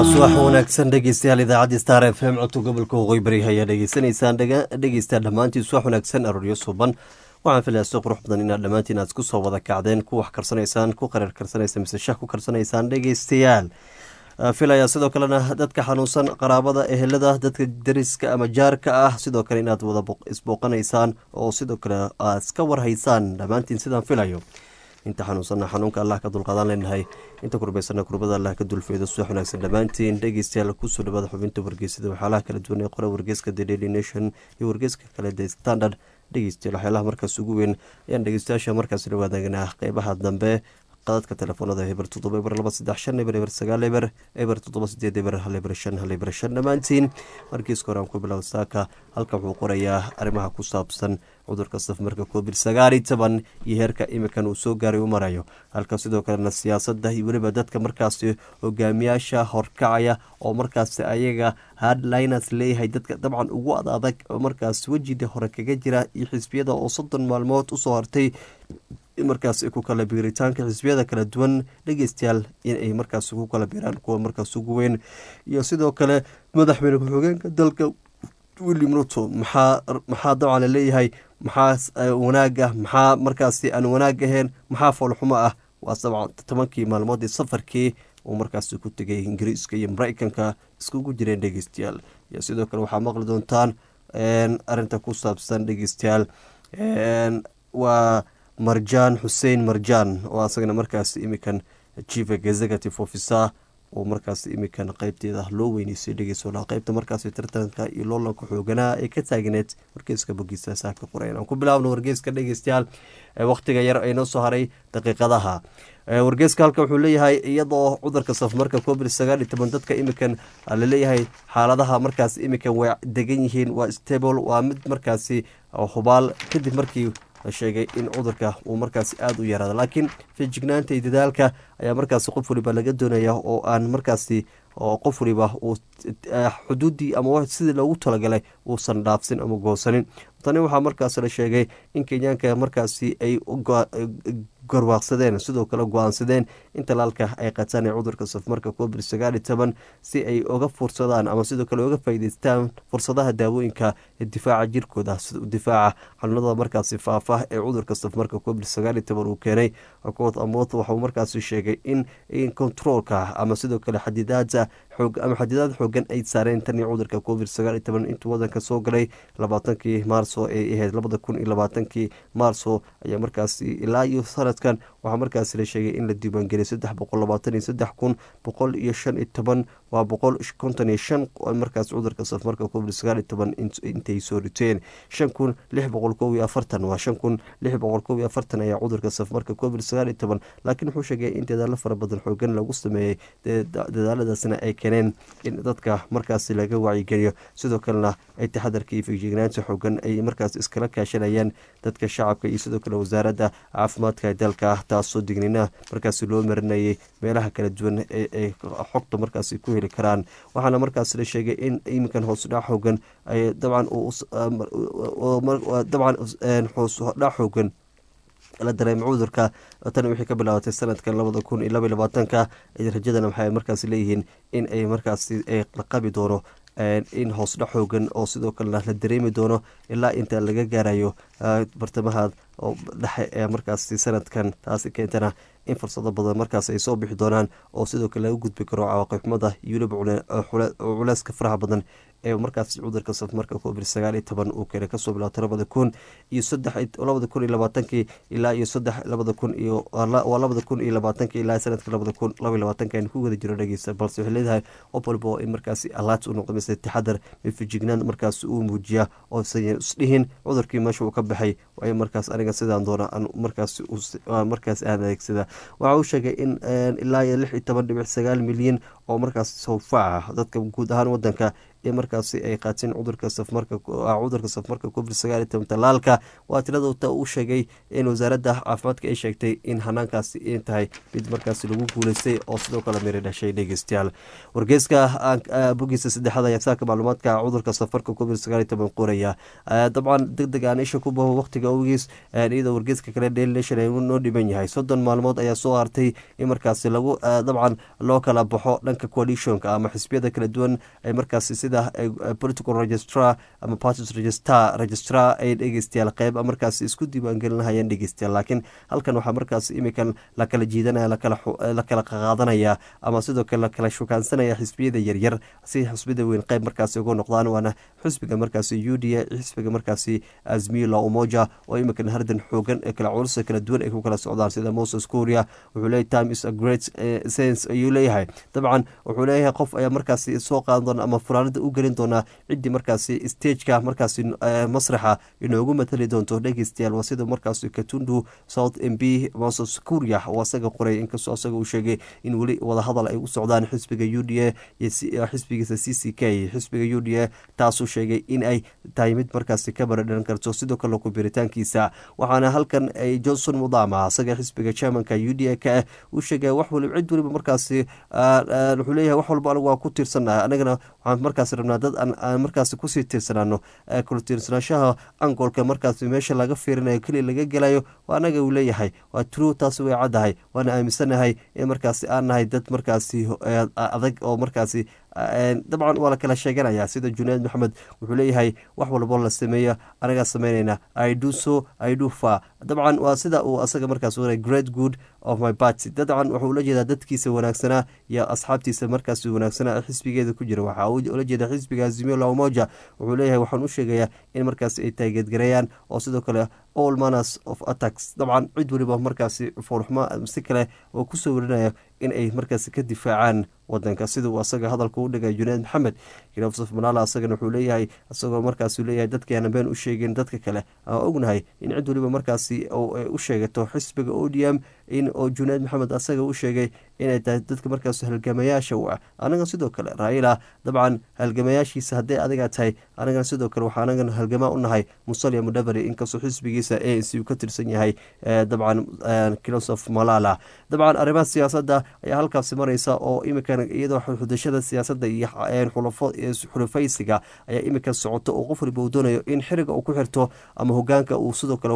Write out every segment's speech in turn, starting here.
subax wanaagsan dhegeystayaal idaacadda star f m codka gobolka waqooyi bari ayaa dhegeysanaysaan dhegeysta dhammaantiin subax wanaagsan arooryo suban waxaan filayaa si qurux badan inaad dhammaantiin aad isku soo wada kacdeen ku wax karsanaysaan ku qareer karsanaysa mise shah ku karsanaysaan dhegeystayaal filayaa sidoo kalena dadka xanuunsan qaraabada ehelada dadka dariska ama jaarka ah sidoo kale inaad wada isbooqanaysaan oo sidoo kale aad iska warhaysaan dhammaantiin sidaan filayo inta xanuunsana xanuunka allah ka dulqaadaan leenahay inta kurbaysana kurbada allah ka dulfeedo subax wanaagsan dhammaantiin dhegeystayaal kusoo dhawaada xubinta wargeysada waxyaalaha kala duwan ee qora wargeyska the daily nation iyo wargeyska kale the standard dhegeystayaal waxyaalaha markaas ugu weyn ayaan dhegeystayaasha markaas la wadaagnaa qeybaha dambe qadadka telefoonada eber toddoba eber laba saddex shan eber eber sagaal eber eber toddoba sideed eber hal eber shan hal eber shan dhammaantiin markiiska hore aan ku bilow saaka halkan wuxuu qorayaa arrimaha ku saabsan cudurka safmarka covid sagaal iyo toban iyo heerka imikan uu soo gaaray u marayo halka sidoo kalena siyaasadda iyo weliba dadka markaasi hogaamiyaasha horkacaya oo markaasi ayaga hardliners leeyahay dadka dabcan ugu ad adag oo markaas wejida hore kaga jira iyo xisbiyada oo soddon maalmood usoo hartay markaas ku kala biiritaanka xisbiyada kala duwan dhegeystayaal inay markaas ku kala biiraan kuwa markaas ugu weyn iyo sidoo kale madaxweyne ku-xigeenka dalka william ruto maxaa maxaa dabcan laleeyahay maxaa wanaaga maxaa markaasi aan wanaag ahayn maxaa foolxumo ah waa sabcan tobankii maalmood ee safarkii uu markaasi ku tegay ingiriiska iyo mareykanka iskugu jireen dhegeystayaal iyo sidoo kale waxaa maqli doontaan arinta ku saabsan dhegeystayaal waa marjaan xuseen marjaan oo asagana markaas imikan chief executive officer oo markaas imikan qeybteeda loo weyneysay dhegeysola qeybta markaas tartanka iyo loolanka xooganaa ee ka taagneed wargeyska bogiisa saaka qorayn aan ku bilaabno wargeyska dhegeystayaal wakhtiga yar ee noo soo haray daqiiqadaha wargeyska halka wuxuu leeyahay iyadoo cudurka safmarka covid sagaal iyo toban dadka imikan laleeyahay xaaladaha markaas imikan way degan yihiin waa stable waa mid markaasi hubaal kadib markii sheegay in cudurka uu markaasi aada u yaraado laakiin feejignaanta iyo dadaalka ayaa markaasi qof waliba laga doonaya oo aan markaasi qof waliba uu xuduuddii ama sidii loogu talagalay uusan dhaafsin ama goosanin tani waxaa markaas la sheegay in kenyaanka markaasi ay garwaaqsadeen sidoo kale go-aansadeen in talaalka ay qataan ee cudurka safmarka covid sagaal iyo toban si ay uga fursadaan ama sidoo kale uga faa'iideystaan fursadaha daawooyinka ee difaaca jirkooda sida difaaca xanuunada markaasi faafa ee cudurka safmarka covid sagaal iyo toban uu keenay akood amood waxuu markaasi sheegay in in controolka ama sidoo kale xadidaada xoog ama xadidaad xoogan ay saareen tan iyo cudurka covid sagaal iyo toban intuu wadanka soo galay labaatankii maarso ay ahayd labada kun iyo labaatankii maarso ayaa markaasi ilaa iyo sanadkan waxaa markaasi la sheegay in la diiwaangeliyay saddex boqol labaatan iyo saddex kun boqol iyo shan iyo toban waa boqol konton iyo shan markaas cudurka safmarka covid sagaal iyo toban intay soo riteen shan kun lix boqol kow iyo afartan waa shan kun lix boqol kow iyo afartan ayaa cudurka safmarka covid sagaal iyo toban laakiin wuxuu sheegay in dadaalo fara badan xoogan lagu sameeyey dadaaladaasna ay keeneen in dadka markaasi laga wacyigeliyo sidoo kalena ay taxadarka iyo feejignaanta xoogan ay markaas iskala kaashanayaan dadka shacabka iyo sidoo kale wasaaradda caafimaadka ee dalka taasoo dignina markaasi loo marinayay meelaha kala duwan ee xogta markaasi ku heli karaan waxaana markaas la sheegay in iminkan hoosudhac xoogan ay dabcan dabcan hoosudhac xoogan la dareema cudurka tan wixii ka bilaabatay sanadkan labada kun iyo laba iyo labaatanka rajadana waxay markaas leeyihiin in ay markaasi la qabi doono in hoosdhac xoogan oo sidoo kalena la dareemi doono ilaa inta laga gaarayo bartamaha dhexe ee markaasi sanadkan taasi keentana in fursado badan markaas ay soo bixi doonaan oo sidoo kale laga gudbi karo cawaaqibxumada iyo weliba culeyska faraha badan ee markaas cudurka safmarka covid sagaal iyo toban uu keenay kasoo bilaabtay labada kun iyo saddex labada kun iyo labaatankii ilaa iyo saddex labada kun iyo waa labada kun iyo labaatankii ilaa sanadka labada kun laba iyo labaatanka aynu ku wada jiro dhegeysta balse waxay leedahay qof walba oo in markaasi alaat u noqdo mise taxadar mifijignaan markaas uu muujiya oo sayan isdhihin cudurkii meesha uu ka baxay waayo markaas aniga sidaan doona markaas markaas aan adeegsada waxa uu sheegay in ilaa iyo lix iyo toban dhibic sagaal milyan oo markaas sawfaaca dadka guud ahaan wadanka ee markaasi ay qaateen cudurka safmarka cudurka safmarka covid sagaal iyo toban talaalka waa tirada uu sheegay in wasaaradda caafimaadka ay sheegtay in hanaankaasi in tahay mid markaasi lagu guuleystay oo sidoo kale miri dhashay dhegeystayaal wargeyska bogiisa saddexaad ayaa saaka macluumaadka cudurka safarka covid sagaal iyo toban qoraya dabcan deg deg aan isha ku baho waqtiga awgiis iyadoo wargeyska kale daily nation ay noo dhiban yahay soddon maalmood ayaa soo hartay in markaasi lagu dabcan loo kala baxo dhanka dhanka coalitionka ama xisbiyada kala duwan ay markaasi sida political registrar ama parties registar registrar ay dhegeystayaal qeyb markaasi isku diiwaangelinahayeen dhegeystayaal laakiin halkan waxaa markaasi imikan la kala jiidanaya la kala qaqaadanaya ama sidoo kale lakala shukaansanaya xisbiyada yaryar si xisbiyada weyn qeyb markaasi uga noqdaan waana xisbiga markaasi u d a xisbiga markaasi azmila umoja oo imikan hardan xoogan ee kala culusa kala duwan ay ku kala socdaan sida moses kuria wuxuu leeyahy time is a great sense ayuu leeyahay dabcan wuxuu leeyahay qof ayaa markaasi soo qaadan doona ama furaanada u gelin doonaa ciddii markaasi stageka markaasi masraxa inoogu matali doonto dhegeystayaal waa sida markaasi katundu south m b moses kuria oo asaga qoray inkastoo asaga uu sheegay in weli wadahadal ay u socdaan xisbiga u d a iyo xisbigiisa c c k xisbiga u d a taasuu sheegay in ay tahay mid markaasi ka baradharan karto sidoo kale ku biritaankiisa waxaana halkan ay johnson mudama asaga xisbiga chairmanka u d a ka ah uu sheegay wax waliba cid waliba markaasi wuxuu leeyahay wax walba anigu waa ku tiirsannahay anagana waxaan markaasi rabnaa dad aan markaasi kusii tiirsanaano kula tiirsanaanshaha angoolka markaasi meesha laga fiirinayo keliya laga gelayo waa anaga uu leeyahay waa true taasi way caddahay waana aaminsanahay in markaasi aan nahay dad markaasi adag oo markaasi dabcan waa la kala sheeganaya sida junayd maxamed wuxuu leeyahay wax walbo la sameeyo anagaa sameynayna ido so ido fa dabcan waa sida uu asaga markaas wara great good of my party dabcan wuxuu ula jeedaa dadkiisa wanaagsanaa iyo asxaabtiisa markaas wanaagsanaa ee xisbigeeda ku jira waxaa ula jeeda xisbiga azimio umoja wuxuu leeyahay waxaan u sheegayaa in markaas ay taageedgareeyaan oo sidoo kale all manners of attacks dabcan cid waliba markaasi foolxumo si kale oo kusoo warinaya in ay markaasi ka difaacaan wadanka sida uu asaga hadalka u dhigay junayd maxamed yusuf manaala asagana wuxuu leeyahay isagoo markaasuu leeyahay dadkaana been u sheegeen dadka kale aan ognahay in cid waliba markaasi u sheegato xisbiga o d m in oo junayd maxamed asaga u sheegay inay tahay dadka markaas halgamayaasha u ah anaga sidoo kale raila dabcan halgamayaashiisa hadday adigaa tahay anagana sidoo kale waxaa anagana halgamaa u nahay musalia mudabari inkastoo xisbigiisa a n c uu ka tirsan yahay dabcan kilosof malala dabcan arrimaha siyaasadda ayaa halkaasi mareysa oo imikan iyadoo xudashada siyaasadda iyo xulufaysiga ayaa imika socoto oo qof waliba uu doonayo in xiriga uu ku xirto ama hogaanka uu sidoo kale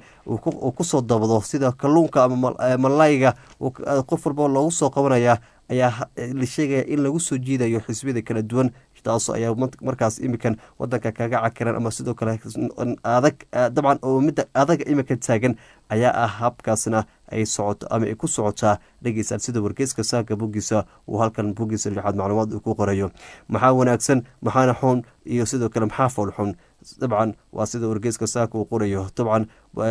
uu kusoo dabdo sida kalluunka ama malayga qof walba loogu soo qabanaya ayaa la sheegaya in lagu soo jiidayo xisbiyada kala duwan taas ayaa markaas imikan wadanka kaga cakiran ama sidoo kale adag dabcan oo midda adaga imika taagan ayaa ah habkaasna ay socoto ama ay ku socotaa dhegeystaal sida wargeyska saaka boggiisa uu halkan boggiisa lixaad macluumaad uu ku qorayo maxaa wanaagsan maxaana xun iyo sidoo kale maxaa fool xun dabcan waa sida wargeyska saaka uu qorayo dabcan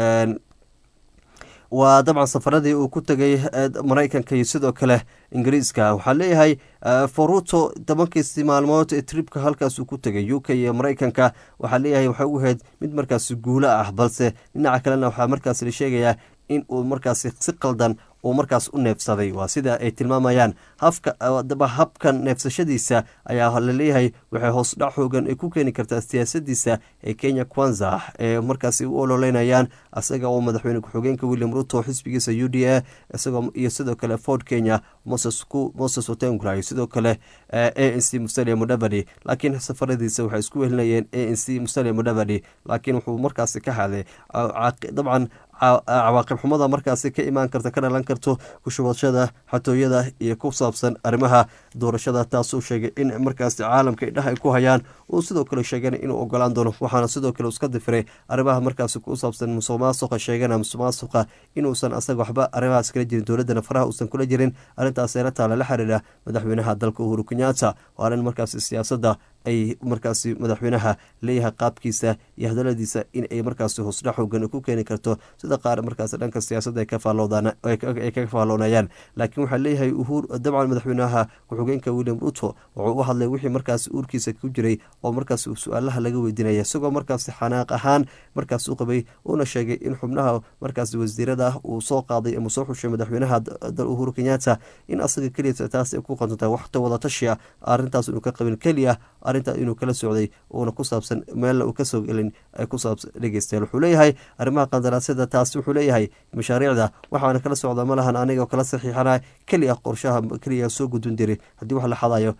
waa dabcan safaradii uu ku tegay maraykanka iyo sidoo kale ingiriiska waxaa leeyahay foruto tobankiisi maalmood ee tribka halkaasuu ku tegay u k iyo maraykanka waxaa leeyahay waxay u ahayd mid markaasi guulo ah balse dhinaca kalena waxaa markaas la sheegayaa in uu markaasi si qaldan uu markaas u neefsaday waa sida ay tilmaamayaan hafka habkan neefsashadiisa ayaa laleeyahay waxay hoos dhac xoogan ay ku keeni kartaa siyaasadiisa ee kenya kwanza ee markaasi u ololeynayaan isaga oo madaxweyne ku-xigeenka william ruto xisbigiisa u d a isagoo iyo sidoo kale ford kenya moses otengula iyo sidoo kale a n c musalia mudavadi laakiin safaradiisa waxay isku wehelinayeen a n c musalia mudavadi laakiin wuxuu markaasi ka hadlay dabcan cawaaqib xumada markaasi ka imaan karta ka dhalan karto kushubashada xatooyada iyo ku saabsan arrimaha doorashada taasuu sheegay in markaasi caalamka idhaha ay ku hayaan uu sidoo kale sheegana inuu ogolaan doono waxaana sidoo kale iska difiray arrimaha markaasi ku saabsan musuq maasuqa sheegana musuq maasuqa inuusan asaga waxba arrimahaas kala jirin dowladana faraha uusan kula jirin arrintaas eela taala la xiriira madaxweynaha dalka uhuru kenyatta waa arrin markaasi siyaasadda ay markaasi madaxweynaha leeyahay qaabkiisa iyo hadaladiisa in ay markaasi hoosdhac xoogan ku keeni karto sida qaar markaasi dhanka siyaasadda ay kaga faalloonayaan laakiin waxaa leeyahay uhur dabcan madaxweynaha ku-xigeenka william ruto wuxuu u hadlay wixii markaasi uurkiisa ku jiray oo markaasi su-aalaha laga weydiinaya isagoo markaasi xanaaq ahaan markaas u qabay uuna sheegay in xubnaha markaasi wasiirada ah uu soo qaaday ama soo xushay madaxweynaha uhuru kenyatta in asaga keliya taas ay ku qantontahay waxta wadatashiya arrintaas inuu ka qabin keliya arrintaa inuu kala socday uuna ku saabsan meelna uu kasoo gelin ku saabsan dhegeystayaal wuxuu leeyahay arrimaha qandaraasyada taasi wuxuu leeyahay mashaariicda waxaana kala socda ma lahan aniga kala saxiixana keliya qorshaha keliya soo gudbin jiray haddii wax la xadayo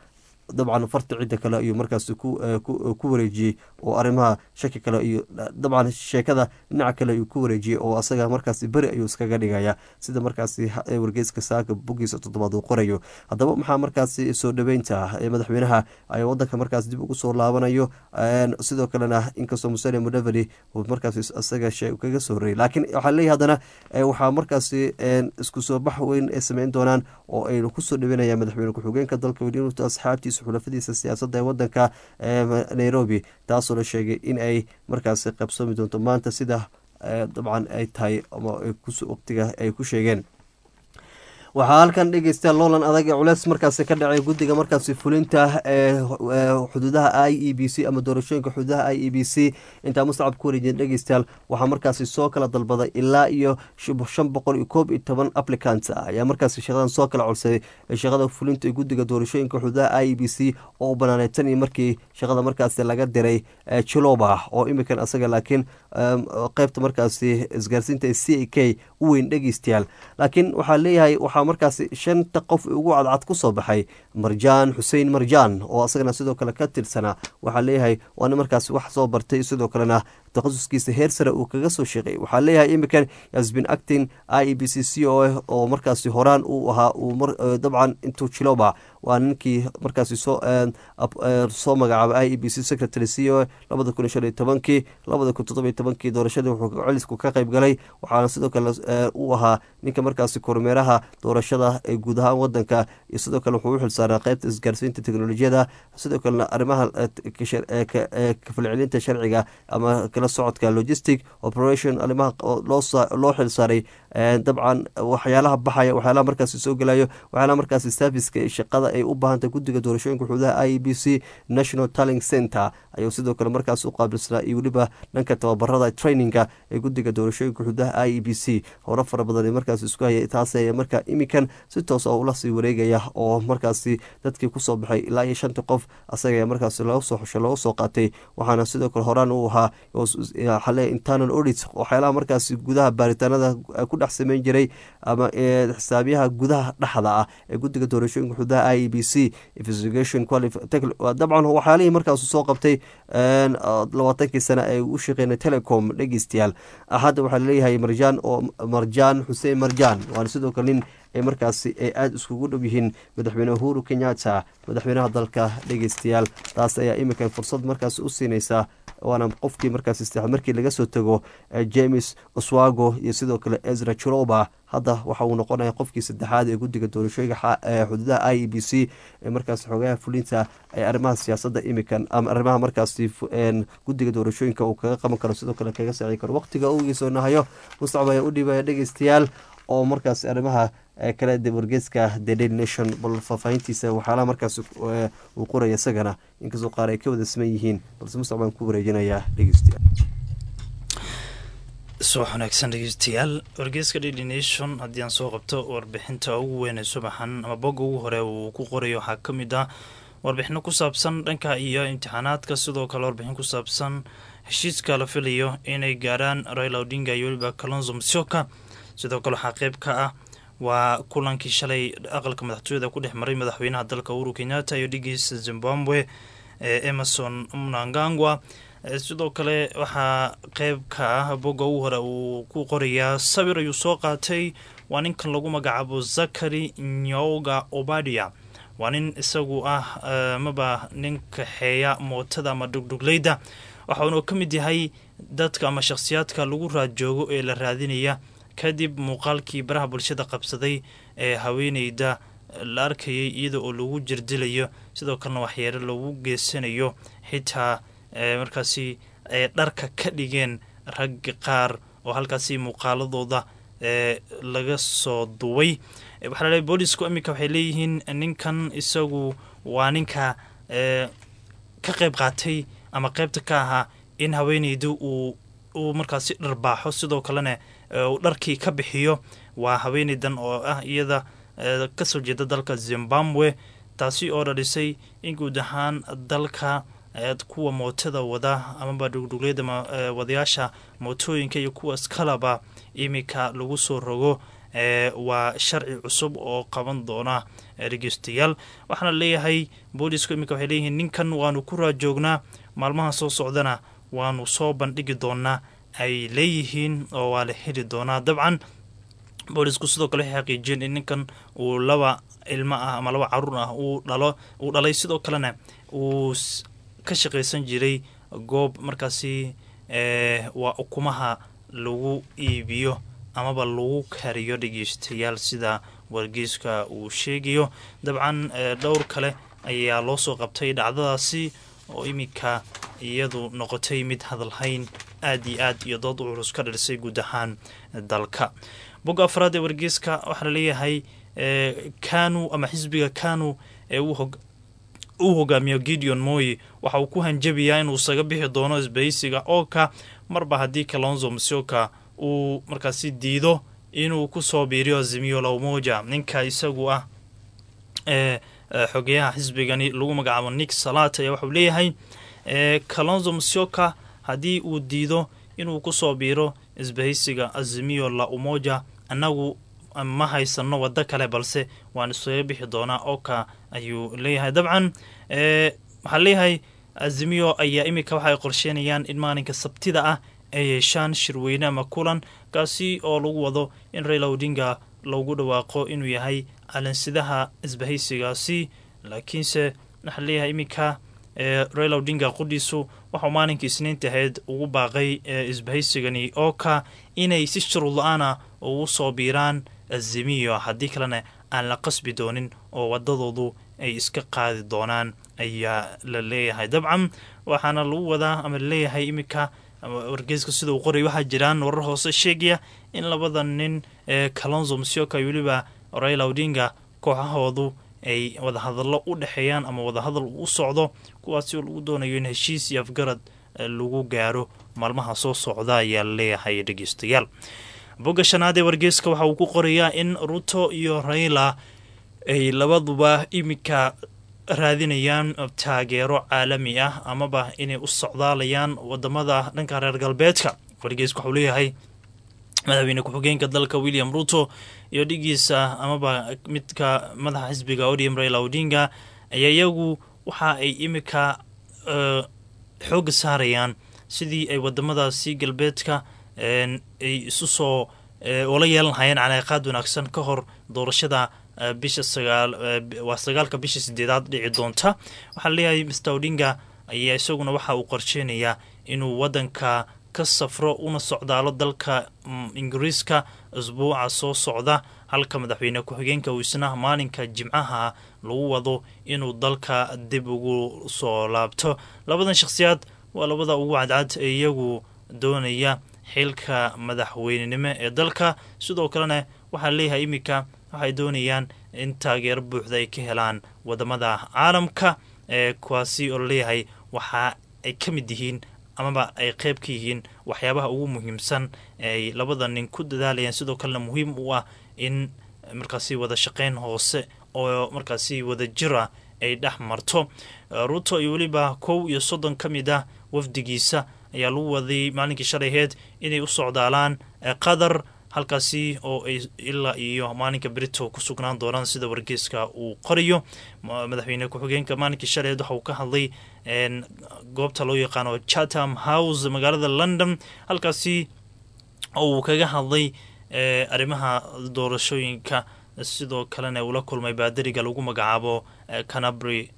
dabcan farta cidda kale ayuu markaasi ku wareejiyey oo arrimaha shaki kale iyo dabcan sheekada dhinaca kale ayuu ku wareejiyey oo asaga markaasi beri ayuu iskaga dhigaya sida markaasi wargeyska saaka bogiisa toddobaad uu qorayo haddaba maxaa markaasi soo dhaweynta ee madaxweynaha ay wadanka markaas dib ugu soo laabanayo sidoo kalena inkastoo musene mudeveri uu markaasi isaga kaga soo horreeyay laakiin waxaa leeyahy haddana waxaa markaasi isku soo bax weyn ay sameyn doonaan oo ay kusoo dhaweynayaan madaxweyne ku-xigeenka dalka weliinta asxaabtiisa xulafadiisa siyaasadda ee wadanka nairobi taasoo la sheegay in ay markaasi qabsoomi doonto maanta sida dabcan ay tahay ama waqtiga ay ku sheegeen waxaa halkan dhegeysta loolan adag ee culeys markaasi ka dhacay guddiga markaasi fulinta ee xuduudaha i e b c ama doorashooyinka xuduudaha i e b c intaa mustacab ku wareejiyeen dhegeystayaal waxaa markaasi soo kala dalbaday ilaa iyo shan boqol iyo koob iyo toban applicant ah ayaa markaasi shaqadan soo kala codsaday shaqada fulinta ee guddiga doorashooyinka xuduudaha i e b c oo banaaneed tan iyo markii shaqada markaasi laga diray chiloba oo imikan asaga laakiin qeybta markaasi isgaarsiinta c a k u weyn dhegeystayaal laakiin waxaa leeyahay waxaa markaasi shanta qof ugu cadcad ku soo baxay marjaan xuseen marjaan oo asagana sidoo kale ka tirsanaa waxaa leeyahay waana markaasi wax soo bartay sidoo kalena takhasuskiisa heer sare uu kaga soo sheeqay waxaa leeyahay imikan yasbin actin i e b c c o ah oo markaasi horaan uu ahaa dabcan intuu jiloba waa ninkii markaasi soo soo magacaabay i e b c secretary c o labada kun shan iyo tobankii labada kun toddobiyo tobankii doorashadii wuxuu celisku ka qayb galay waxaana sidoo kale uu ahaa ninka markaasi kormeeraha doorashada ee guud ahaan wadanka iyo sidoo kale wuxuu u xilsaaraa qeybta isgaarsiinta teknolojiyada sidoo kalena arrimaha kafalcelinta sharciga ama kala socodka logistic operation arrimaha loo xilsaaray dabcan waxyaalaha baxaya waxyaalaha markaasi soo gelayo waxyaalaha markaasi serviceka shaqada ay u baahantay guddiga doorashooyinka xuduudaha i e b c national talling center ayuu sidoo kale markaas u qaabilsanaa iyo weliba dhanka tababarada traininga ee guddiga doorashooyinka xuduudaha i e b c hore fara badan markaas isku hayay taas marka imikan si toos oo ula sii wareegaya oo markaasi dadkii kusoo baxay ilaa iyo shantii qof asaga markaasi laga soo xusho looga soo qaatay waxaana sidoo kale horaan uu ahaa xale internal audit waxyaalaha markaasi gudaha baaritaanada ku dhex sameyn jiray ama xisaabiyaha gudaha dhexda ah ee guddiga doorashooyinka xuduudaha i e b c investigation dabcan waxyaalihii markaasu soo qabtay labaatankii sane ay u shaqeynay telecom dhegeystayaal hadda waxaa laleeyahay marjaan oo marjaan xuseen marjaan waana sidoo kale nin ay markaasi ay aada iskugu dhow yihiin madaxweyne uhuru kenyatta madaxweynaha dalka dhegeystayaal taas ayaa iminkan fursad markaasi u siinaysaa waana qofkii markaas markii laga soo tago james oswago iyo sidoo kale ezra chiroba hadda waxa uu noqonaya qofkii saddexaad ee guddiga doorashooyinka xuduudaha i e b c ee markaas xogaha fulinta ee arrimaha siyaasadda imikan ama arrimaha markaasi guddiga doorashooyinka uu kaga qaban karo sidoo kale kaga saaci karo waqtiga ugiisoo nahayo mustacab ayaa u dhiibaya dhegeystayaal oo markaas arrimaha kale de wargeeska the daily nation bal faahfaahintiisa waxyaalaha markaas uu qoraya isagana inkastoo qaar ay ka wada siman yihiin balse mustacab aan ku wareejinayaa dhegeystayaal subax wanaagsan dhegeystayaal wargeeska daily nation haddii aan soo qabto warbixinta ugu weyn ee subaxan ama bogga ugu hore uu ku qorayo waxaa ka mid ah warbixino ku saabsan dhanka iyo imtixaanaadka sidoo kale warbixin ku saabsan heshiiska la filayo inay gaarhaan raila odinga iyo weliba kalonzo musyoka sidoo kale waxaa qeyb ka ah waa kulankii shalay aqalka madaxtooyada ku dhex maray madaxweynaha dalka uhuru kenyatta iyo dhigiisa zimbabwe ee emerson mnangagwa sidoo kale waxaa qeyb ka ah bogga ugu hore uu ku qorayaa sawir ayuu soo qaatay waa ninkan lagu magacaabo zakari nyoga obadia waa nin isagu ah maba nin kaxeeya mootada ama dhugdhugleyda waxauna ka mid yahay dadka ama shakhsiyaadka lagu raadjoogo ee la raadinaya kadib muuqaalkii baraha bulshada qabsaday ee haweeneyda la arkayay iyada oo lagu jirdilayo sidoo kalena waxyeelo lagu geysanayo xitaa markaasi ay dharka ka dhigeen rag qaar oo halkaasi muuqaaladooda laga soo duway waxaa laleeyahy boolisku iminka waxay leeyihiin ninkan isagu waa ninka ka qayb qaatay ama qeybta ka ahaa in haweeneydu uu uu markaasi dharbaaxo sidoo kalena uu dharkii ka bixiyo waa haweeneydan oo ah iyada kasoo jeeda dalka zimbabwe taasi oo dhalisay in guud ahaan dalka kuwa mootada wada amaba dhugdhugleyada wadayaasha mootooyinka iyo kuwaas kalaba iminka lagu soo rogo waa sharci cusub oo qaban doona dhegeystayaal waxaana leeyahay boolisku iminka waxay leeyihiin ninkan waanu ku raajoognaa maalmaha soo socdana waanu soo bandhigi doonaa ay leeyihiin oo waa la heli doonaa dabcan boolisku sidoo kale waxay xaqiijiyeen in ninkan uu laba ilmo ah ama laba caruur ah uu dhalo uu dhalay sidoo kalena uu ka shaqaysan jiray goob markaasi waa ukumaha lagu iibiyo amaba lagu kariyo dhegeystayaal sida wargeyska uu sheegayo dabcan dhowr kale ayaa loo soo qabtay dhacdadaasi oo iminka iyadu noqotay mid hadalhayn aad iyo aad iyo dood u culus ka dhirsay guud ahaan dalka bogga afraad ee wargeyska waxaa laleeyahay kanu ama xisbiga kanu ee uu hogaamiyo gideon moy waxa uu ku hanjabayaa inuu isaga bixi doono isbahaysiga ooka marba haddii kalonzo masioka uu markaasi diido inuu kusoo biiriyo azimiyo lawmoja ninka isagu ah ee xogeyaha xisbigani lagu magacaabo nick salat ayaa waxauu leeyahay kalonzo masioka haddii uu diido inuu kusoo biiro isbahaysiga azimiyo la umoja annagu ma haysano waddo kale balse waan isaga bixi doonaa oka ayuu leeyahay dabcan waxaa leeyahay azimiyo ayaa iminka waxaay qorsheynayaan in maalinka sabtida ah ay yeeshaan shirweyne ama kulan kaasi oo lagu wado in raila odinga loogu dhawaaqo inuu yahay calansidaha isbahaysigaasi laakiinse waxaa leeyahay iminka raila odinga qudhiisu waxau maalinkii isniinta ahayd ugu baaqay isbahaysigani ooka inay si shuruud la-aana ugu soo biiraan azimiyo haddii kalena aan la qasbi doonin oo wadadoodu ay iska qaadi doonaan ayaa la leeyahay dabcan waxaana lagu wadaa ama laleeyahay iminka wargeyska sida uu qoray waxaa jiraan warar hoose sheegaya in labada nin ee kalonzo masioka iyo weliba raila odinga kooxahoodu ay wadahadallo u dhexeeyaan ama wadahadal u socdo kuwaasi oo lagu doonayo in heshiis iyo afgarad lagu gaaro maalmaha soo socda ayaa laleeyahay dhegeystayaal bogga shanaad ee wargeyska waxa uu ku qorayaa in ruto iyo raila ay labaduba iminka raadinayaan taageero caalami ah amaba inay u socdaalayaan wadamada dhanka reer galbeedka wargeyska waxuu leeyahay madaxweyne ku-xigeenka dalka william ruto iyo dhigiisa amaba midka madaxa xisbiga odium raila odinga ayaa iyagu waxa ay iminka xooga saarayaan sidii ay wadamadaasi galbeedka ay isu soo ula yeelan lahayeen calaaqaad wanaagsan ka hor doorashada bisha sagaal waa sagaalka bisha sideedaad dhici doonta waxaa leeyahay mr odinga ayaa isaguna waxa uu qorsheynayaa inuu wadanka ka safro una socdaalo dalka ingiriiska isbuuca soo socda halka madaxweyne ku-xigeenka uu isna maalinka jimcaha lagu wado inuu dalka dib ugu soo laabto labadan shakhsiyaad waa labada ugu cadcad ee iyagu doonaya xilka madaxweynenimo ee dalka sidoo kalena waxaa leeyahay iminka waxay doonayaan in taageero buuxda ay ka helaan wadamada caalamka ee kuwaasi oo laleeyahay waxa ay ka mid yihiin amaba ay qeyb ka yihiin waxyaabaha ugu muhiimsan ay labada nin ku dadaalayaan sidoo kalena muhiim u ah in markaasi wada shaqeyn hoose oo markaasi wada jira ay dhex marto ruto iyo weliba kow iyo soddon ka mid ah wafdigiisa ayaa lagu waday maalinkii shalayheed inay u socdaalaan qatar halkaasi oo ay ilaa iyo maalinka brito ku sugnaan doonaan sida wargeyska uu qorayo madaxweyne ku-xigeenka maalinkii shalayheed waxa uu ka hadlay goobta loo yaqaano chatham house magaalada london halkaasi oo uu kaga hadlay arrimaha doorashooyinka sidoo kalena uu la kulmay baadariga lagu magacaabo canabry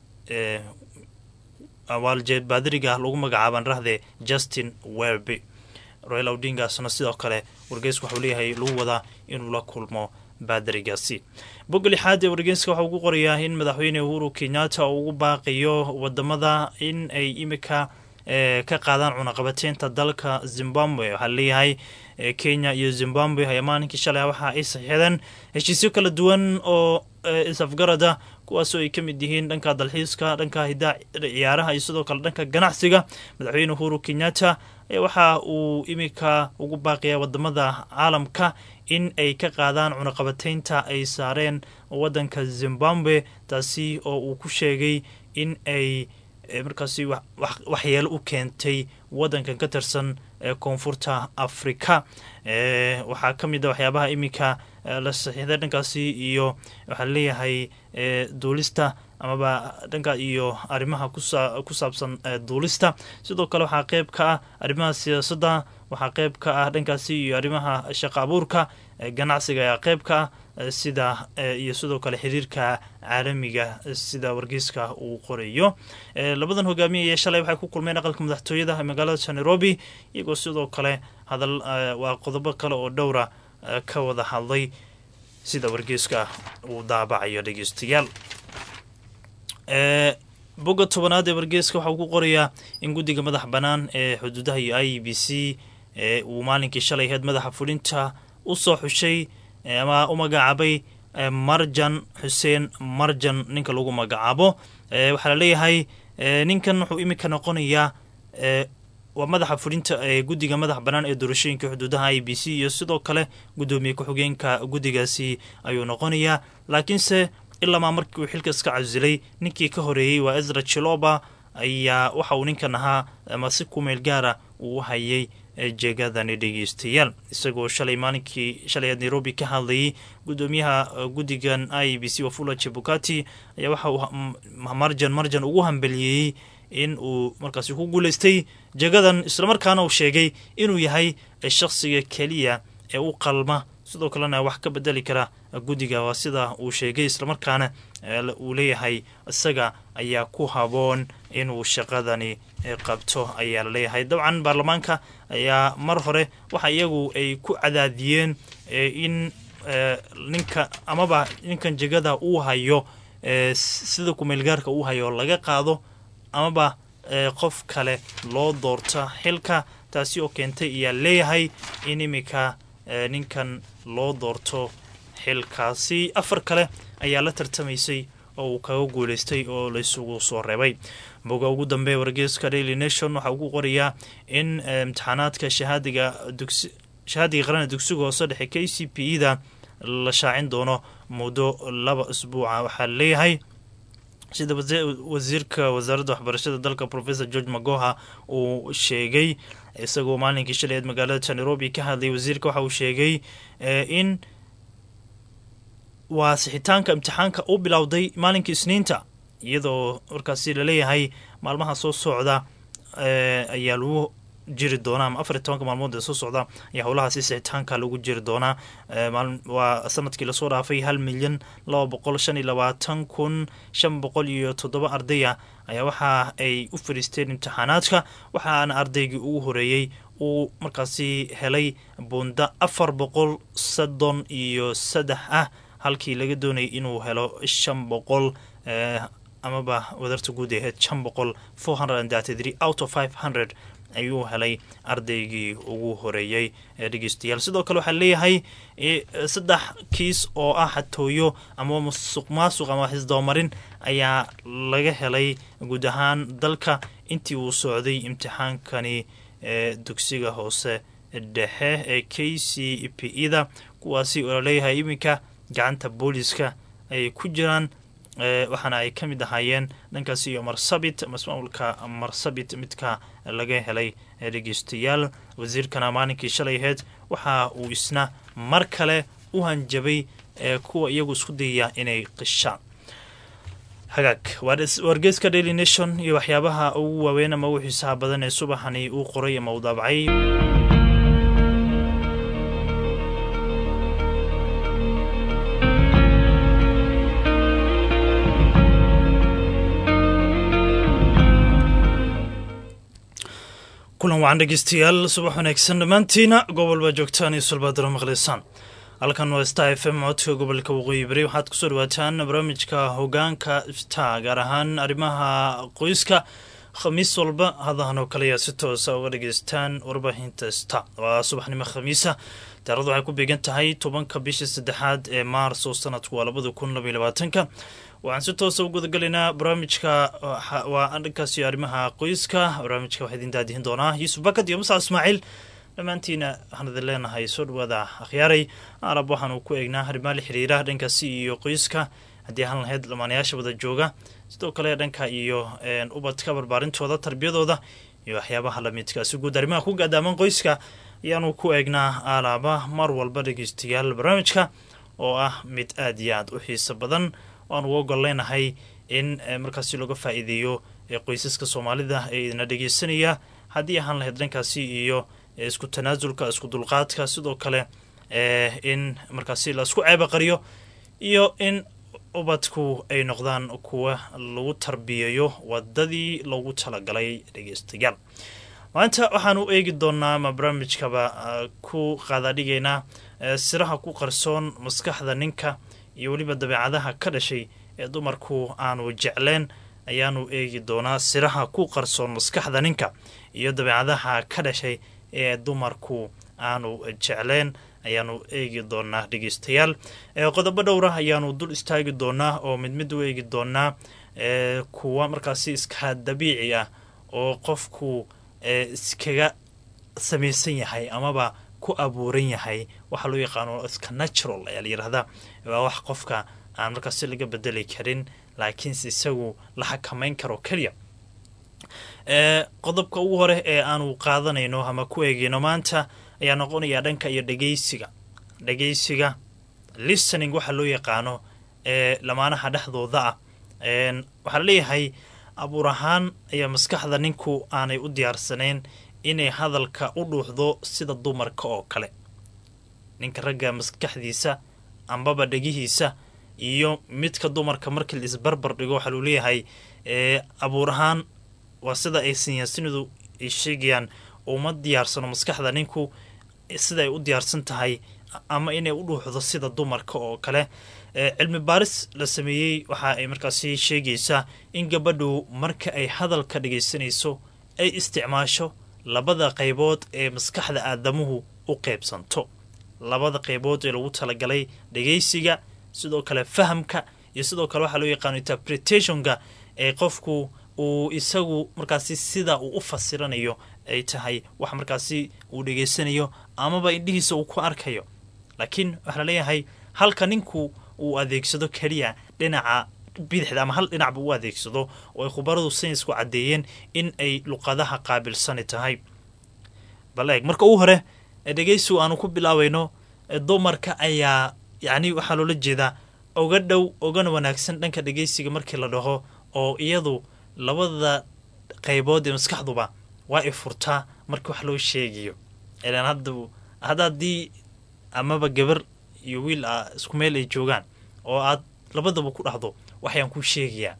baadariga lagu magacaabaan rahde justin werby royal odingasna sidoo kale wargeysku waxuu leeyahay lagu wadaa inuu la kulmo baadarigaasi bogga lixaad ee wargeyska waxaa ugu qorayaa in madaxweyne uhuru kenyatta uu ugu baaqayo wadamada in ay imika ka qaadaan cunaqabateynta dalka zimbabwe waxaa leeyahay kenya iyo zimbabwe ayaa maalinkii shalay waxa ay saxiixdeen heshiisyo kala duwan oo is-afgarada kuwaasoo ay ka mid yihiin dhanka dalxiiska dhanka hidaa ciyaaraha iyo sidoo kale dhanka ganacsiga madaxweyne uhuru kenyatta waxa uu imika ugu baaqaya wadamada caalamka in ay ka qaadaan cunaqabateynta ay saareen wadanka zimbabwe taasi oo uu ku sheegay in ay markaasi waxyeelo u keentay wadankan ka tirsan ee koonfurta afrika waxaa ka mid a waxyaabaha iminka la saxiixday dhankaasi iyo waxaa leeyahay duulista amaba dhanka iyo arrimaha ku saabsan duulista sidoo kale waxaa qeyb ka ah arrimaha siyaasadda waxaa qeyb ka ah dhankaasi iyo arrimaha shaqa abuurka ganacsiga ayaa qeyb ka ah sida iyo sidoo kale xiriirka caalamiga sida wargeyska uu qorayo labadan hogaamiyaya shalay waxay ku kulmeen aqalka madaxtooyada magaalada nairobi iyagoo sidoo kale hadal waa qodobo kale oo dhowra ka wada hadlay sida wargeyska uu daabacayo dhegeystayaal bogga tobanaad ee wargeyska waxauu ku qorayaa in guddiga madax bannaan ee xuduudaha iyo i b c uu maalinkii shalay aheyd madaxa fulinta u soo xushay ama u magacaabay marjan xuseen marjan ninka lagu magacaabo waxaa laleeyahay ninkan wuxuu iminka noqonayaa waa madaxa fulinta ee guddiga madax bannaan ee doorashooyinka xuduudaha i b c iyo sidoo kale guddoomiye ku-xigeenka guddigaasi ayuu noqonayaa laakiinse ilamaa markii uu xilka iska casilay ninkii ka horeeyey waa ezra chiloba ayaa waxa uu ninkan ahaa ama si ku meel gaara uu u hayay jeegadani dhegeystayaal isagoo shalay maalinkii shalay aad nairobi ka hadlayay guddoomiyaha guddigan i b c wafula chebukati ayaa waxa uu marjan marjan ugu hambaliyeeyey in uu markaasi ku guuleystay jegadan islamarkaana uu sheegay inuu yahay shakhsiga keliya ee u qalma sidoo kalena wax ka bedeli kara guddiga waa sida uu sheegay islamarkaana uu leeyahay isaga ayaa ku haboon inuu shaqadani qabto ayaa laleeyahay dabcan baarlamaanka ayaa mar hore waxa iyagu ay ku cadaadiyeen in ninka amaba ninkan jegada uu hayo sida kumeelgaarka uu hayo laga qaado amaba qof kale loo doorta xilka taasi oo keentay ayaa leeyahay in iminka ninkan loo doorto xilkaasi afar kale ayaa la tartamaysay oo uu kaga guuleystay oo laysugu soo reebay boga ugu dambe wargeeska daily nation waxaa ugu qorayaa in imtixaanaadka shahaadiga dugsi shahaadiga qarana dugsiga hoose dhexe k c p e da la shaacin doono muddo laba isbuuca waxaa leeyahay sida wasiirka wasaaradda waxbarashada dalka professor george magoha uu sheegay isagoo maalinkii shaleed magaalada nairobi ka hadlay wasiirka waxa uu sheegay in waa sixitaanka imtixaanka u bilowday maalinkii isniinta iyadoo markaasi laleeyahay maalmaha soo socda ayaa lagu jiri doonaa ama afar iyo tobanka maalmood ee soo socda ayaa howlahaasi sixitaanka lagu jiri doonaa waa sanadkii lasoo dhaafay hal milyan laba boqol shan iyo labaatan kun shan boqol iyo toddoba ardaya ayaa waxa ay u fadhiisteen imtixaanaadka waxaana ardaygii ugu horeeyey uu markaasi helay bunda afar boqol soddon iyo saddex ah halkii laga doonayay inuu helo shan boqol amaba wadarta guud aheyd shan boqol four hundred and thirty three out of five hundred ayuu helay ardaygii ugu horeeyey ee dhegeystayaal sidoo kale waxaa leeyahay saddex kiis oo ah xatooyo ama musuq maasuq ama xisdabamarin ayaa laga helay guud ahaan dalka intii uu socday imtixaankani ee dugsiga hoose dhexe ee k c p e da kuwaasi oo laleeyahay iminka gacanta booliska ay ku jiraan waxaana ay ka mid ahaayeen dhankaasi iyo marsabit masmaamulka marsabit midka laga helay dhegeystayaal wasiirkana maalinkii shalay aheyd waxa uu isna mar kale u hanjabay kuwa iyagu isku dayaya inay qishaan hagaag wargeeska daily nation iyo waxyaabaha ugu waaweyn ama ugu xiisaha badan ee subaxani uu qoray ama uu daabacay kulan wacan dhegeystayaal subax wanaagsan dhammaantiina gobol baa joogtaan iyo sulbaadaro maqlaysaan halkan waa star f m codka gobolka waqooyi bari waxaad kusoo dhawaataan barnaamijka hogaanka star gaar ahaan arrimaha qoyska khamiis walba hadahan oo kale ayaa si toosa uga dhageystaan warbaahinta star waa subaxnimo khamiisa taaradu waxay ku beegan tahay tobanka bisha saddexaad ee maars oo sanadku waa labada kun labaiy labaatanka waxaan si toosa u gudagalaynaa barnaamijka waa dhankaasi arrimaha qoyska barnaamijka waxaa idin daadihin doonaa yuusuf bakad iyo musa ismaaciil dhammaantiina waxaan idin leenahay soo dhawaada akhyaaray arab waxaanu ku eegnaa arrimaha la xiriira dhankaasi iyo qoyska haddii ahaan lahayd lamaanayaasha wada jooga sidoo kale dhanka iyo ubadka barbaarintooda tarbiyadooda iyo waxyaabaha lamidka si guud arrimaha ku gaadaaman qoyska ayaanu ku eegnaa alaaba mar walba dhegeystayaal barnaamijka oo ah mid aad iyo aad u xiiso badan waan ugu ogol leenahay in markaasi looga faa-iideeyo qoysaska soomaalida ee idina dhegeysanaya haddii ahaan lahayd dhankaasi iyo isku tanaasulka isku dulqaadka sidoo kale in markaasi laisku ceebaqariyo iyo in ubadku ay noqdaan kuwa lagu tarbiyayo wadadii loogu talagalay dhegeystayaal maanta waxaanu eegi doonaa ama barnaamijkaba ku qaadadhigaynaa siraha ku qarsoon maskaxda ninka iyo weliba dabeecadaha ka dhashay ee dumarku aanu jecleen ayaanu eegi doonaa siraha ku qarsoon maskaxda ninka iyo dabeecadaha ka dhashay ee dumarku aanu jecleen ayaanu eegi doonaa dhegeystayaal qodobo dhowra ayaanu dul istaagi doonaa oo mid mid u eegi doonaa kuwa markaasi iska dabiici ah oo qofku iskaga samaysan yahay amaba ku abuuran yahay waxaa loo yaqaano iska natural ayaa la yirahdaa waa wax qofka aan markaasi laga bedeli karin laakiinse isagu la xakamayn karo keliya qodobka ugu hore ee aanu qaadanayno ama ku eegeyno maanta ayaa noqonayaa dhanka iyo dhegeysiga dhegeysiga listening waxaa loo yaqaano ee lamaanaha dhexdooda ah waxaa laleeyahay abuur ahaan ayaa maskaxda ninku aanay u diyaarsanayn inay hadalka u dhuuxdo sida dumarka oo kale ninka ragga maskaxdiisa ambaba dhegihiisa iyo midka dumarka markii la isbarbar dhigo waxaa luu leeyahay abuur ahaan waa sida ay sinyaasinidu ay sheegayaan uma diyaarsano maskaxda ninku sida ay u diyaarsan tahay ama inay u dhuuxdo sida dumarka oo kale cilmi baaris la sameeyey waxa ay markaasi sheegaysaa in gabadhu marka ay hadalka dhegaysanayso ay isticmaasho labada qaybood ee maskaxda aadamuhu u qaybsanto labada qaybood ee lagu talagalay dhegaysiga sidoo kale fahamka iyo sidoo kale waxaa loo yaqaano interpretationka ee qofku uu isagu markaasi sida uu u fasiranayo ay tahay wax markaasi uu dhegaysanayo amaba indhihiisa uu ku arkayo laakiin waxaa laleeyahay halka ninku uu adeegsado keliya dhinaca bidixda ama hal dhinacba u adeegsado oo ay khubaradu saynisku caddeeyeen in ay luqadaha qaabilsani tahay bal eeg marka ugu hore dhegaysigu aanu ku bilaabayno dumarka ayaa yacni waxaa loola jeedaa oga dhow ogana wanaagsan dhanka dhegaysiga markii la dhaho oo iyadu labada qaybood ee maskaxduba waa ay furtaa markii wax loo sheegayo ilaan hadda hadda haddii amaba gabar iyo wiil a isku meel ay joogaan oo aad labadaba ku dhahdo waxayaan kuu sheegayaa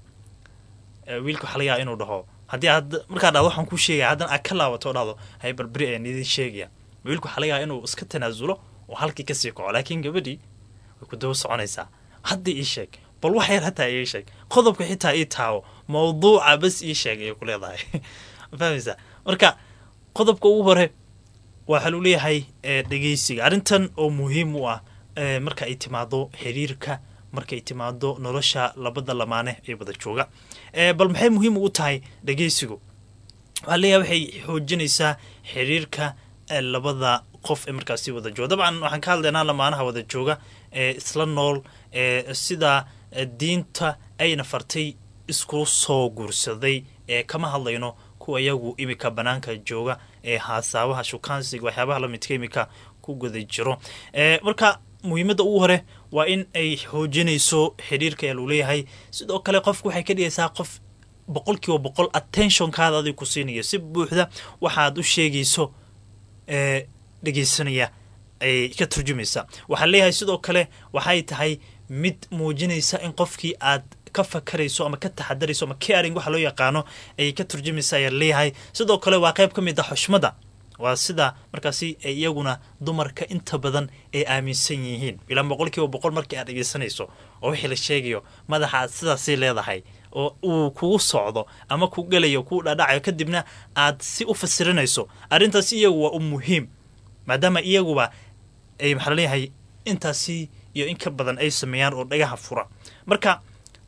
wiilka waxa laga yaaba inuu dhaho haddii aad markaa dhahdo waxaan kuu sheegaya haddana aad ka laabato o dhahdo hay barberi ayaan idin sheegaya wiilka waxaa laga yaaba inuu iska tanaasulo oo halkii kasii kaco laakiin gabadhii way ku daba soconaysaa hadda ii sheeg bal wax yar hataa ii sheeg qodobka xitaa ii taawo mawduuca bas ii sheeg ayay ku leedahay fahmaysaa marka qodobka ugu hore waxaa luu leeyahay dhegeysiga arrintan oo muhiim u ah marka ay timaado xiriirka marka ay timaado nolosha labada lamaane ee wada jooga bal maxay muhiim ugu tahay dhegeysigu waxaa leeyahay waxay xoojinaysaa xiriirka labada qof ee markaasi wada jooga dabcan waxaan ka hadlaynaa lamaanaha wada jooga ee isla nool ee sida diinta ayna fartay isku soo guursaday ee kama hadlayno kuwa iyagu imika banaanka jooga ee haasaabaha shukaansiga waxyaabaha lamidka imika ku guda jiro marka muhiimadda ugu hore waa in ay xoojinayso xiriirka ayaa luu leeyahay sidoo kale qofku waxay ka dhigaysaa qof boqol kiiba boqol attentionkaada adig ku siinayo si buuxda waxaad u sheegayso ee dhegeysanaya ay ka turjumaysaa waxaa leeyahay sidoo kale waxay tahay mid muujinaysa in qofkii aad ka fakarayso ama ka taxadarayso ama caring waxa loo yaqaano ayay ka turjumaysa ayaa leeyahay sidoo kale waa qayb ka mid a xushmada waa sida markaasi ay iyaguna dumarka inta badan ay aaminsan yihiin ilaa boqol kiiba boqol markii aad dhegeysanayso oo wixii la sheegayo madaxa aad sidaasay leedahay oo uu kugu socdo ama ku gelayo kuu dhadhacayo kadibna aad si u fasirinayso arrintaasi iyagu waa u muhiim maadaama iyaguba ay maxaa laleeyahay intaasi iyo in ka badan ay sameeyaan oo dhagaha fura marka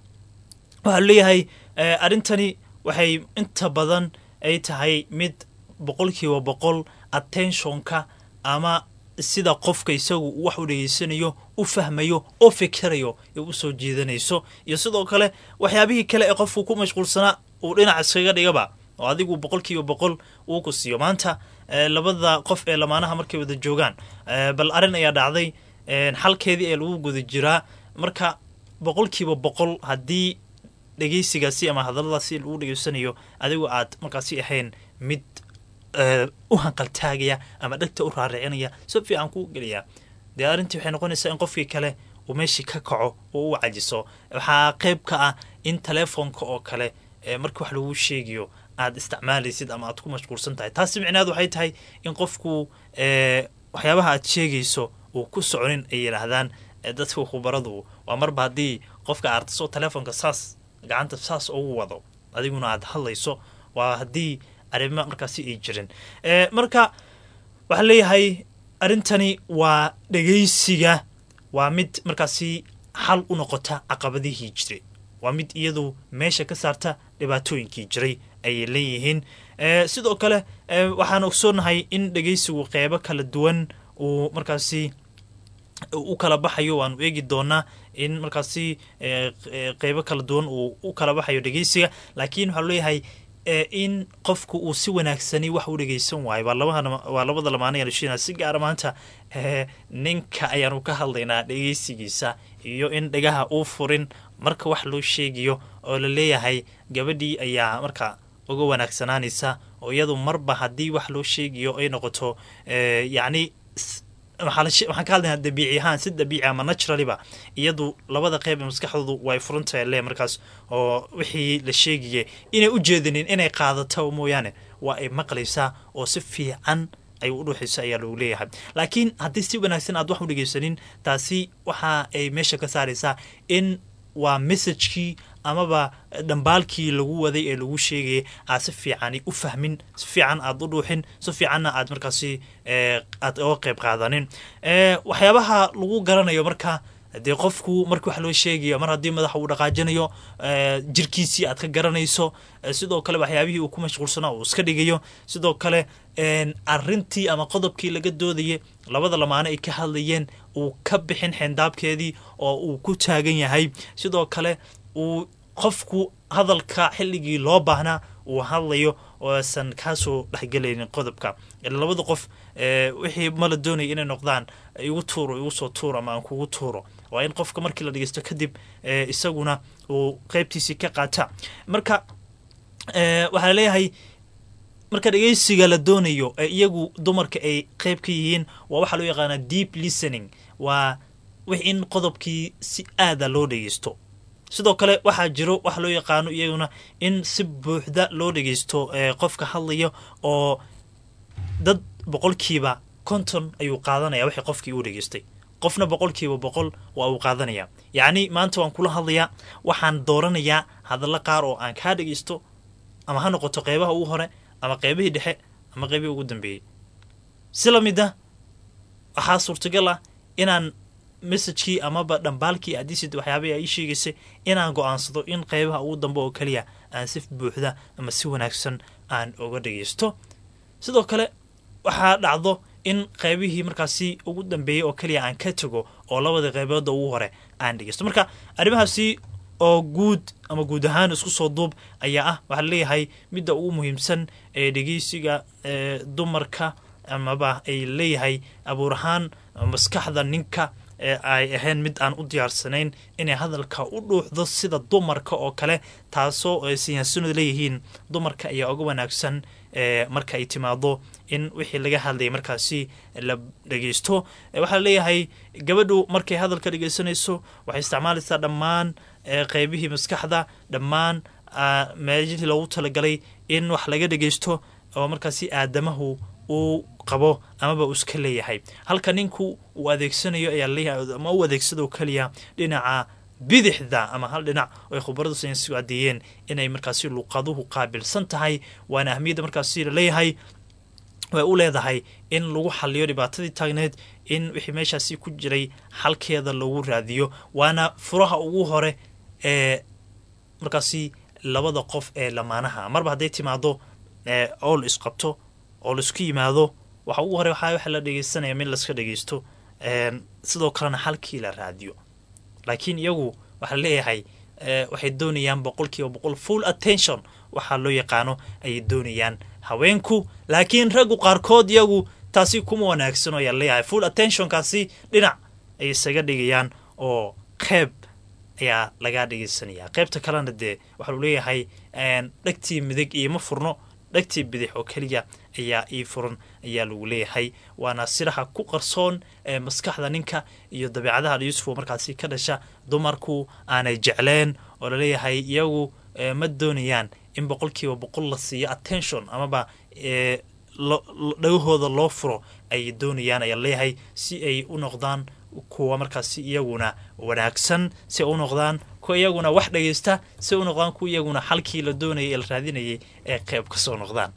waxaa leeyahay arrintani waxay inta badan ay tahay mid boqolkiiba boqol attentionka ama sida qofka isagu wax u dhegeysanayo u fahmayo oo fikirayo ee usoo jiidanayso iyo sidoo kale waxyaabihii kale ee qofku ku mashquulsanaa uu dhinac iskaga dhigaba oo adigu boqol kiiba boqol uu ku siiyo maanta labada qof ee lamaanaha markay wada joogaan bal arrin ayaa dhacday xalkeedii ee lagu guda jiraa marka boqolkiiba boqol haddii dhegeysigaasi ama hadalladaasi lagu dhegeysanayo adigu aad markaasi ahayn mid u hanqaltaagaya ama dhegta u raaricinaya si fiican kuu gelaya dee arrintii waxay noqonaysaa in qofkii kale uu meeshii ka kaco oo u cajiso waxaa qayb ka ah in telefoonka oo kale markii wax lagu sheegayo aad isticmaalaysid ama aad ku mashquulsan tahay taasi micnaheed waxay tahay in qofku waxyaabaha aad sheegayso uu ku soconin ay yidhaahdaan dadka khubaradu waa marba haddii qofka artiso telefoonka saas gacanta saas ugu wado adiguna aad hadlayso waa haddii arrimo markaasi ay jirin marka waxaa leeyahay arrintani waa dhegaysiga waa mid markaasi xal u noqota caqabadihii jiray waa mid iyadu meesha ka saarta dhibaatooyinkii jiray ayay leeyihiin sidoo kale waxaan ogsoonahay in dhegaysigu qeybo kala duwan uu markaasi u kala baxayo waanu eegi doonaa in markaasi qeybo kala duwan uu u kala baxayo dhegeysiga laakiin waxaa leeyahay in qofku uu si wanaagsani wax u dhegeysan waayo waa labada lamaanayaan si gaara maanta ninka ayaanu ka hadlaynaa dhegeysigiisa iyo in dhegaha uu furin marka wax loo sheegayo oo la leeyahay gabadhii ayaa marka uga wanaagsanaanaysa oo iyadu marba haddii wax loo sheegayo ay noqoto yacni waxaan ka hadlaynaa dabiici ahaan si dabiici ama naturaliba iyadu labada qeyb ee maskaxdoodu way furantahay le markaas oo wixii la sheegaya inay u jeedinin inay qaadato mooyaane waa ay maqlaysaa oo si fiican ay u dhuuxayso ayaa lagu leeyahay laakiin haddii si wanaagsan aad wax u dhegeysanin taasi waxa ay meesha ka saaraysaa in waa messagekii amaba dhambaalkii lagu waday ee lagu sheegayay aad si fiicani u fahmin si fiican aad u dhuuxin si fiicanna aad markaasi aad oga qeyb qaadanin waxyaabaha lagu garanayo marka dee qofku markii wax loo sheegayo mar haddii madaxa uu dhaqaajinayo jirkiisii aad ka garanayso sidoo kale waxyaabihii uu ku mashquulsanaa uu iska dhigayo sidoo kale arintii ama qodobkii laga doodayay labada lamaano ay ka hadlayeen uu ka bixin xeendaabkeedii oo uu ku taagan yahay sidoo kale uu qofku hadalka xilligii loo baahnaa uu hadlayo oosan kaasoo dhexgelaynin qodobka labada qof wixii mala doonaya inay noqdaan igu tuuro igu soo tuuro ama aan kugu tuuro waa in qofka markii la dhegeysto kadib isaguna uu qeybtiisii ka qaata marka waxaa leeyahay marka dhegeysiga la doonayo ee iyagu dumarka ay qeyb ka yihiin waa waxaa loo yaqaanaa deep listening waa wix in qodobkii si aada loo dhegeysto sidoo kale waxaa jiro waxa loo yaqaano iyaguna in si buuxda loo dhegeysto qofka hadlaya oo dad boqolkiiba konton ayuu qaadanaya wixii qofkii uu dhegeystay qofna boqolkiiba boqol waa uu qaadanaya yacni maanta waan kula hadlayaa waxaan dooranayaa hadallo qaar oo aan kaa dhegeysto ama ha noqoto qeybaha ugu hore ama qeybihii dhexe ama qeybihii ugu dambeeyey si la mid a waxaa suurtagal ah inaan messagekii amaba dhambaalkii adisid waxyaabahii ay ii sheegaysay inaan go-aansado in qeybaha ugu dambe oo keliya aan si buuxda ama si wanaagsan aan uga dhageysto sidoo kale waxaa dhacdo in qeybihii markaasi ugu dambeeyey oo keliya aan ka tago oo labada qeybooda ugu hore aan dhegeysto marka arrimahaasi oo guud ama guud ahaan isku soo duub ayaa ah waxaa leeyahay midda ugu muhiimsan ee dhegeysiga dumarka amaba ay leeyahay abuur ahaan maskaxda ninka ay ahayn mid aan u diyaarsanayn inay hadalka u dhuuxdo sida dumarka oo kale taasoo ay siyaasanu leeyihiin dumarka ayaa uga wanaagsan marka ay timaado in wixii laga hadlayay markaasi la dhegeysto waxaa leeyahay gabadhu markay hadalka dhegeysanayso waxay isticmaalaysaa dhammaan qeybihii maskaxda dhammaan meelihii loogu talagalay in wax laga dhegeysto oo markaasi aadamahu uu qabo amaba uu iska leeyahay halka ninku uu adeegsanayo ayaa leeyahay ama u adeegsado keliya dhinaca bidixda ama hal dhinac oo ay khubaradu saynsigu adeeyeen inay markaasi luqaduhu qaabilsan tahay waana ahmiyadda markaasi laleeyahay way u leedahay in lagu xaliyo dhibaatadii taagneed in wixii meeshaasi ku jiray xalkeeda lagu raadiyo waana furaha ugu hore ee markaasi labada qof ee lamaanaha marba hadday timaado oo la isqabto oo laisku yimaado waxa ugu hore waxaa waxa la dhegeysanaya min laska dhegeysto sidoo kalena halkii la raadiyo laakiin iyagu waxaa leeyahay waxay doonayaan boqolkiiba boqol full attention waxaa loo yaqaano ayay doonayaan haweenku laakiin raggu qaarkood iyagu taasi kuma wanaagsan ayaa leeyahay full attentionkaasi dhinac ay isaga dhigayaan oo qeyb ayaa lagaa dhegeysanaya qeybta kalena dee waxaa lu leeyahay dhegtii midig ioma furno dhegtii bidix oo keliya ayaa ii furan ayaa lagu leeyahay waana siraha ku qarsoon ee maskaxda ninka iyo dabeicadaha yuusufo markaasi ka dhasha dumarku aanay jecleen oo laleeyahay iyagu ma doonayaan in boqolkiiba boqol la siiyo attention amaba dhagahooda loo furo ay doonayaan ayaa leeyahay si ay u noqdaan kuwa markaasi iyaguna wanaagsan si ay u noqdaan kuwa iyaguna wax dhageysta si ay u noqdaan kuwa iyaguna halkii la doonayay ee la raadinayay ee qeyb kasoo noqdaan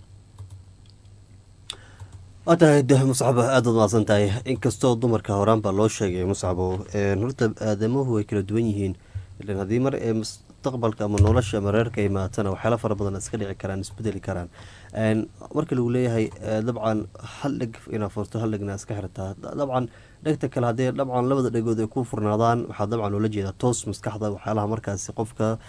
waa tahay de muscabo aada ad maadsan tahay inkastoo dumarka horaan baa loo sheegay muscabo horta aadamuhu way kala duwan yihiin ilan haddii mar ee mustaqbalka ama nolosha ama reerka imaatana waxyaala fara badan iska dhici karaan isbedeli karaan marka lagu leeyahay dabcan hal dheg inaa furto hal dhegna iska xirtaa dabcan dhegta kale haddii dabcan labada dhegood ay ku furnaadaan waxaa dabcan loola jeedaa toos maskaxda waxyaalaha markaasi qofka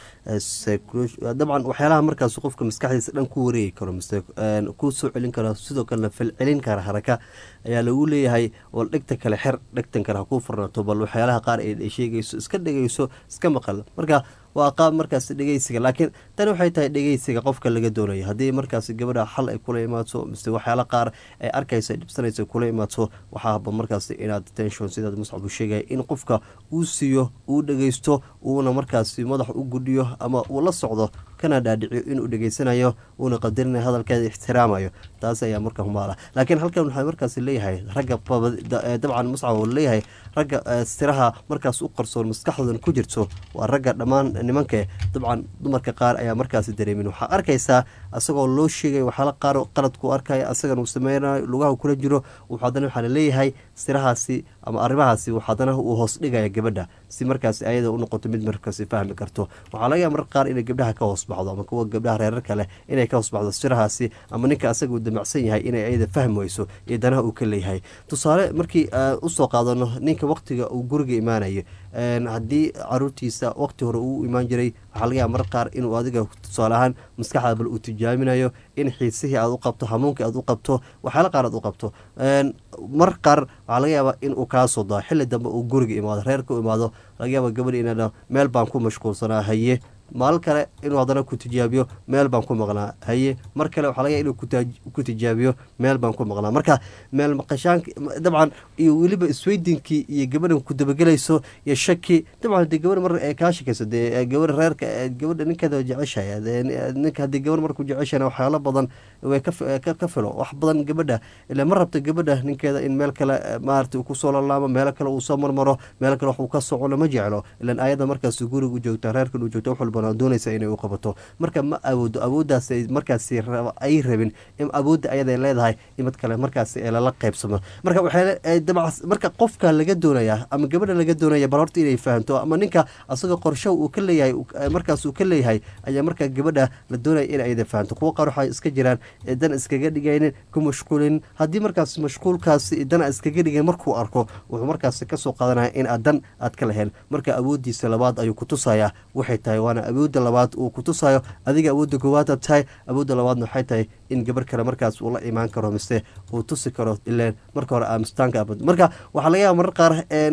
dabcan waxyaalaha markaasi qofka maskaxdiisa dhan ku wareegi karo mise ku soo celin karo sidoo kalena falcelin kara haraka ayaa lagu leeyahay wal dhegta kale xer dhegtan kale ha kuu furnaato bal waxyaalaha qaar ay sheegayso iska dhegeyso iska maqal marka waa qaab markaas dhegeysiga laakiin tani waxay tahay dhegeysiga qofka laga doonaya haddii markaas gabadha xal ay kula imaato mise waxyaala qaar ay arkayso ay dhibsanayso kula imaato waxaa haba markaas inaad tension sidaad muscab u sheegaya in qofka uu siiyo uu dhegeysto uuna markaasi madax u gudhiyo ama uu la socdo kana dhaadhiciyo inuu dhegeysanayo uuna qadarinayo hadalkeeda ixtiraamayo taas ayaa marka humaala laakiin halkan waxaa markaas leeyahay ragga dabcan muscab leeyahay ragga siraha markaas u qarsoon maskaxdoodan ku jirto waa ragga dhammaan nimanka dabcan dumarka qaar ayaa markaasi dareemin waxaa arkaysaa asagoo loo sheegay waxyaala qaar qaladku arkaya asagan uu sameynayo lugaha kula jiro haddana waxaa laleeyahay sirahaasi ama arrimahaasi haddana uu hoos dhigaya gabadha si markaasi ayada u noqoto mid markaasi fahmi karto waxaa laga yaaba marka qaar inay gabdhaha ka hoos baxdo ama kuwa gabdhaha reerarka leh inay ka hoos baxdo sirahaasi ama ninka asaga uu damacsan yahay inay ayada fahmi weyso iyo danaha uu ka leeyahay tusaale markii usoo qaadano ninka waqtiga uu guriga imaanayo haddii caruurtiisa waqti hore uu imaan jiray waxaa laga yaaba marka qaar inuu adiga tusaale ahaan maskaxda bal uu tijaaminayo in xiisihii aad u qabto hamuunkii aad u qabto waxyaala qaar aad u qabto mar qaar waxaa laga yaabaa in uu kaa soo daa xilli dambe uu guriga imaado reerka u imaado laga yaaba gabadhi ina meel baan ku mashquulsanaa haye maalin kale inuu haddana ku tijaabiyo meel baan ku maqnaa haye mar kale waxaa laga inuu ku tijaabiyo meel baan ku maqnaa marka meel maqashaanka dabcan iyo weliba isweydinkii iyo gabadhan ku dabagelayso iyo shaki dabcan hadii gabadha mar ay kaa shakayso dee gabadha reerka gabadha ninkeeda jeceshaya ninka haddii gabadh markuu jeceshana waxyaalo badan way ka filo wax badan gabadha ila ma rabta gabadha ninkeeda in meel kale maarata kusoo lalaamo meelo kale uu soo marmaro meel kale wax uu ka socono ma jeclo ilan ayada markaas guriga u joogta reerkan u joogta wax walba doonaysa inay u qabato marka ma awoodo awooddaas markaas ay rabin in awoodda ayada leedahay in mid kale markaas lala qaybsamo marka marka qofka laga doonaya ama gabadha laga doonaya bal horta inay fahamto ama ninka asagoo qorsho uu ka leeyahay markaas uu ka leeyahay ayaa marka gabadha la doonaya in ayda fahamto kuwa qaar waxay iska jiraan dan iskaga dhigaynin ku mashquulin haddii markaas mashquulkaas dan iskaga dhigayn markuu arko wuxuu markaas kasoo qaadanaya in aad dan aad ka lahayn marka awooddiisa labaad ayuu ku tusayaa waxay tahay waana awoodda labaad uu ku tusayo adiga awoodda koowaadaad tahay awoodda labaadna waxay tahay in gabar kale markaas uu la imaan karo mise uu tusi karo ileen marka hore aamistaanka marka waxaa laga yaaba marar qaar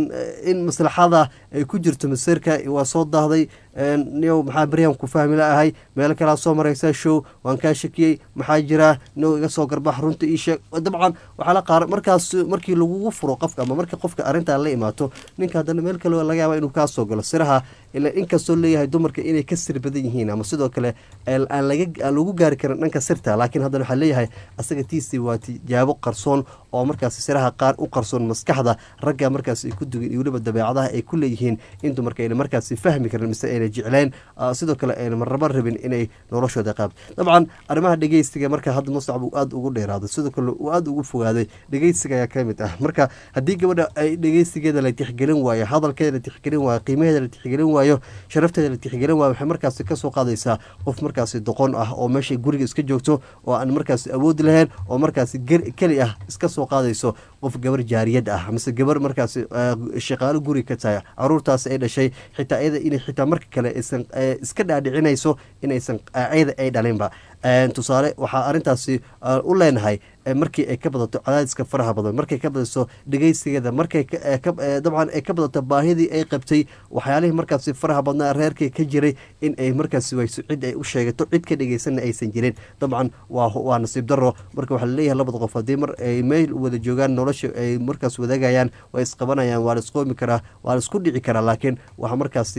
in maslaxada ay ku jirto maseerka waa soo daahday niyow maxaa beryahan ku fahmi la ahay meelo kalea soo maraysaa show waan kaa shakiyey maxaa jiraa niyow iga soo garbax runta ii sheeg dabcan waxaa la qaar markaas markii lagugu furo qofka ama marka qofka arrintaa la imaato ninka haddana meel kale laga yaaba inuu kaa soo galo siraha ila inkastoo leeyahay dumarka inay ka sir badan yihiin ama sidoo kale aan lagu gaari karin dhanka sirta laakiin haddana waxaa leeyahay asaga tiisii waa tijaabo qarsoon oo markaas siraha qaar u qarsoon maskaxda ragga markaas ay ku dugin iyo weliba dabeecadaha ay ku leeyihiin in dumarka ayna markaas fahmi karin mise ayna jecleen sidoo kale ayna marnaba rabin inay noloshooda qaab dabcan arrimaha dhegeysiga marka hadda muscab uu aada ugu dheeraaday sidoo kale uu aada ugu fogaaday dhegeysiga ayaa ka mid ah marka haddii gabadha ay dhegeysigeeda la tixgelin waayo hadalkeeda la tixgelin waayo qiimaheeda la tixgelin waayo sharafteeda la tixgelin waayo waxay markaasi kasoo qaadaysaa qof markaasi doqon ah oo meesha guriga iska joogto oo aan markaasi awoodi lahayn oo markaasi keli ah iska soo soo qaadayso qof gabar jaariyad ah mise gabar markaas shaqaalo guri ka tahay caruurtaas ay dhashay xitaa iyada inay xitaa marka kale aysan iska dhaadhicinayso inaysan iyada ay dhalinba tusaale waxaa arrintaasi u leenahay markii ay ka badato cadaadiska faraha badan markay ka badato dhegeysigeeda markay dabcan ay ka badato baahidii ay qabtay waxyaalihii markaasi faraha badnaa reerkii ka jiray in ay markaasi wayso cid ay u sheegato cid ka dhegeysanna aysan jirin dabcan waa nasiib daro marka waxaa laleeyahay labada qof haddii mar ay meel wada joogaan nolosha ay markaas wadaagayaan waa isqabanayaan waa la isqoomi karaa waa la isku dhici karaa laakiin waxaa markaasi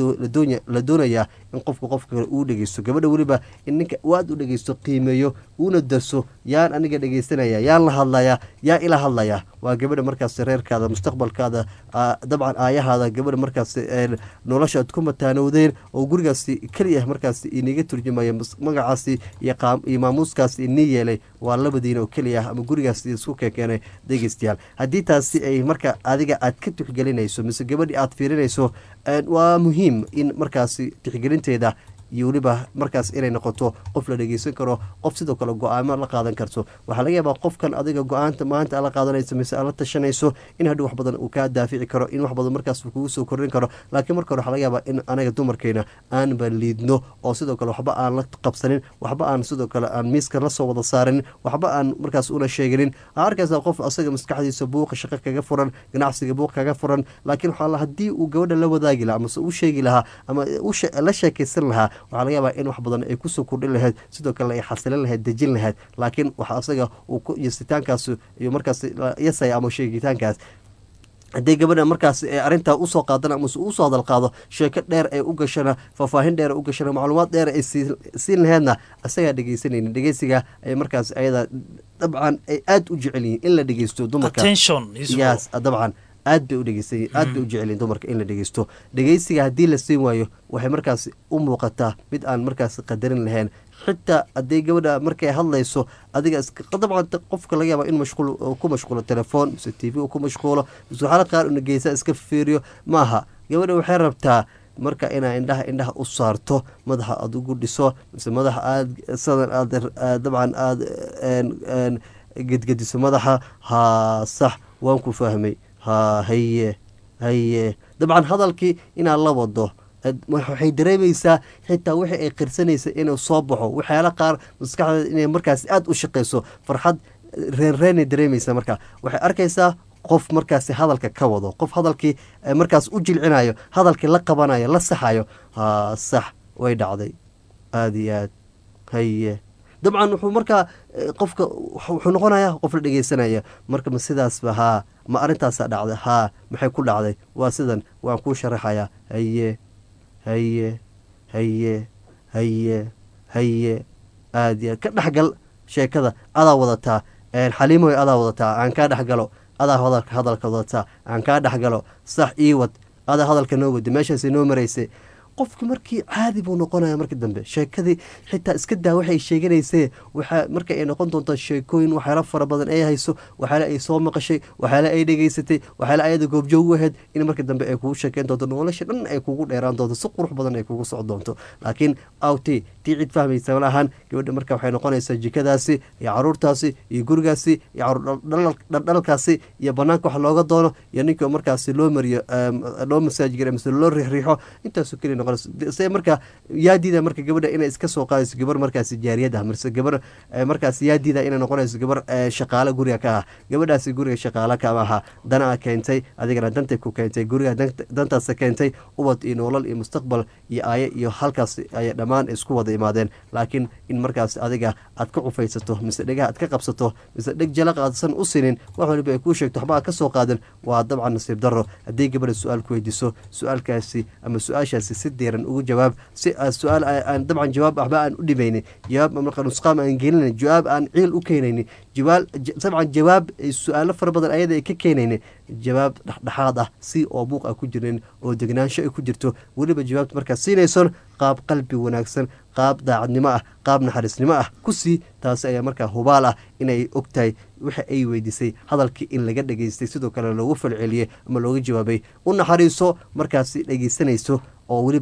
la doonayaa in qofka qofka kale uu dhegeysto gabadha weliba in ninka aad u dhegeysto qiimeeyo uuna darso yaan aniga dhegeysanaya yaan la hadlayaa yaa ila hadlayaa waa gabadha markaas reerkaada mustaqbalkaada dabcan aayahaada gabadha markaas nolosha aad ku mataanowdeen oo gurigaasi keliya markaas iniga turjumaya magacaasi iyo maamuuskaasi inii yeelay waa labadiina oo keliya ah ama gurigaasi isku kekeenay dhegeystayaal haddii taasi ay marka adiga aad ka tixgelinayso mise gabadhii aad fiirinayso waa muhiim in markaasi tixgelinteeda iyo weliba markaas inay noqoto qof la dhegeysan karo qof sidoo kale go-aamo la qaadan karto waxaa laga yaabaa qofkan adiga go-aanta maanta aad la qaadanayso mise aad la tashanayso in hadhi wax badan uu kaa daafici karo in wax badan markaas uu kugu soo kordhin karo laakiin marka hore waxaa laga yaabaa in anaga dumarkeena aanba liidno oo sidoo kale waxba aan la qabsanin waxba aan sidoo kale aan miiska la soo wada saaranin waxba aan markaas una sheeganin aa arkaysaa qof asaga maskaxdiisa buuqa shaqo kaga furan ganacsiga buuq kaga furan laakiin waxaa haddii uu gabadha la wadaagi lahaa amase u sheegi lahaa ama la sheekaysan lahaa waxaa laga yaabaa in wax badan ay kusoo kordhin lahayd sidoo kale ay xasilin lahayd dejin lahayd laakiin waxa asaga uu yasitaankaas iyo markaas yasaya ama sheegitaankaas haddii gabadha markaas arrintaa usoo qaadan amase usoo hadal qaado sheeko dheer ay u gashana faahfaahin dheer u gashana macluumaad dheer ay siin laheydna asagaa dhegeysanaynin dhegeysiga ay markaas ayada dabcan ay aada u jecel yihiin in la dhegeysto dumarka yes dabcan aad bay u dhegeysan aad bay u jecelyiin dumarka in la dhegeysto dhegeysiga haddii la siin waayo waxay markaas u muuqataa mid aan markaas qadarin lahayn xitaa haddii gabadha markay hadlayso adiga dabcan qofka laga yaaba in mashquul ku mashquulo telefoon mise t v ku mashquulo mise waxaala qaar una geysa iska fiiriyo maaha gabadha waxay rabtaa marka inaa indhaha indhaha u saarto madaxa aada ugu dhiso mise madaxa aada sadan aad dabcan aada gedgediso madaxa haa sax waan ku fahmay ha haye haye dabcan hadalkii inaad la wado waxay dareemaysaa xitaa wixii ay qirsanaysa inuu soo baxo waxyaala qaar maskaxdeeda inay markaas aada u shaqeyso farxad reenreenay dareemaysaa marka waxay arkaysaa qof markaasi hadalka ka wado qof hadalkii markaas u jilcinayo hadalkii la qabanayo la saxayo ha sax way dhacday aada iyo aad haye dabcan wuxuu markaa qofka wuxuu noqonayaa qof la dhegeysanaya marka ma sidaasba haa ma arrintaasaa dhacday haa maxay ku dhacday waa sidan waan kuu sharaxayaa haye haye haye haye haye aad iyo aad ka dhexgal sheekada adaa wadataa xaliimoy adaa wadataa aan kaa dhexgalo adaa hadalka wadataa aan kaa dhexgalo sax ii wad adaa hadalka noo wadi meeshaasay noo maraysay qofki markii caadi buu noqonaya markii dambe sheekadii xitaa iska daa waxay sheeganaysee waxaa marka ay noqon doontaa sheekooyin waxyaala fara badan ay hayso waxyaale ay soo maqashay waxyaale ay dhegeysatay waxyaale ayada goobjoog u ahayd in marka dambe ay kugu sheekeyn doonto nolosha dhan ay kugu dheeraan doonto si qurux badan ay kugu soco doonto laakiin awti tii cid fahmaysa malahan gabadha marka waxay noqonaysaa jikadaasi iyo caruurtaasi iyo gurigaasi iyo caruurdhaldhalkaasi iyo banaanka wax looga doono iyo ninkii markaasi loo mariyo loo masaajigara mise loo riixriixo intaasoo keliya noqon se marka yaadiida marka gabadha inay iska soo qaadayso gabar markaasi jaariyad ah mise gabar markaas yaadiida inay noqonayso gabar shaqaalo guriga ka ah gabadhaasi guriga shaqaalo kama aha danaa keentay adigana dantay ku keentay guriga dantaasa keentay ubad iyo nolol iyo mustaqbal iyo aaye iyo halkaas ay dhammaan isku wada imaadeen laakiin in markaas adiga aad ka cufaysato mise dhegaha aad ka qabsato mise dheg jalaq aadsan u sinin wax waliba ay kuu sheegto waxba aad ka soo qaadan waa dabcan nasiib daro haddii gabadha su-aal ku weydiiso su-aalkaasi ama su-aashaasi si diiran ugu jawaab si su-aal aan dabcan jawaab waxba aan u dhimaynin jawaab marka nusqaam aan gelinayn jawaab aan ciil u keenaynin jawaab dabcan jawaab su-aalo fara badan ayada ay ka keenaynin jawaab dhexdhexaad ah si oo buuq ah ku jirin oo degnaansho ay ku jirto weliba jawaabta markaad siinayson qaab qalbi wanaagsan qaab daacadnimo ah qaab naxariisnimo ah ku sii taasi ayaa markaa hubaal ah inay og tahay waxa ay weydiisay hadalkii in laga dhegaystay sidoo kale loogu falceliyey ama looga jawaabay u naxariiso markaasi dhegeysanayso oo weliba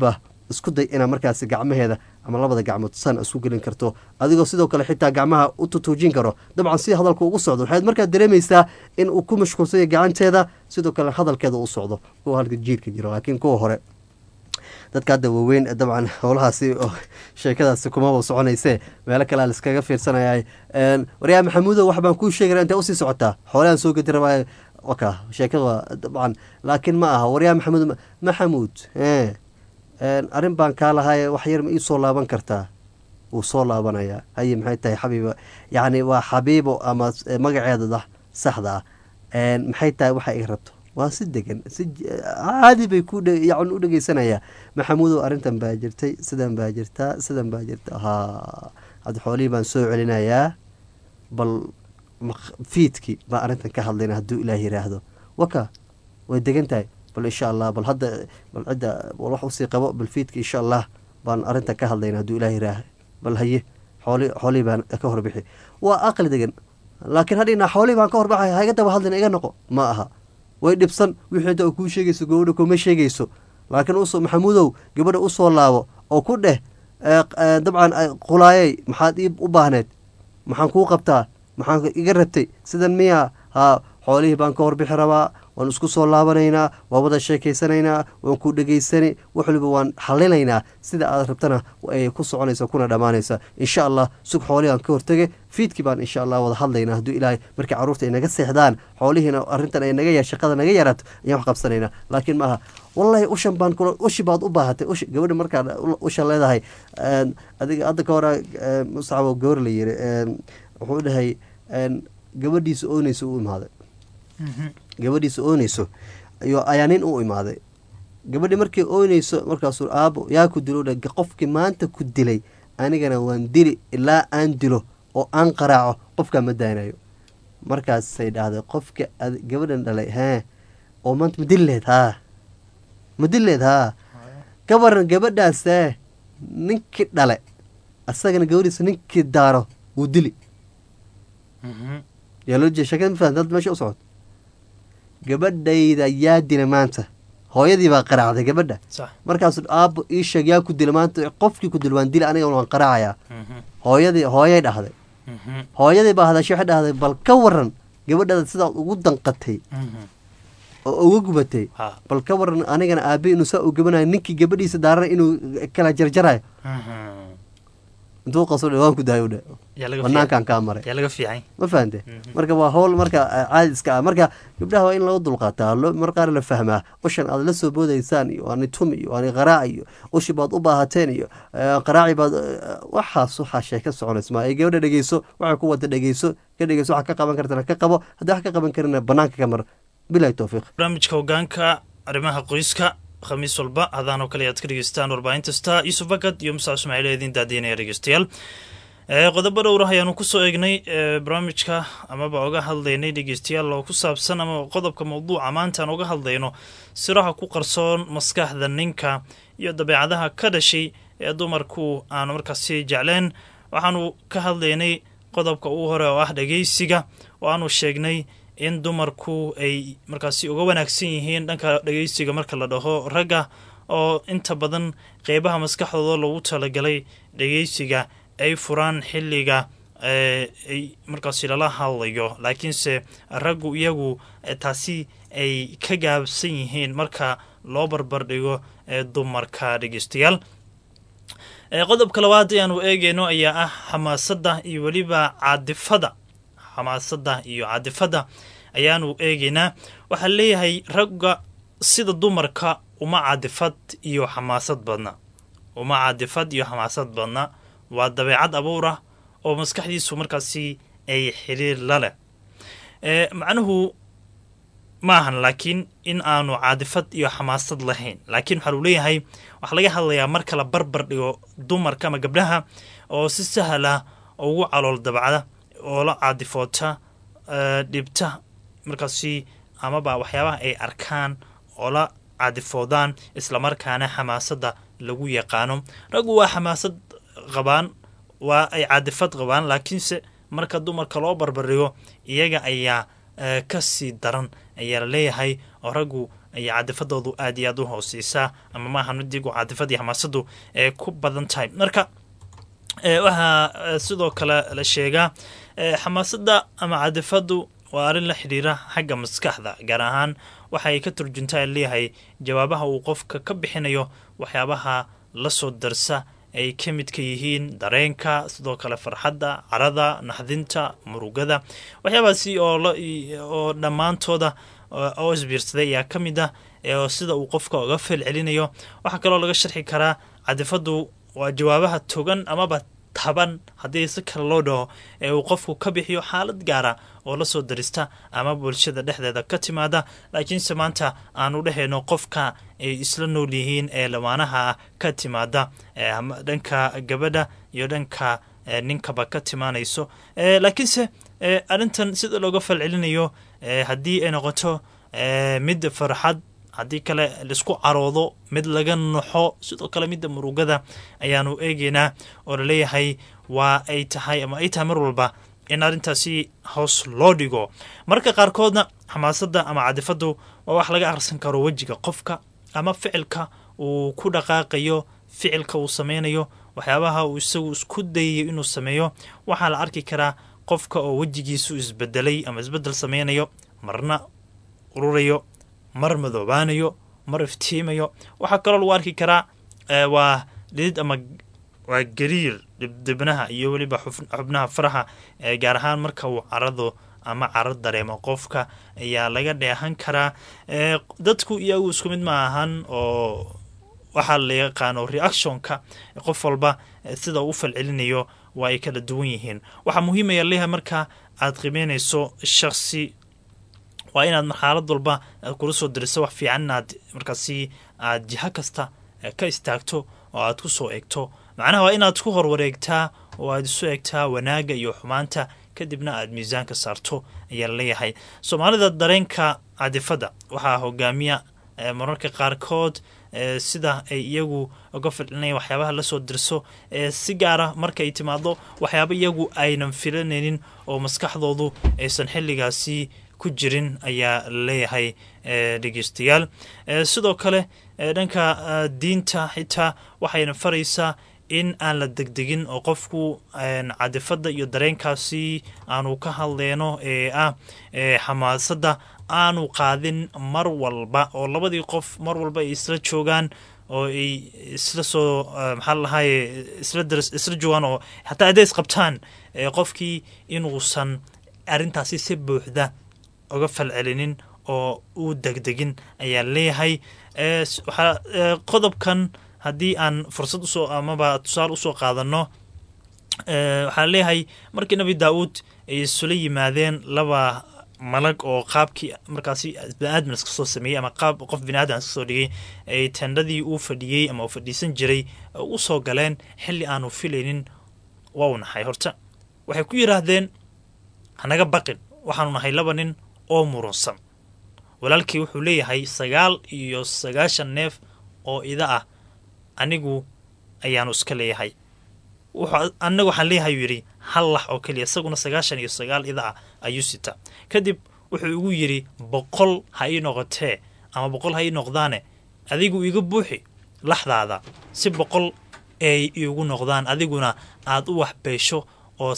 isku day inaa markaasi gacmaheeda ama labada gacmood san isku gelin karto adigoo sidoo kale xitaa gacmaha u tutuujin karo dabcan si hadalka ugu socdo waxaad markaa dareemaysaa in uu ku mashquulsanya gacanteeda sidoo kale hadalkeeda u socdo kuwa halka jiirka jiro laakiin kuwa hore dadka hadda waaweyn dabcan howlahaasi sheekadaasi kumaba soconayse meelo kale a liskaga fiirsanaya waryaa maxamuudo wax baan kuu sheegana intay usii socotaa xoolahan soo gedi rabaayo waka sheekada waa dabcan laakiin ma aha waryaa maxamuud maxamuud arrin baan kaa lahaye wax yar ma ii soo laaban kartaa wuu soo laabanayaa haye maxay tahay xabiibo yacni waa xabiibo ama magaceeda saxda ah maxay tahay waxa ay rabto waa si degan si caadi bay ku yan u dhegeysanayaa maxamuudow arrintan baa jirtay sidan baa jirtaa sidan baa jirta ha hadda xoolihii baan soo celinayaa bal fiidkii baan arrintan ka hadlayna hadduu ilaah yiraahdo waka way degan tahay bal insha allah bal hadda bal cidda bal wax usii qabo bal fiidka insha allah baan arrintan ka hadlayna hadduu ilaah yiraah bal haye xooli xoolihii baan ka horbixi waa aqli degan laakiin hadhina xoolihii baan ka horbaxay haiga daba hadlina iga noqo ma aha way dhibsan wixii da kuu sheegayso gabadha kuma sheegayso laakiin us maxamuudow gabadha usoo laabo oo ku dheh dabcan qulaayey maxaad ii u baahneed maxaan kuu qabtaa maxaan iga rabtay sidan miyaa haa xoolihii baan ka horbixi rabaa waan isku soo laabanaynaa waan wada sheekaysanaynaa waan ku dhegaysani wax waliba waan xalinaynaa sida aad rabtana ay ku soconaysa kuna dhammaanaysa insha allah sug xoolihii aan ka hortege fiidkii baan insha allah wada hadlaynaa hadduu ilaahay markii carruurta ay naga seexdaan xoolihiina arrintan ay naga shaqada naga yaraato ayaan wax qabsanaynaa laakiin maaha wallahi ushan baan kula ushi baad u baahatay ushi gabadha markaad usha leedahay adiga hadda ka hora muscabo gawar la yiri wuxuu dhahay gabadhiisa oonaysa u imaaday gabadhiisa oonayso ayaa nin u imaaday gabadhi markay oonayso markaasuu aabo yaa ku dilo qofkii maanta ku dilay anigana waan dili ilaa aan dilo oo aan qaraaco qofkaa ma daanayo markaasay dhahday qofka gabadhan dhalay hee oo maanta ma dili lehed haa ma dili lehed haa ka waran gabadhaasee ninkii dhale asagana gabadhiisa ninkii daaro wuu dili yaa loo jeeda sheekada ma fahamta hadda meesha u socod gabadhayda yaa dila maanta hooyadii baa qaraacday gabadha markaasu aabo ii sheeg yaa ku dila maanta qofkii ku dila waan dila aniga waan qaraacayaa hooyadii hooyay dhahday hooyadii baa hadashay waxay dhahday bal ka waran gabadhada sidaad ugu danqatay oo uga gubatay bal ka waran anigana aabe inuu saa u gabanayo ninkii gabadhiisa daarana inuu kala jarjarayo intuu qaso waan ku dahay dhe banaankan kaa maray ma fahante marka waa howl marka caadi iska ah marka gabdhaha waa in lagu dulqaataa mar qaar la fahmaa ushan aad la soo boodaysaan iyo ani tumi iyo ani qaraac iyo ushi baad u baahateen iyo qaraaci baad waxaas waxaa sheeka soconaysa ma ay gabadha dhegeyso waxay ku wada dhegeyso ka dhegeyso waxa ka qaban kartana ka qabo haddii wax ka qaban karina banaanka ka mar bilahi towfiiq barnaamijka hogaanka arrimaha qoyska khamiis walba hadaan oo kale ayaad ka dhegeystaan warbaahinta star yuusuf bakad iyo musa ismaaciil eediin daadiinaya dhegeystayaal qodobo dhowrah ayaanu kusoo eegnay barnaamijka amaba oga hadlaynay dhegeystayaal oo ku saabsan ama qodobka mawduuca maantaan oga hadlayno siraha ku qarsoon maskaxda ninka iyo dabeecadaha ka dhashay ee dumarku aanu markaasi jecleen waxaanu ka hadlaynay qodobka ugu hore oo ah dhegeysiga oo aanu sheegnay in dumarku ay markaasi uga wanaagsan yihiin dhanka dhegeysiga marka la dhaho ragga oo inta badan qeybaha maskaxdooda lagu talagalay dhegeysiga ay furaan xilliga ay markaasi lala hadlayo laakiinse raggu iyagu taasi ay ka gaabsan yihiin marka loo barbardhigo dumarka dhegeystayaal qodobka labaad ayaanu eegeyno ayaa ah xamaasadda iyo weliba caadifada xamaasadda iyo caadifadda ayaanu eegeynaa waxaa leeyahay ragga sida dumarka uma caadifad iyo xamaasad badna uma caadifad iyo xamaasad badna waa dabeecad abuurah oo maskaxdiisu markaasi ay xiriir la leh macnuhu maahan laakiin in aanu caadifad iyo xamaasad lahayn laakiin waxaa uu leeyahay waxaa laga hadlayaa marka la barbar dhigo dumarka ama gabdhaha oo si sahlah ugu calool dabacda oo la caadifoota dhibta markaasi amaba waxyaabaha ay arkaan oo la caadifoodaan islamarkaana xamaasadda lagu yaqaano raggu waa xamaasad qabaan waa ay caadifad qabaan laakiinse marka dumarka loo barbardhigo iyaga ayaa ka sii daran ayaa la leeyahay oo raggu ayaa cadifadoodu aad iyo aad u hooseysaa ama maaha midigu cadifad iyo xamaasadu ee ku badan tahay marka waxaa sidoo kale la sheegaa xamaasada ama cadifadu waa arrin la xidhiira xagga maskaxda gaar ahaan waxay ka turjuntaa leeyahay jawaabaha uu qofka ka bixinayo waxyaabaha lasoo darsa ay ka midka yihiin dareenka sidoo kale farxadda carada naxdinta murugada waxyaabaasi oo dhammaantooda oo isbiirsaday ayaa ka mid ah sida uu qofka uga feel celinayo waxaa kaloo laga sharxi karaa cadifadu waa jawaabaha togan amaba taban haddii si kale loo dhaho ee uu qofku ka bixiyo xaalad gaara oo lasoo darista ama bulshada dhexdeeda ka timaada laakiinse maanta aanu dhehayno qofka ay isla nool yihiin ee lamaanaha ka timaada dhanka gabadha iyo dhanka ninkaba ka timaanayso laakiinse arrintan sida looga falcelinayo haddii ay noqoto mid farxad haddii kale laisku caroodo mid laga naxo sidoo kale midda murugada ayaanu eegeynaa oo laleeyahay waa ay tahay ama ay tahay mar walba in arrintaasi hoos loo dhigo marka qaarkoodna xamaasada ama cadifadu waa wax laga akhrisan karo wejiga qofka ama ficilka uu ku dhaqaaqayo ficilka uu sameynayo waxyaabaha uu isagu isku dayayo inuu sameeyo waxaa la arki karaa qofka oo wejigiisu isbedelay ama isbedel sameynayo marna ururayo mar madoobaanayo mar iftiimayo waxaa kaloo lagu arki karaa waa dhidid ama waa gariir dhibdibnaha iyo weliba xubnaha faraha gaar ahaan marka uu carado ama caro dareemo qofka ayaa laga dheehan karaa dadku iyagu isku mid ma ahan oo waxaa la yaqaano reactionka qof walba sida uu falcelinayo waa ay kala duwan yihiin waxaa muhiimaya leeyahay marka aad qiimeynayso shaksi waa inaad marxaalad walba kula soo diriso wax fiican inaad markaasi aad jiho kasta ka istaagto oo aad ku soo eegto macnaha waa inaad ku horwareegtaa oo aad isu eegtaa wanaagga iyo xumaanta kadibna aad miisaanka saarto ayaa laleeyahay soomaalida dareenka cadifadda waxaa hogaamiya mararka qaarkood sida ay iyagu uga filcinaya waxyaabaha lasoo dirso si gaara markaay timaado waxyaaba iyagu aynan filanaynin oo maskaxdoodu aysan xilligaasi ku jirin ayaa laleeyahay dhegeystayaal sidoo kale dhanka diinta xitaa waxayna faraysaa in aan la degdegin oo qofku cadifadda iyo dareenkaasi aanu ka hadleyno ee ah xamaasadda aanu qaadin mar walba oo labadii qof mar walba ay isla joogaan oo ay isla soo maxaa lalahaye isla joogaan oo xataa hadday isqabtaan qofkii inuusan arrintaasi si buuxda uga falcelinin oo uu degdegin ayaa leeyahay waxaa qodobkan haddii aan fursad usoo amaba tusaale usoo qaadano waxaa leeyahay markii nabi daa-uud ay isula yimaadeen laba malag oo qaabkii markaasi biniaadam iska soo sameeyey ama qaab qof biniaadam iska soo dhigay ay tendhadii uu fadhiyey ama uu fadhiisan jiray u soo galeen xilli aanu filaynin waa u nahay horta waxay ku yidhaahdeen hanaga baqin waxaanu nahay laba nin oo murunsan walaalkii wuxuu leeyahay sagaal iyo sagaashan neef oo ida ah anigu ayaanu iska leeyahay anaga waxaan leeyahay uu yidhi hal lax oo keliya isaguna sagaashan iyo sagaal ida ah ayuu sita kadib wuxuu igu yidhi boqol ha ii noqotee ama boqol ha ii noqdaane adigu iga buuxi laxdaada si boqol ay iigu noqdaan adiguna aad u waxbeesho oo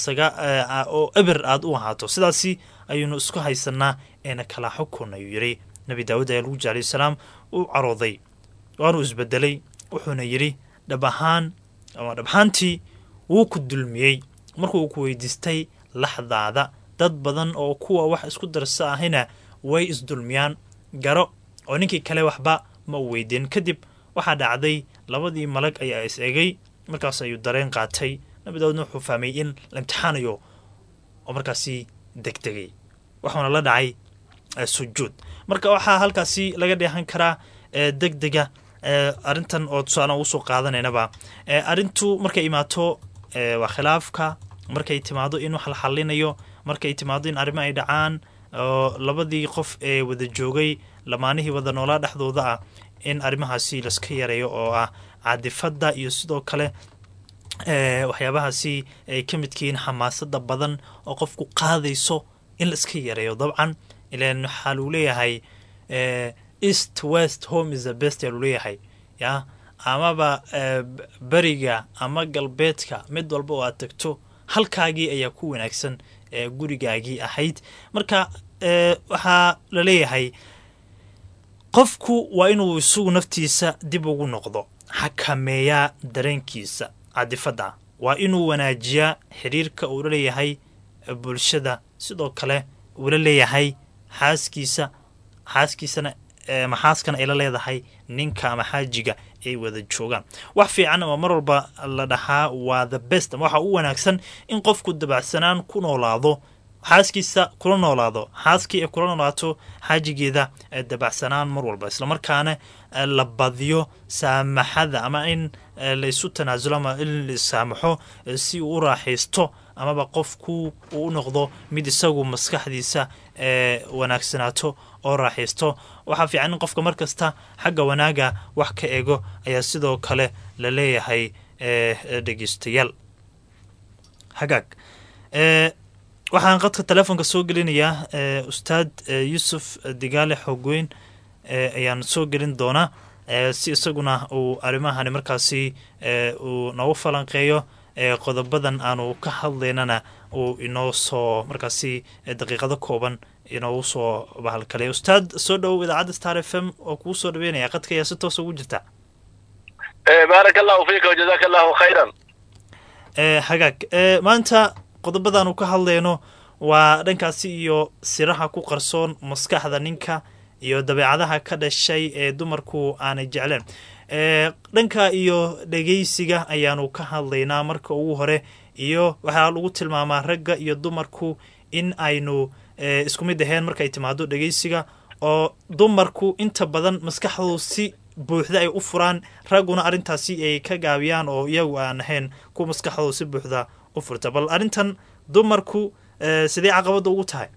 oo eber aad u ahaato sidaasi ayuunu isku haysanaa eena kala xukun ayuu yidhi nabi daawuud ayaa lagu jir alayhi salaam u carooday waanuu isbedelay wuxuuna yidhi dhab ahaan ama dhabhaantii wuu ku dulmiyey markuu ku weydiistay laxdaada dad badan oo kuwa wax isku darsa ahina way isdulmiyaan garo oo ninkii kale waxba ma u weydiin kadib waxaa dhacday labadii malag ayaa is egay markaas ayuu dareen qaatay nabi daawuudna wuxuu fahmay in la imtixaanayo oo markaasi degdegay waxuuna la dhacay sujuud marka waxaa halkaasi laga dheehan karaa degdega arrintan oo tusaale usoo qaadanaynaba arrintu markay imaato waa khilaafka markay timaado in wax la xalinayo markay timaado in arrimo ay dhacaan oo labadii qof ee wada joogay lamaanihii wada noolaa dhexdooda ah in arrimahaasi laska yareeyo oo ah cadifadda iyo sidoo kale waxyaabahaasi ay ka midkihiin xamaasada badan oo qofku qaadayso in la iska yareeyo dabcan ilan waxaa luu leeyahay east west home is the best yaa luleeyahay ya amaba beriga ama galbeedka mid walba oo aad tagto halkaagii ayaa ku wanaagsan ee gurigaagii ahayd marka waxaa la leeyahay qofku waa inuu isagu naftiisa dib ugu noqdo xakameeyaa dareenkiisa cadifadda waa inuu wanaajiyaa xiriirka uu la leeyahay bulshada sidoo kale uu la leeyahay xaaskiisa xaaskiisana maxaaskana ay la leedahay ninka ama xaajiga ay wada joogaan wax fiican ama mar walba la dhahaa waa the best ama waxa u wanaagsan in qofku dabacsanaan ku noolaado xaaskiisa kula noolaado xaaskii ay kula noolaato xaajigeeda dabacsanaan mar walba islamarkaana la badiyo saamaxada ama in laysu tanaasulo ama in lasaamaxo si uu u raaxaysto amaba qofku uu u noqdo mid isagu maskaxdiisa wanaagsanaato oo raaxaysto waxaa fiican in qofka mar kasta xagga wanaaga wax ka ego ayaa sidoo kale la leeyahay dhegeystayaal hagaag waxaan qadka telefoonka soo gelinayaa ustaad yuusuf digaale xoogweyn ayaan soo gelin doonaa si isaguna uu arrimahani markaasi uu noogu falanqeeyo qodobadan aanu ka hadlaynana uu inoo soo markaasi daqiiqado kooban inoogu soo bahalkalay ustaad soo dhowow idaacadda star f m oo kuu soo dhaweynaya qadka ayaa si toosa ugu jirta baaraka allahu fiika wajazaka allahu khayran hagaag maanta qodobadaanu ka hadlayno waa dhankaasi iyo siraha ku qarsoon maskaxda ninka iyo dabeecadaha ka dhashay ee dumarku aanay jecleen dhanka iyo dhegeysiga ayaanu ka hadlaynaa marka ugu hore iyo waxaa lagu tilmaamaa ragga iyo dumarku in aynu isku mid ahayn markay timaado dhegeysiga oo dumarku inta badan maskaxdoodu si buuxda ay u furaan ragguna arrintaasi ay ka gaabiyaan oo iyagu aan ahayn kuwa maskaxdoodu si buuxda u furta bal arrintan dumarku sidee caqabadda ugu tahay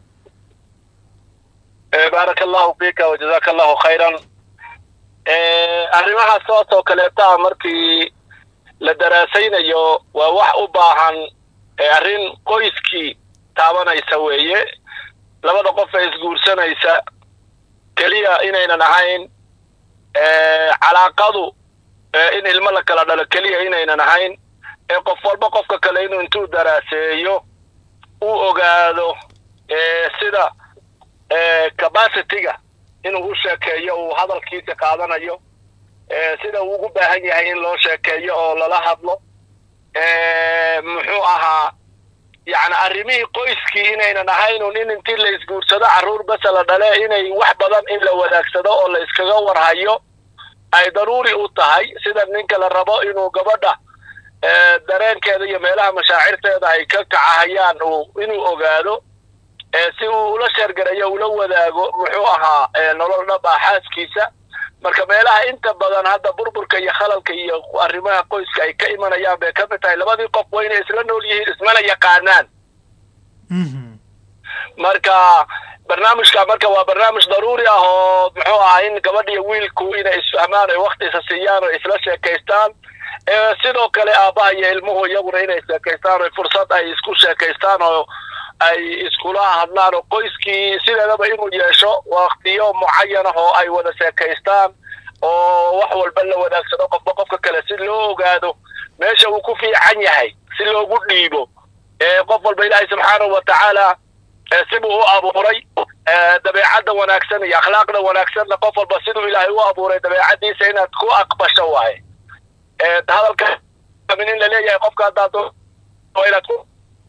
baaraka allahu fiika wajazaka allahu khayran arrimaha soos oo kaleeta markii la daraasaynayo waa wax u baahan arrin qoyskii taabanaysa weeye labada qof ee isguursanaysa keliya inaynan ahayn calaaqadu in ilmo la kala dhalo keliya inaynan ahayn ee qof walba qofka kale inuu intuu daraaseeyo uu ogaado sida capacityga inuu u sheekeeyo uu hadalkiisa qaadanayo sida uu ugu baahan yahay in loo sheekeeyo oo lala hadlo muxuu ahaa yacni arrimihii qoyskii inaynan ahaynun in intii la isguursado carruur basa la dhale inay wax badan in la wadaagsado oo la iskaga warhayo ay daruuri u tahay sida ninka la rabo inuu gabadha dareenkeeda iyo meelaha mashaacirteeda ay ka kacahayaan inuu ogaado si uu ula sheergarayo ula wadaago muxuu ahaa nolol dhab ah xaaskiisa marka meelaha inta badan hadda burburka iyo khalalka iyo arrimaha qoyska ay ka imanayaan bay ka mid tahay labadii qof waa inay isla nool yihiin ismana yaqaanaan marka barnaamijka marka waa barnaamij daruuri ah oo muxuu ahaa in gabadh iyo wiilku inay isfahmaan oy waktiisa siiyaan oo isla sheekaystaan sidoo kale aabbaha iyo ilmuhu iyaguna inay sheekaystaan oo fursad ay isku sheekaystaan oo ay iskula hadlaan oo qoyskii sideedaba inuu yeesho waktiyo mucayan ah oo ay wada sheekaystaan oo wax walba la wadaagsado qofba qofka kale si loo ogaado meesha uu ku fiican yahay si loogu dhiibo qof walba ilaahay subxaanahu watacaala sibuu u abuuray dabeecadda wanaagsan iyo akhlaaqda wanaagsanna qof walba siduu ilaahay u abuuray dabeecaddiisa inaad ku aqbasho waaye hadalka in la leeyahay qofka haddaad inaad ku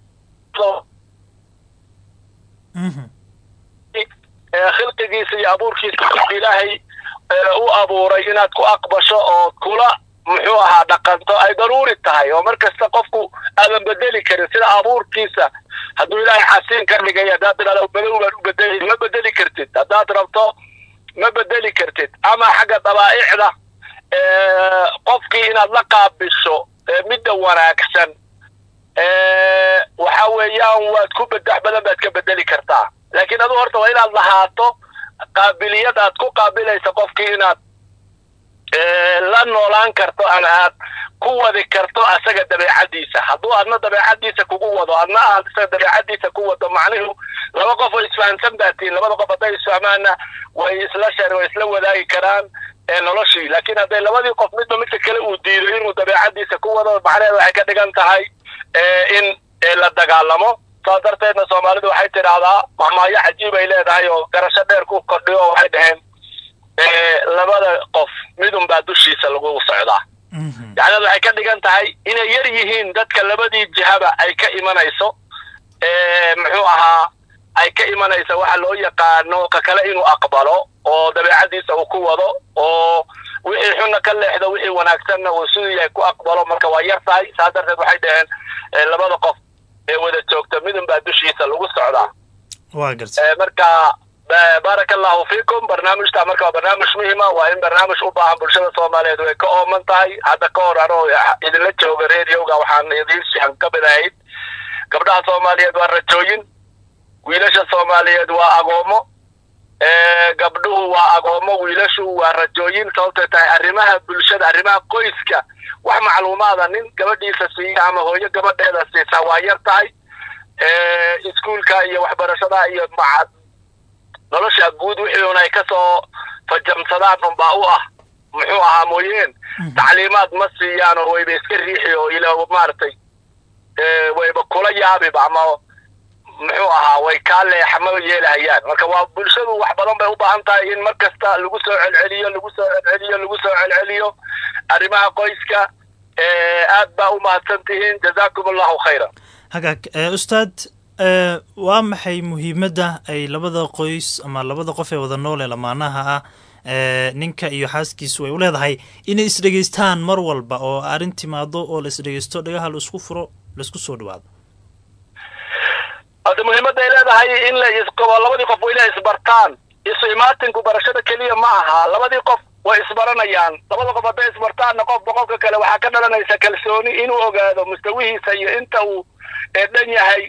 khilqigiisa iyo abuurkiisa ilaahay u abuuray inaad ku aqbasho oo kula muxuu ahaa dhaqanto ay daruuri tahay oo mar kasta qofku aadan bedeli karin sida abuurkiisa hadduu ilaahay xasiin ka dhigay haddaad tidhahdo madow baan u bedeli ma bedeli kartid haddaad rabto ma bedeli kartid ama xagga dabaa'icda qofkii inaad la qaabisho midda wanaagsan waxa weeyaan waad ku bedex badan baad ka bedeli kartaa laakiin adu horta waa inaad lahaato qaabiliyad aad ku qaabilaysa qofkii inaad la noolaan karto ama aad ku wadi karto asaga dabeecadiisa hadduu adna dabeecadiisa kugu wado adna aad isaga dabeecadiisa ku wado macnihu laba qof oo isfahamsan baa tihin labada qof hadday isfahmaanna way isla shar way isla wadaagi karaan noloshii laakiin hadday labadii qof midba midka kale uu diido inuu dabeecadiisa ku wado macnaheeda waxay ka dhigan tahay in la dagaalamo saas darteedna soomaalidu waxay tidhaahdaa mahmaayo cajiib ay leedahay oo garasho dheer ku kordhiyo oo waxay dhaheen labada qof midun baa dushiisa lagu socdaa yacneed waxay ka dhigan tahay inay yar yihiin dadka labadii jihaba ay ka imanayso muxuu ahaa ay ka imanaysa waxa loo yaqaano ka kale inuu aqbalo oo dabeecadiisa uu ku wado oo wixii xunna ka leexdo wixii wanaagsanna uu siduu yahay ku aqbalo marka waa yar tahay saas darteed waxay dhaheen labada qof ee wada joogta midun baa dushiisa lagu socdaa waa garta marka baaraka allahu fiikum barnaamijta marka waa barnaamij muhima waa in barnaamij u baahan bulshada soomaaliyeed way ka ooman tahay hadda ka hor anoo idinla jooga radioga waxaan idiin sihan ka mid ahayd gabdhaha soomaaliyeed waa rajooyin wiilasha soomaaliyeed waa agoomo gabdhuhu waa agoomo wiilashu waa rajooyin sababtay tahay arrimaha bulshada arrimaha qoyska wax macluumaada nin gabadhiisa siiya ama hooyo gabadheeda siisa waa yar tahay iskuulka iyo waxbarashada iyo nolosha guud wixii un ay kasoo fajamsadaan unbaa u ah muxuu ahaa mooyeen tacliimaad ma siiyaan oo wayba iska riixi oo ila maaragtay wayba kula yaabiba ama muxuu ahaa way kaa leexama yeelahayaan marka waa bulshadu wax badan bay u baahan tahay in mar kasta lagu soo celceliyo lagu soo celceliyo lagu soo celceliyo arrimaha qoyska aad baa u mahadsan tihiin jazaakum allahu khayran hagaag ustaad waa maxay muhiimadda ay labada qoys ama labada qof ee wada nool ee lamaanaha ah ninka iyo xaaskiisu ay u leedahay inay isdhegeystaan mar walba oo arrin timaado oo la isdhegeysto dhagaha la isku furo laisku soo dhawaado hadda muhiimadda ay leedahay in la isqabo labadii qof wayla isbartaan isu imaatinku barashada keliya ma aha labadii qof way isbaranayaan labada qof hadday isbartaanna qofba qofka kale waxaa ka dhalanaysa kalsooni inuu ogaado mustawihiisa iyo inta uu dhan yahay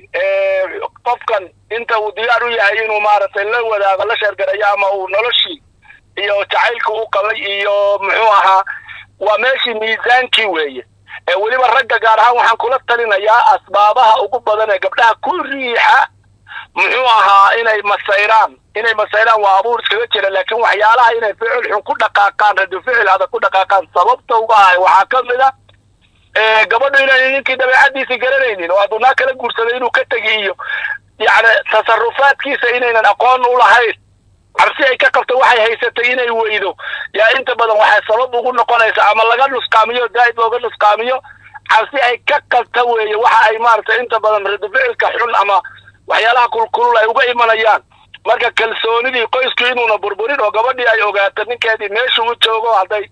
qofkan inta uu diyaar u yahay inuu maaragtay la wadaago la sheergarayo ama uu noloshii iyo jacaylka u qabay iyo muxuu ahaa waa meeshii miisaankii weeye weliba ragga gaar ahaan waxaan kula talinayaa asbaabaha ugu badan ee gabdhaha ku riixa muxuu ahaa inay masayraan inay masayraan waa abuur iskaga jira laakiin waxyaalaha inay ficil xun ku dhaqaaqaan radio ficil adag ku dhaqaaqaan sababta uga ahay waxaa ka mid a gabadhu inayna ninkii dabeecadiisii garanaynin oo hadduu naa kala guursaday inuu ka tegi iyo yacni tasarufaadkiisa inaynan aqoon u lahayn cabsi ay ka qabto waxay haysatay inay weydo yaa inta badan waxay sabab ugu noqonaysa ama laga nusqaamiyo daa'id looga nusqaamiyo cabsi ay ka qabta weeye waxa ay maaragtay inta badan radificilka xun ama waxyaalaha kulkulul ay uga imanayaan marka kalsoonidii qoysku inuuna burburin oo gabadhii ay ogaato ninkeedii meesha u joogo hadday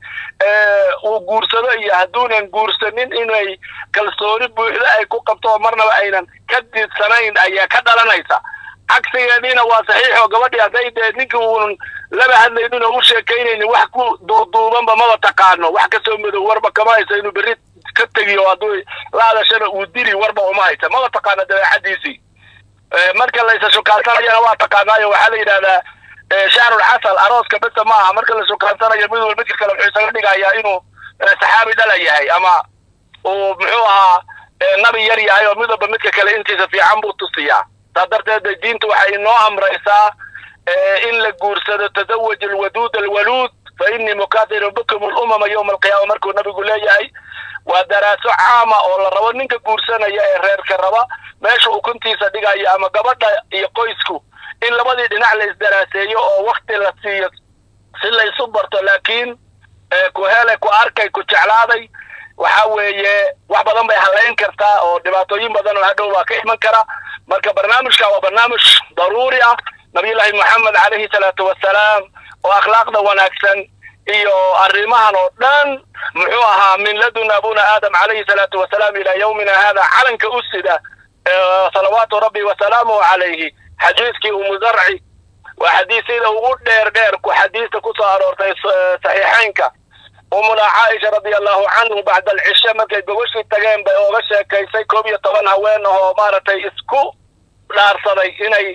uu guursado iyo hadduunan guursanin inay kalsooni buuxda ay ku qabto oo marnaba aynan ka diidsanayn ayaa ka dhalanaysa cagsigeediina waa saxiix oo gabadhii hadday dee ninkii uunan laba hadlaynin oo u sheekaynaynin wax ku duuduubanba maba taqaano wax kasoo madow warba kama haysa inuu berri ka tegiyo hadduu la hadashana uu dili warba uma haysa maba taqaano dabeexadiisii marka la isa shukaansanayana waa taqaanaayo waxaa la yidhahdaa shahrul casal arooska besa ma aha marka la shukaansanayo mid walba midka kale wuxuu isaga dhigayaa inuu saxaabi dhala yahay ama uu muxuu ahaa nabi yar yahay oo mid walba midka kale intiisa fiican buu tusiyaa saas darteed diintu waxay inoo amraysaa in la guursado tazawaj alwaduud alwaluud fa innii mukathiru bikum alumama yowma alqiyaama markuu nabigu leeyahay waa daraaso caama oo la rabo ninka guursanaya ee reerka raba meesha ukuntiisa dhigaya ama gabadha iyo qoysku in labadii dhinac la isdaraaseeyo oo wakti la siiyo si la isu barto laakiin ku hele ku arkay ku jeclaaday waxa weeye wax badan bay halayn kartaa oo dhibaatooyin badan oo hadhow baa ka iman kara marka barnaamijka waa barnaamij daruuri ah nabiyullaahi moxamed calayhi salaatu wasalaam oo akhlaaqda wanaagsan iyo arrimahan oo dhan muxuu ahaa min ladun abuna aadam calayhi salaatu wasalaam ilaa yawmina hada calanka u sida salawaatu rabbi wasalaamuhu calayhi xadiiskii umu zarci waa xadiisyada ugu dheer dheer ku xadiista kusoo aroortay saxiixaynka umuna caaisha radia allahu canhu bacda alcishe markay gogashii tageen bay ooga sheekaysay koob iyo toban haween oo maaragtay isku dhaarsaday inay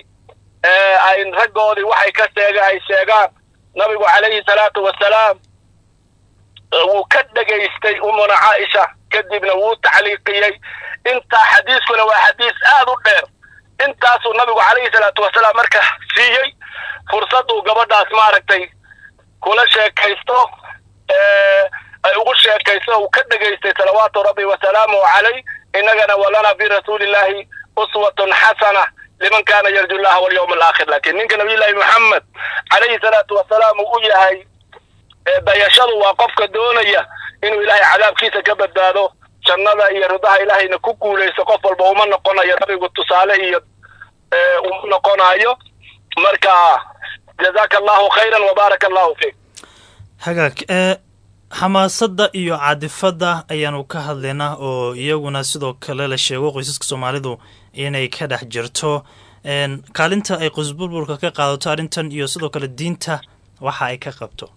ay raggoodii waxay ka sheega ay sheegaan nabigu calayhi salaatu wasalaam wuu ka dhegaystay umuna caaisha kadibna wuu tacliiqiyey intaa xadiiskuna waa xadiis aad u dheer intaasuu nabigu calayhi salaatu wasalaam marka siiyey fursad uu gabadhaas maaragtay kula sheekaysto ay ugu sheekaysto uu ka dhegaystay salawaatu rabbi wasalaamuhu calayh innagana walana fi rasuulillahi uswatun xasana liman kana yarju llaha walyawma alaakhir laakiin ninka nabiyullaahi maxamed calayhi salaatu wasalaam uu u yahay dayashadu waa qofka doonaya inuu ilaahay cadaabkiisa ka badbaado jannada iyo ridaha ilaahayna ku guulaysto qof walba uma noqonayo nabigu tusaale iyo uma noqonayo marka jazaaka allahu khayran wabaaraka allahu fiik hagaag ee xamaasadda iyo caadifadda ayaanu ka hadlaynaa oo iyaguna sidoo kale la sheego qoysaska soomaalidu inay ka dhex jirto kaalinta ay qoysburburka ka qaadato arrintan iyo sidoo kale diinta waxa ay ka qabto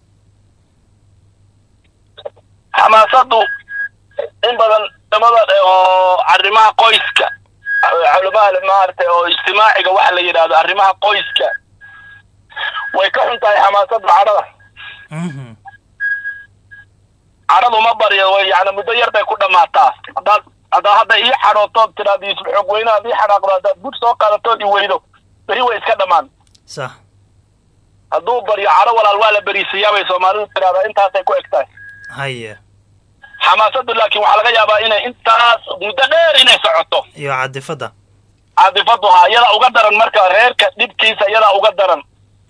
xamaasaddu in badan culamada oo arrimaha qoyska culamada maaragtay oo ijtimaaciga waxa la yidhahdo arrimaha qoyska way ka xun tahay xamaasadda cadhada cadhadu ma baryo way yani muddo yar bay ku dhammaataa haddaad haddaa hadda ii xadhootood tiraad isla xoog weyne aad ii xadhaaqdo haddaad bud soo qaadatood i weydo beri way iska dhammaan sax hadduu baryo cadho walaal waa la beriisiyaa bay soomaalidu tiraahdaa intaasay ku eg tahay haye xamaasaddu laakiin waxaa laga yaabaa inay intaas muddo dheer inay socoto iyo caadifadda caadifaddu haa iyadaa uga daran marka reerka dhibkiisa iyadaa uga daran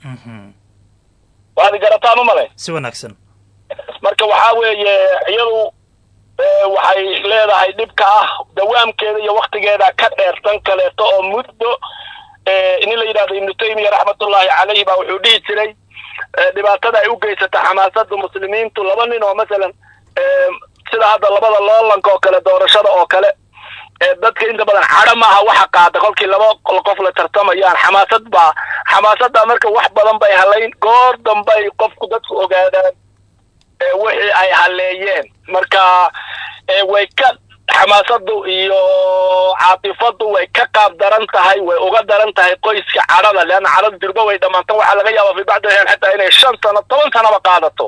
waad garataan u malay si wanaagsan marka waxaa weeye iyadu waxay leedahay dhibka ah dawaamkeeda iyo waktigeeda ka dheer tan kaleeto oo muddo nin la yidhahdo ibnu taymiya raxmatullaahi calayhi baa wuxuu dhihi jiray dhibaatada ay u geysata xamaasadda muslimiintu laba nin oo masalan sida hadda labada loolanka oo kale doorashada oo kale dadka inta badan cadho maaha waxa qaada kolkii laba qof la tartamayaan xamaasad baa xamaasadda marka wax badan bay halayn goor dambay qofku dadku ogaadaan wixii ay haleeyeen marka way ka xamaasaddu iyo caatifaddu way ka qaab daran tahay way uga daran tahay qoyska cadhada leanna cadhada durba way dhammaantan waxaa laga yaabaa fi bacdi axyaan xataa inay shan sano toban sanaba qaadato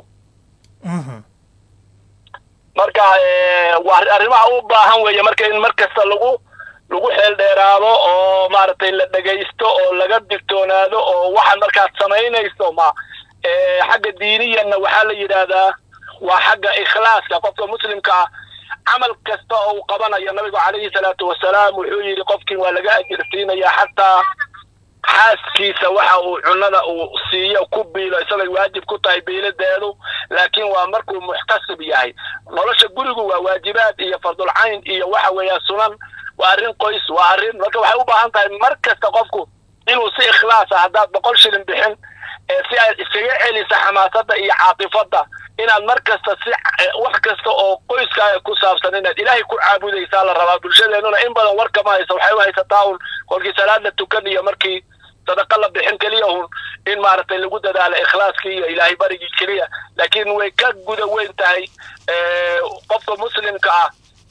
marka waa arrimaha u baahan weeye marka in mar kasta lagu lagu xeel dheeraado oo maaragtay la dhegaysto oo laga digtoonaado oo waxaad markaad samaynayso ma xagga diiniyanna waxaa la yidhaahdaa waa xagga ikhlaaska qofka muslimka ah camal kasta oo uu qabanayo nabigu calayhi salaatu wasalaam wuxuu yidhi qofkii waa laga ajirsiinaya xataa xaaskiisa waxa uu cunada uu siiyo ku biilo isagay waajib ku tahay biiladeedu laakiin waa markuu muxtasib yahay nolosha gurigu waa waajibaad iyo fardulcayn iyo waxa weeya sunan waa arrin qoys waa arrin marka waxay u baahan tahay mar kasta qofku inuu si ikhlaasa haddaad boqol shilin bixin si aad iskaga celisa xamaasadda iyo caatifadda inaad mar kasta si wax kasta oo qoyskaaga ku saabsan inaad ilaahay ku caabudaysaa la rabaa bulshadeenuna in badan war kama haysa waxay u haysataa un kolkii salaad la tukan iyo markii sadaqa la bixin keliya un in maaragtay lagu dadaalo ikhlaaskii iyo ilaahay barigii keliya laakiin way ka guda weyn tahay qofka muslimka ah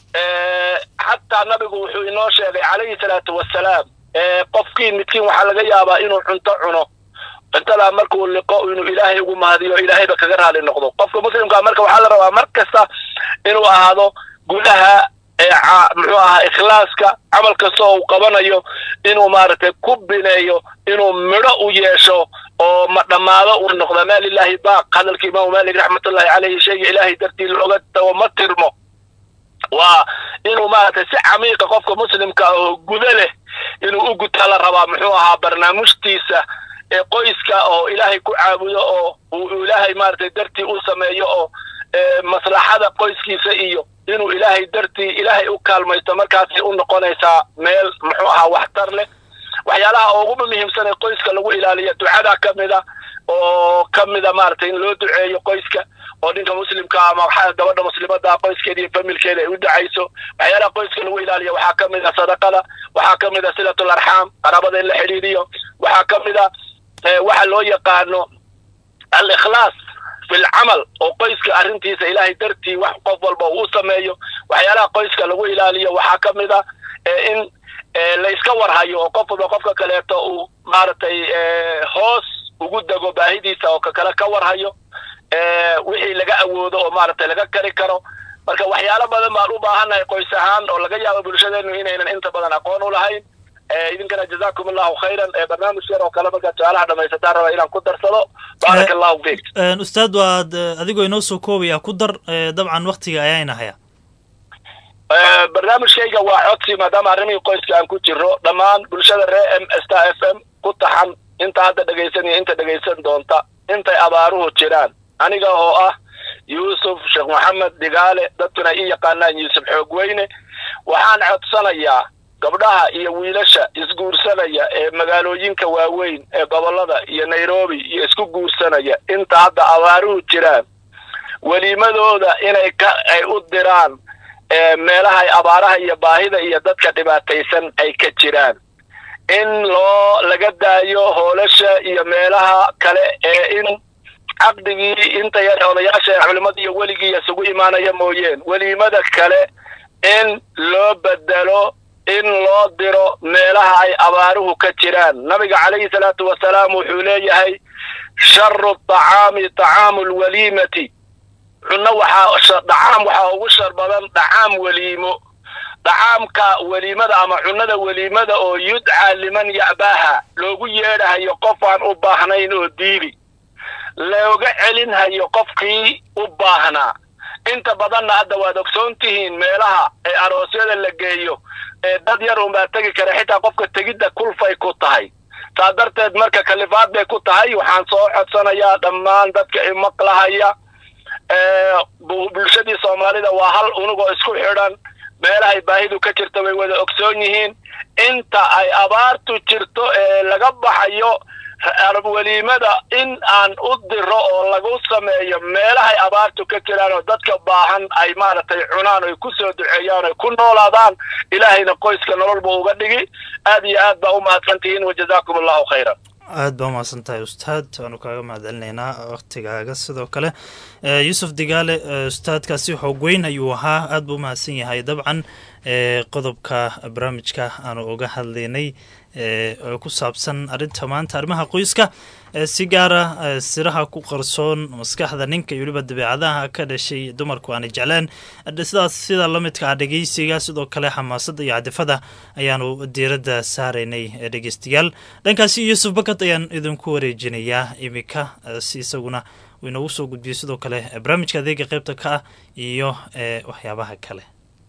xataa nabigu wuxuu inoo sheegay calayhi salaatu wasalaam qofkii midkiin waxaa laga yaabaa inuu cunto cuno cuntadaa markuu liqo inuu ilaahay ugu mahadiyo ilaahayba kaga raali noqdo qofka muslimkaa marka waxaa la rabaa mar kasta inuu ahaado gudaha muxuu ahaa ikhlaaska camal kasta oo uu qabanayo inuu maaragtay ku bineeyo inuu midho u yeesho oo ma dhammaado uu noqda maa lilahi baaq hadalka imaamu maalik raxmatullahi caleyhi shayga ilaahay dartii looga tago ma tirmo waa inuu maaragtay si camiiqa qofka muslimka oo gudo leh inuu u gutaa la rabaa muxuu ahaa barnaamijtiisa ee qoyska oo ilaahay ku caabudo oo uu ilaahay maaragtay dartii u sameeyo oo maslaxada qoyskiisa iyo inuu ilaahay dartii ilaahay u kaalmaysto markaasay u noqonaysaa meel muxuu ahaa waxtar leh waxyaalaha ugu muhiimsan ee qoyska lagu ilaaliyo ducada ka mida oo ka mida maaragtay in loo duceeyo qoyska oo ninka muslimka ama gabadha muslimada qoyskeeda iyo familkeeda ay u ducayso waxyaalaha qoyska lagu ilaaliyo waxaa ka mid a sadaqada waxaa ka mid a silatul arxaam qaraabada in la xidhiiriyo waxaa ka mid a waxa loo yaqaano al-ikhlaas fi lcamal oo qoyska arrintiisa ilaahay dartii wax qof walba uu u sameeyo waxyaalaha qoyska lagu ilaaliyo waxaa ka mid a in la iska warhayo oo qof walba qofka kaleeto uu maaragtay hoos ugu dego baahidiisa oo kakale ka warhayo wixii laga awoodo oo maaragtay laga kari karo marka waxyaalo badan baan u baahannahay qoys ahaan oo laga yaabo bulshadeenu inaynan inta badan aqoon u lahayn idinkana jazakum allahu khayran barnaamij yar oo kale markaad su-aalaha dhamaysataan raba inaan ku darsado baaraka allahu fiik ustaad waad adigoo inoo soo koobaya ku dar dabcan waktiga ayaana haya barnaamijkayga waa codsi maadaama arrimihii qoyska aan ku jiro dhammaan bulshada ree m star f m ku taxan inta hadda dhegaysan iyo inta dhegaysan doonta intay abaaruhu jiraan aniga oo ah yuusuf sheekh maxamed digaale dadkuna ii yaqaanaan yuusuf xoogweyne waxaan codsanayaa gabdhaha iyo wiilasha isguursanaya ee magaalooyinka waaweyn ee gobollada iyo nairobi iyo isku guursanaya inta hadda abaaruhu jiraan weliimadooda inay ka ay u diraan meelahay abaaraha iyo baahida iyo dadka dhibaataysan ay ka jiraan in loo laga daayo hoolasha iyo meelaha kale ee in caqdigii inta yar odayaasha culimmada iyo weligii isugu imaanaya mooyeen weliimada kale in loo bedelo in loo diro meelaha ay abaaruhu ka jiraan nabiga calayhi salaatu wasalaam wuxuu leeyahay sharu tacaami tacaamu lwaliimati cunno waxaa dhacaam waxaa ugu shar badan dhacaam weliimo dhacaamka weliimada ama cunnada weliimada oo yudcaa liman ya'baaha loogu yeedhahayo qof aan u baahnayn oo diili looga celinhayo qofkii u baahnaa inta badanna hadda waad ogsoon tihiin meelaha ee aroosyada la geeyo ee dad yar unbaa tegi kara xitaa qofka tegidda kulfay ku tahay saa darteed marka kalifaad bay ku tahay waxaan soo codsanayaa dhammaan dadka imaqlahaya bulshadii soomaalida waa hal unugoo isku xidhan meelahay baahidu ka jirta way wada ogsoon yihiin inta ay abaartu jirto ee laga baxayo weliimada in aan u diro oo lagu sameeyo meelahay abaartu ka jiraan oo dadka baahan ay maaragtay cunaan oy ku soo duceeyaan oy ku noolaadaan ilaahayna qoyska nololba uga dhigi aad iyo aad baa u mahadsan tihiin wajazaakum allahu khayran aad baa umahadsan tahay ustaad waanu kaaga mahadcelinaynaa waktigaaga sidoo kale yuusuf digaale ustaadkaasi xoogweyn ayuu ahaa aad buu umahadsan yahay dabcan qodobka barnaamijka aanu uga hadlaynay oo ku saabsan arrinta maanta arrimaha qoyska si gaara siraha ku qarsoon maskaxda ninka iyo weliba dabeecadaha ka dhashay dumarku aanay jecleen sidaas sida la midka ah dhegeysiga sidoo kale xamaasadda iyo cadifada ayaanu diiradda saaraynay dhegeystayaal dhankaasi yuusuf bakad ayaan idinku wareejinayaa iminka si isaguna uu inoogu soo gudbiyo sidoo kale barnaamijka adeega qeybta ka ah iyo waxyaabaha kale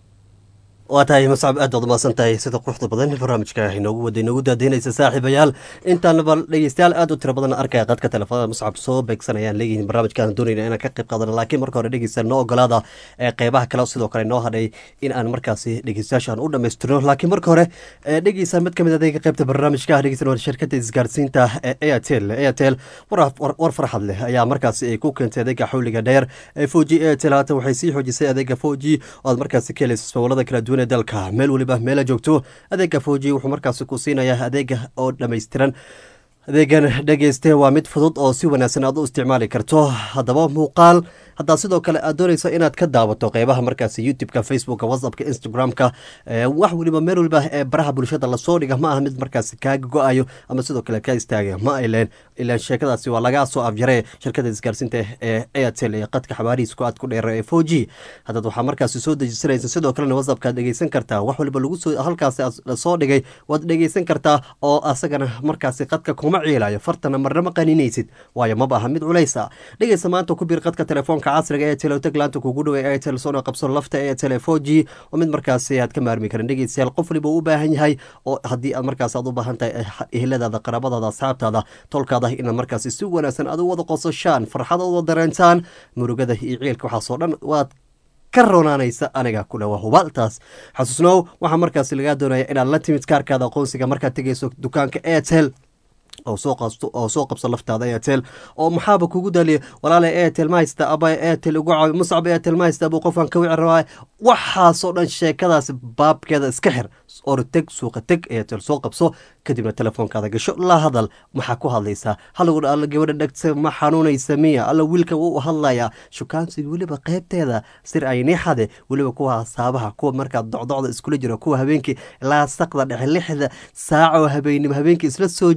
waa tahay mascab aad baad umaasan tahay sida quruxda badan barnaamijka inoogu wada inoogu daadaynaysa saaxiibayaal intaanaba dhegeystayaal aad u tiro badan arkaya qadka telefoonada mascab soo beegsanayaan leeyihiin barnaamijkaan doonayna inaan ka qayb qaadano laakiin marka hore dhegeysta noo ogolaada ee qeybaha kale sidoo kale noo hadhay in aan markaasi dhegeystayaashaan u dhammaystirno laakiin marka hore dhegeysa mid kamid adeega qeybta barnaamijka dhegeysan waa shirkada isgaarsiinta ee airtel airtel war farxad leh ayaa markaasi ay ku keentay adeega xawliga dheer ee foji airtel haatan waxay sii xoojisay adeega foji oo aad markaasi ka helaysa ismawlada kala duwan dalka meel weliba meela joogto adeega foji wuxuu markaasi ku siinayaa adeega oo dhammaystiran adeegan dhegeyste waa mid fudud oo si wanaagsan aad u isticmaali karto haddaba muuqaal haddaa sidoo kale aad doonayso inaad ka daawato qeybaha markaasi youtube-ka facebooka whatsappka instagram-ka wax weliba meel weliba ee baraha bulshada lasoo dhiga ma aha mid markaasi kaaga go-ayo ama sidoo kale ka istaaga ma ayleen ilaan sheekadaasi waa lagaa soo afjare shirkada isgaarsiinta ee airtel ee qadka xabaarihiisku aad ku dheera ee four g haddaad waxaa markaasi soo dejisanaysa sidoo kalena whatsappka aad dhegeysan kartaa wax waliba lagu soo halkaasi lasoo dhigay waad dhegeysan kartaa oo asagana markaasi qadka kuma ciilayo fartana marnama qaninaysid waayo maba aha mid culaysa dhegeysa maanta ku biir qadka telefoonka casriga ee telotaglaanta kugu dhaway airtel soona qabso lafta airtel four g oo mid markaasi aad ka maarmi karin dhegeystayaal qof waliba u baahan yahay oo haddii aad markaas aad u baahan tahay eheladaada qaraabadaada asxaabtaada tolkaada inaad markaasi si wanaagsan aad u wada qososhaan farxad u wada dareentaan murugada iyo ciilka waxaasoo dhan waad ka roonaanaysa aniga ku dhawa hubaaltaas xasuusnow waxaa markaasi lagaa doonaya inaad la timid kaarkaada aqoonsiga markaad tegeyso dukaanka airtel oo soo qasto oo soo qabso laftaada airtel oo maxaaba kugu daaliya walaala airtel ma haysta aba airtel ugu caawi muscab airtel ma haysta abuu qofkan ka wici rabaa waxaasoo dhan sheekadaas baabkeeda iska xir orteg suuqa teg airtel soo qabso kadibna telefoonkaada gasho la hadal maxaa ku hadlaysaa halagu alla gabadha dhegta ma xanuunaysa miya alla wiilka wuu hadlayaa shukaansiga weliba qeybteeda sir aynixade weliba kuwa hasaabaha kuwa markaa docdocda iskula jira kuwa habeenkii ilaa saqda dhexe lixda saaca oo habeenimo habeenkii isla soo jeeda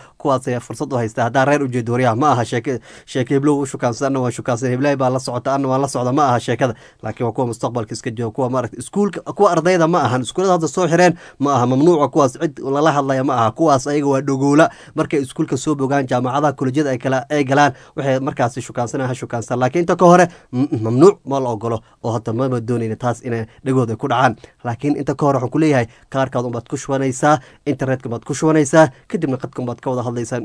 kuwaas ayaa fursad u haysta haddaa reer ujeedo waryaha ma aha sheeke sheeke heblow u shukaansan anna waa shukaansan heblahay baa la socota anna waa la socda ma aha sheekada laakiin waa kuwa mustaqbalka iska jooga kuwa maaragta iskuulka kuwa ardayda ma ahan iskuulada hadda soo xireen ma aha mamnuuca kuwaas cid lala hadlaya ma aha kuwaas ayaga waa dhogoola markay iskuulka soo bogaan jaamacadaha kolejyada ay kala ay galaan waxay markaasi shukaansanaa ha shukaansan laakiin inta ka hore mamnuuc ma la ogolo oo hadda mama doonayna taas inay dhegooda ku dhacaan laakiin inta ka hore waxaan ku leeyahay kaarkaad unbaad ku shubanaysaa internetka baad ku shubanaysaa kadibna qadkan baad ka wada hadlaysaa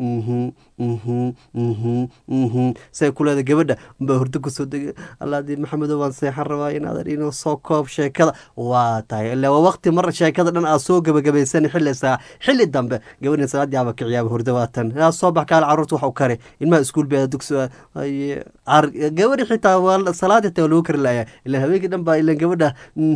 say ku leeda gabadha unbaa hurdo kusoo degay allaadii maxamedo waan seexan rabaa inaadan inuu soo koob sheekada waa tahay ilaa waa waqti mar sheekada dhan aad soo gabagabaysan xilli saa xilli dambe gabadhin salaadii aba kiciyaaba hurdo waatan yaa soo bax kaale carruurta wax u kari ilmaha iskuul bee dugsi gabadhi xitaa waa salaadii taa lagu kari laaya ilaa habeenkii dhan baa ilan gabadha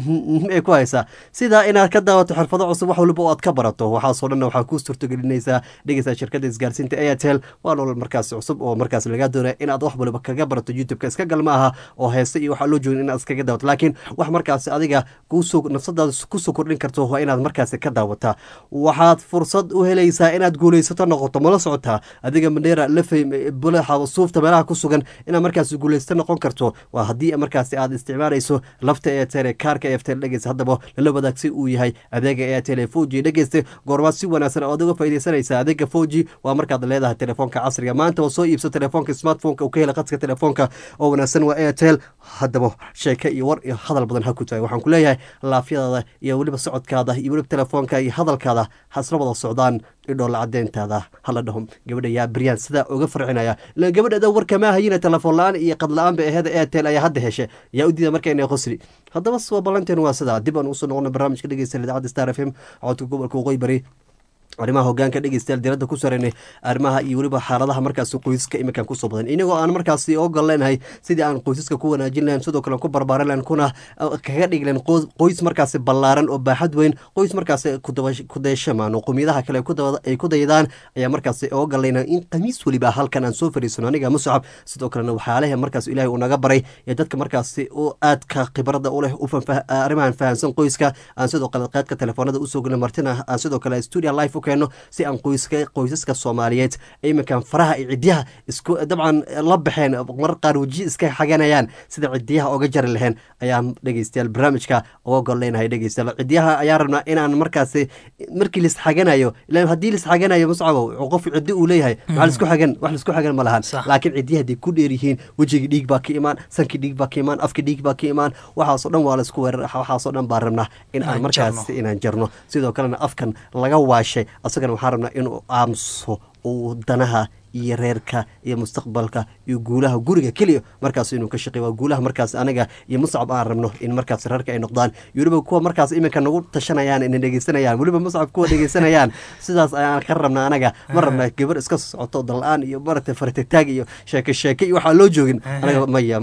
ay ku haysaa sidaa inaad ka daawato xirfado cusub wax waliba oo aad ka barato waxaasoo dhanna waxaa kuu suurtogelinaysaa dhegeysaa shirkadda isgaarsiinta airtel waa nolol markaas cusub oo markaas lagaa doonaya inaad wax waliba kaga barato youtube-ka iska gal ma aha oo heese iyo waxaa loo joogin inaad iskaga daawato laakiin wax markaas adiga kuusoo nafsadaada kusoo kordhin karto waa inaad markaasi ka daawataa waxaad fursad u helaysaa inaad guulaysato noqoto mala socotaa adiga mandheera lafey bulaxa suufta meelaha ku sugan inaad markaasi guulaysato noqon karto waa haddii markaasi aad isticmaalayso lafta airtel ee kaarka airtel dhegeysa haddaba lala wadaag si uu yahay adeega airtel ee foji dhegeysta goormaad si wanaagsan ood uga faaideysanaysaa adeega foji waa markaad leedahay telefoonka casriga maanta oo soo iibso telefoonka smartphoneka uu ka hela qadka telefoonka oo wanaagsan waa airtel haddaba sheeke iyo war iyo hadal badan ha ku tahay waxaan ku leeyahay laafyadaada iyo weliba socodkaada iyo weliba telefoonka iyo hadalkaada hasla wada socdaan idhoola cadeyntaada hala dhaho gabadha yaa baryaan sidaa uga farcinaya ilan gabadhada warkama hayina telefoon la-aan iyo qad la-aan ba aheeda airtel ayaa hadda heshe yaa u diida marka inay qosli haddaba waa ballanteen waa sidaa dib aan usoo noqona barnaamijka dhegeysta idaacadda star f m codka gobolka waqooyi bari arrimaha hogaanka dhegeystayaal diradda ku sareynay arrimaha iyo weliba xaaladaha markaasi qoysaska iminkan kusoo badan inagoo aan markaasi ogal leenahay sidii aan qoysaska ku wanaajin lahayn sidoo kale ku barbaaran lahayn kuna kaga dhigi lahayn qoys markaasi ballaaran oo baaxad weyn qoys markaasi kudayshamaan oo qomiyadaha kale ay ku daydaan ayaa markaasi ogal leenahay in qamiis weliba halkan aan soo fariisano aniga muscab sidoo kalena waxyaalaha markaas ilaahay uu naga baray ee dadka markaasi u aadka khibrada u leh arrimahan fahamsan qoyska aan sidoo kale qaadka telefoonada usoo gelin martina aan sidoo kale studio life keeno si aan qoyska qoysaska soomaaliyeed iminkan faraha iyo cidyaha isku dabcan la baxeen marar qaar weji iska xaganayaan sida cidyaha oga jari laheen ayaan dhegeystayaal barnaamijka uga gol leenahay dhegeystayaal cidyaha ayaan rabnaa inaan markaasi markii lis xaganayo ilaan haddii lis xaganayo muscabow qof ciddi uu leeyahay maxaa lisku xagan wax lisku xagan ma lahan laakiin cidyaha hadday ku dheer yihiin wejigii dhiig baa ka imaan sankii dhiig baa ka imaan afkii dhiig baa ka imaan waxaasoo dhan waa laisku weerar waxaasoo dhan baan rabnaa in aan markaasi inaan jarno sidoo kalena afkan laga waashay asagana waxaan rabnaa inuu aamuso uu danaha iyo reerka iyo mustaqbalka iyo guulaha guriga keliya markaas inuu ka shaqey waa guulaha markaas aniga iyo muscab aan rabno in markaas reerka ay noqdaan iyo weliba kuwa markaas iminka nagu tashanayaan ina dhegeysanayaan weliba muscab kuwa dhegeysanayaan sidaas ayaan ka rabna anaga ma rabna gabar iska socoto dal-aan iyo maaragtay faratagtaag iyo sheeke sheeke iyo waxaa loo joogin anaga maya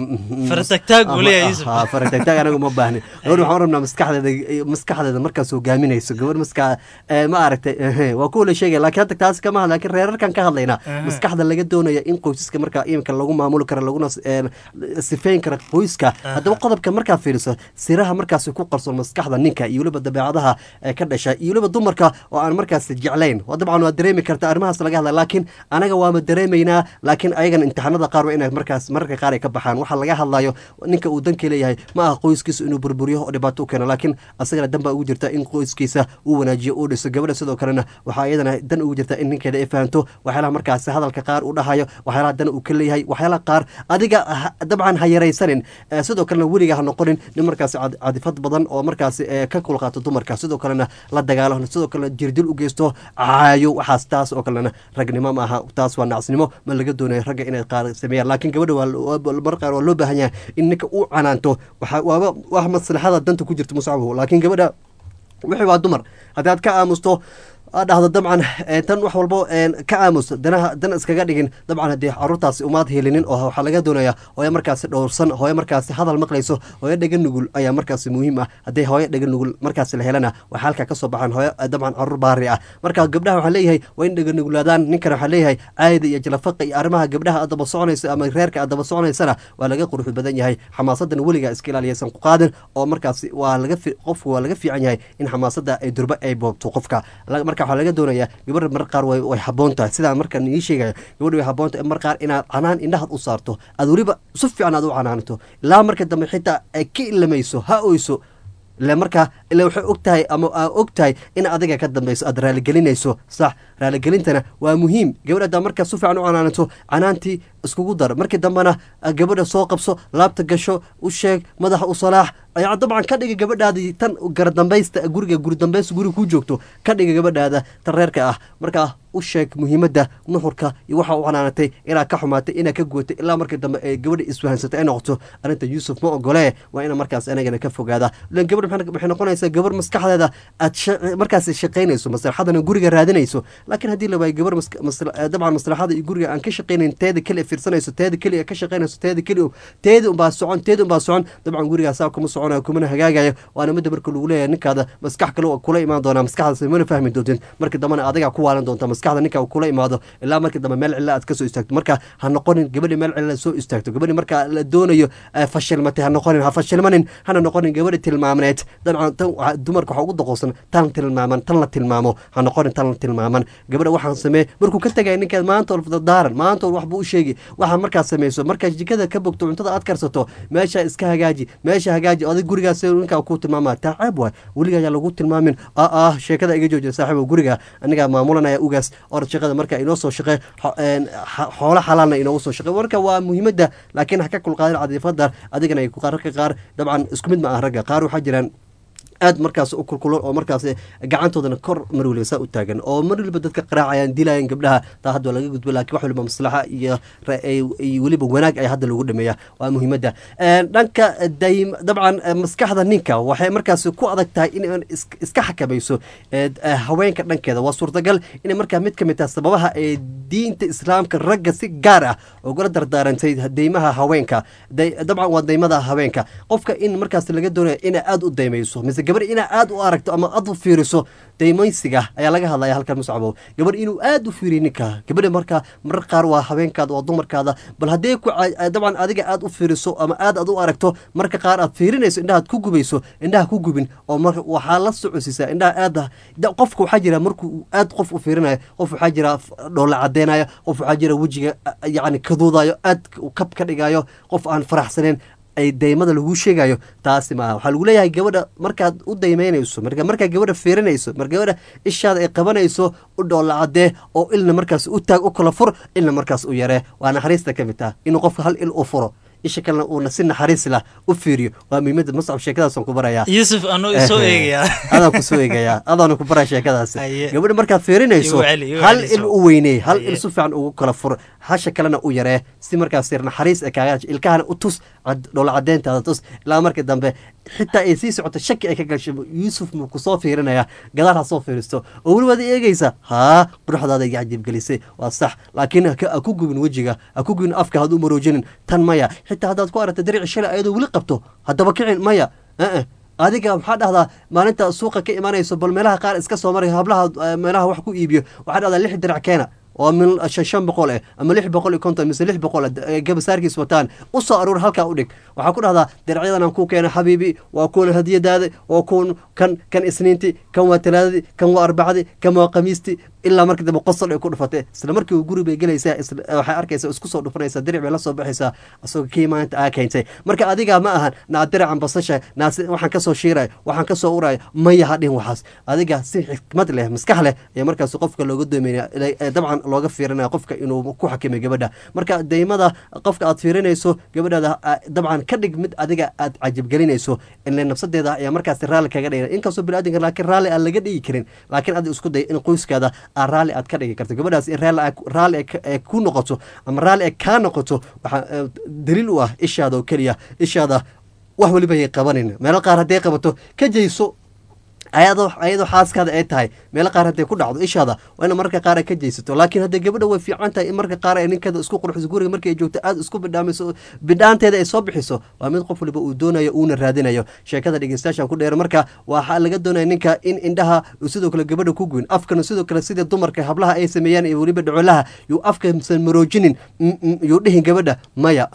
faratagtaag anaga ma baahni gabar waxaan rabnaa maskaxdeeda maskaxdeeda markaas hogaaminayso gabar maska ma aragtay waa kuwa la sheegaya laakiin hadda taasi kama hadla laakiin reerarkan ka hadlaynaa maskaxda laga doonaya in qoysaska markaa iminka lagu maamuli karo laguna sifeyn kara qoyska haddaba qodobka markaad fiiriso siraha markaasi ku qarsoon maskaxda ninka iyo weliba dabeecadaha ka dhasha iyo weliba dumarka oo aan markaas jeclayn dabcan waa dareemi karta arrimahaas laga hadla laakiin anaga waama dareemaynaa laakiin ayagan imtixaanada qaar waa inay markaas mararka qaar ay ka baxaan waxaa laga hadlayo ninka uu danka leeyahay ma aha qoyskiisa inuu burburiyo oo dhibaato u keeno laakiin asagana dan baa ugu jirta in qoyskiisa uu wanaajiyo uu dhiso gabadha sidoo kalena waxaa iyadana dan ugu jirta in ninkeeda ay fahanto waxyaalaha markaas hadalka qaar uu dhahayo waxyaalaha dan uu ka leeyahay waxyaalaha qaar adiga dabcan ha yaraysanin sidoo kalena weliga ha noqonin nin markaasi cadifad badan oo markaasi ka kulqaato dumarka sidoo kalena la dagaalo sidoo kalena jirdil u geysto caayo waxaas taas oo kalena ragnimo ma aha taas waa nacasnimo ma laga doonayo ragga inay qaar sameeyaan laakiin gabadha mar qaar waa loo baahan yahay in ninka uu canaanto waaba wax maslaxada danta ku jirta muscabu laakiin gabadha wixii waa dumar haddii aad ka aamusto aad dhahdo dabcan tan wax walbo ka aamus danaha dan iskaga dhigin dabcan haddii caruurtaasi umaad helinin oo waxaa laga doonaya hooyo markaasi dhowrsan hooyo markaasi hadal maqlayso hooyo dhega nugul ayaa markaasi muhiim ah haddii hooyo dhega nugul markaasi la helana waxaa halkaa kasoo baxaan hooyo dabcan caruur baari ah marka gabdhaha waxaa leeyahay waa in dhega nugulaadaan ninkan waxaa leeyahay caayada iyo jalafaqa iyo arrimaha gabdhaha aad daba soconayso ama reerka aad daba soconaysana waa laga quruxd badan yahay xamaasadan weligaa iska ilaaliyaysan ku qaadin oo markaasi waa laga qofku waa laga fiican yahay in xamaasada ay durba ay boobto qofka marka marka waxaa laga doonayaa gabadha mar qaar way way habboon tahay sidaa markaan ii sheegaya gabadha way habboon tahay mar qaar inaad canaan indhahaad u saarto aad weliba si fiican aad u canaanato ilaa marka dambe xitaa ay ka ilamayso ha oyso ila markaa ila waxay og tahay ama aa og tahay in adiga ka dambeyso aad raaligelinayso sax raaligelintana waa muhiim gabadha haddaa markaa si fiican u canaanato canaantii iskugu dar markii dambena gabadha soo qabso laabta gasho u sheeg madaxa u salaax ayaa dabcan ka dhiga gabadhaadii tan garadambaysta guriga guridambaysta guriga ku joogto ka dhiga gabadhaada tan reerka ah markaa u sheeg muhiimadda nuxurka iyo waxa u canaanatay inaad ka xumaatay inaad ka guwatay ilaa markii dambe ee gabadha isfahansatay ay noqoto arrinta yuusuf ma ogolee waa ina markaas anagana ka fogaada ilan gabadh waxay noqonaysaa gabar maskaxdeeda aad markaas shaqaynayso maslaxadana guriga raadinayso laakiin haddii la waayo gabar dabcan maslaxada iyo guriga aan ka shaqaynayn teeda keliya fiirsanayso teeda keliya ka shaqaynayso teeda keliya teeda unbaa socon teeda unbaa socon dabcan gurigaa saa kuma soconayo kumana hagaagayo waana midda marka lagu leeyahay ninkaada maskax kale kula imaan doonaa maskaxdaas mana fahmi doontin markii dambena adigaa ku waalan doonta maskaxda ninka kula imaado ilaa markii dambe meel cilla aad ka soo istaagto marka ha noqonin gabadhi meel cilla soo istaagto gabadhi marka la doonayo fashilmatay ha noqonin ha fashilmanin hana noqonin gabadhi tilmaamneed dabcan tan dumarka waxaa ugu doqosan tan tilmaaman tan la tilmaamo ha noqonin tan la tilmaaman gabadha waxaan samee markuu ka tegaya ninkeed maanta daaran maanta waxbuu u sheegi waxaa markaad samayso markaa jikada ka bogto cuntada aad karsato meesha iska hagaaji meesha hagaaji adig gurigaas ninkaa ku tilmaama taa ceeb waay weliga ayaa lagu tilmaamin ah ah sheekada iga joojiya saaxiibo guriga anigaa maamulanaya ugaas orad shaqada marka inoo soo shaqe xoolo xalaalna inoogu soo shaqe marka waa muhiimadda laakiin ha ka kulqaadin cadiifada adigana rarka qaar dabcan isku mid ma ah ragga qaar waxaa jiraan aad markaas u kulkulan oo markaas gacantoodana kor mar waliba saa u taagan oo mar waliba dadka qaraacayaan dilayaan gabdhaha taa hadda laga gudbo lakin wax waliba maslaxa iyo weliba wanaag ay hadda lagu dhameeya waa muhiimadda dhanka daym dabcan maskaxda ninka waxay markaas ku adag tahay in iska xakamayso haweenka dhankeeda waa suurtagal inay markaa mid ka mid tahay sababaha ee diinta islaamka ragga si gaar ah ugala dardaarantay deymaha haweenka dabcan waa daymada haweenka qofka in markaas laga doonaya inay aada u daymayso mise gabar inaa aada u aragto ama aad u fiiriso daymaysiga ayaa laga hadlaya halkan muscabow gabar inuu aada u fiiriyo ninka gabadha markaa marar qaar waa habeenkaada waa dumarkaada bal haddee ku dabcan adiga aad u fiiriso ama aad aad u aragto marka qaar aad fiirinayso indhahaad ku gubayso indhaha ku gubin oo mar waxaa la socosisaa indhaha aada qofka waxaa jira markuu aad qof u fiirinayo qof waxaa jira dhoolla cadeynayo qof waxaa jira wejiga yacni kaduudayo aad kab ka dhigayo qof aan faraxsaneyn ay daymada lagu sheegayo taasi maaha waxaa lagu leeyahay gabadha markaad u daymeynayso markaa gabadha fiirinayso mar gabadha ishaada ay qabanayso u dhoolla cadee oo ilna markaas u taag u kala fur ilna markaas u yaree waa naxariista ka mid taha inuu qofka hal il u furo isha kalena uuna si naxariis lah u fiiriyo waa muhiimada mascab sheekadaasaan ku barayaa yuusuf anuu isoo eegayaa adaan kusoo eegayaa adaana ku baraya sheekadaas gabadha markaad fiirinayso hal il u weyney hal il si fiican ugu kala fur hasha kalena u yaree si markaas yar naxariis kaaga ilkahana u tus dhoola cadeyntaada tus ilaa markii dambe xitaa ay sii socoto shaki ay ka gasho yuusuf muu kusoo fiirinaya gadaal ha soo fiiristo oo welibaad eegaysa haa quruxdaada iga cajiibgelisay waa sax laakiin ha ku gubin wejiga ha ku gubin afka had u maroojinin tan maya xitaa haddaad ku aragta darici shalay ayadoo weli qabto haddaba kicin maya adiga maxaa dhahdaa maalinta suuqa ka imanayso bal meelaha qaar iska soo maray hablaha meelaha wax ku iibiyo waxaa dhahdaa lix dirac keena oo min shan shan boqol eh ama lix boqol iyo konton mise lix boqol gabasaarkiis wataan u soo aruur halkaa u dhig waxaa ku dhahdaa diracyadan aan ku keena xabiibi waa kuwan hadiyadaada waa kuwan kan kan isniinti kan waa talaadadii kan waa arbacadii kan waa khamiistii ilaa markii dambe qosol ay ku dhufatay isla markii uu guri bay gelaysaa waxay arkaysaa isku soo dhufanaysaa diric bay la soo baxaysaa isagoo kii maanta aa keentay marka adigaa ma ahan naa diracan basasha naa waxaan kasoo shiirayo waxaan kasoo urayo maya ha dhihin waxaas adiga si xikmad leh maskax leh ayaa markaas qofka looga doomeynaya dabcan looga fiirinaya qofka inuu ku xakimay gabadha marka daymada qofka aad fiirinayso gabadhaada dabcan ka dhig mid adiga aad cajibgelinayso ile nafsadeeda ayaa markaas raalli kaga dhigay inkastoo biniadamka laakiin raalli aan laga dhigi karin laakiin adi isku day in qoyskaada aa raalli aad ka dhigi karto gabadhaas in raalli ay ku noqoto ama raalli ay kaa noqoto waxaa daliil u ah ishaada oo keliya ishaada wax weliba yay qabanin meelo qaar hadday qabato ka jeyso ayadoo ayadoo xaaskaada ay tahay meelo qaar hadday ku dhacdo ishaada waa ina mararka qaar ay ka jeysato laakiin hadday gabadha way fiican tahay in marka qaar ay ninkeeda isku qurxiso guriga markii ay joogto aada isku bidhaamayso bidhaanteeda ay soo bixiso waa mid qof waliba uu doonayo uuna raadinayo sheekada dhegeystayaashan ku dheer marka waxaa laga doonaya ninka in indhaha sidoo kale gabadha ku guyn afkana sidoo kale sida dumarka hablaha ay sameeyaan iyo weliba dhacolaha yuu afka san maroojinin yuu dhihin gabadha maya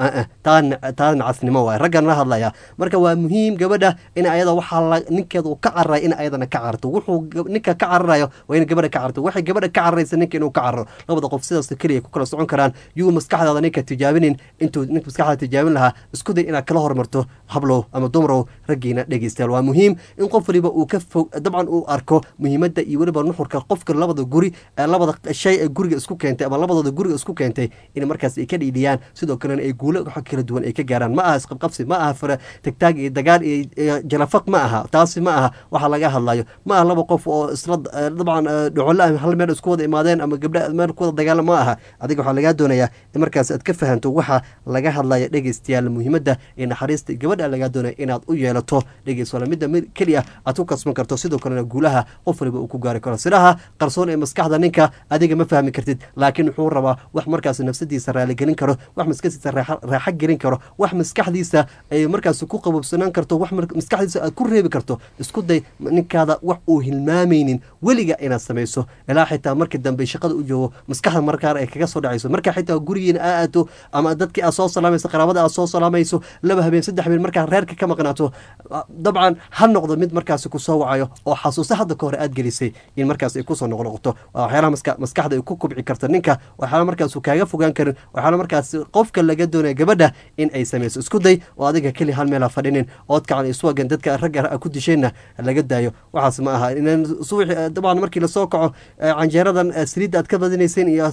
taada nacasnimo waay raggan la hadlaya marka waa muhiim gabadha in ayada waxaa ninkeeda uu ka cararay in ayada ayadana ka cararto wuxuu ninka ka cararayo waa in gabadha ka cararto waxay gabadha ka cararaysa ninka inuu ka cararo labada qof sidaas keliya ku kala socon karaan yuu maskaxdaada ninka tijaabinin intuu ninka maskaxdaada tijaabin lahaa isku day inaad kala hormarto hablow ama dumarow raggiina dhegeystayaal waa muhiim in qof waliba uu ka fog dabcan uu arko muhiimadda iyo weliba nuxurka qofka labada guri labada shay ee guriga isku keentay ama labadooda guriga isku keentay in markaas ay ka dhiidhiyaan sidoo kalena ay guulo wax kala duwan ay ka gaaraan ma aha isqabqabsi ma aha fara tagtaag iyo dagaal iyo jalafaq ma aha taasi ma aha waxa laga hadlayo ma aha laba qof oo isla dabcan dhocolla hal meel isku wada imaadeen ama gabdha meel ku wada dagaala ma aha adiga waxaa lagaa doonayaa in markaas aad ka fahanto waxa laga hadlaya dhegeystayaal muhiimadda ee naxariista gabadha lagaa doonaya inaad u yeelato dhegeys wala midda keliya aad ku kasban karto sidoo kalena guulaha qof waliba uu ku gaari karo sidaha qarsoon ee maskaxda ninka adiga ma fahmi kartid laakiin wuxuu rabaa wax markaas nafsadiisa raaligelin karo wax maskaxdiisa raaxo gelin karo wax maskaxdiisa ay markaas ku qabobsanaan karto wax maskaxdiisa aad ku reebi karto isku day ninkaada wax uu hilmaamaynin weliga inaad samayso ilaa xitaa markii dambe shaqada u joogo maskaxda markaar ay kaga soo dhacayso markaa xitaa gurigiina aa aato ama dadkii aad soo salaamayso qaraabada aad soo salaamayso laba habeen saddex habeen markaa reerka ka maqnaato dabcan ha noqdo mid markaas kusoo wacayo oo xasuuso hadda ka hore aad gelisay in markaas ay kusoo noqnoqoto waa waxyaalaha maskaxda ay ku kubci karta ninka waxyaala markaas kaaga fogaan karin waxyaala markaas qofka laga doonaya gabadha in ay samayso isku day oo adiga keli hal meel ha fadhinin oodkacan iswagan dadka ragga ku disheenna laga daayo waxaas ma aha subaxi dabcan markii lasoo kaco canjeeradan saliidda aad ka badinaysiin iyo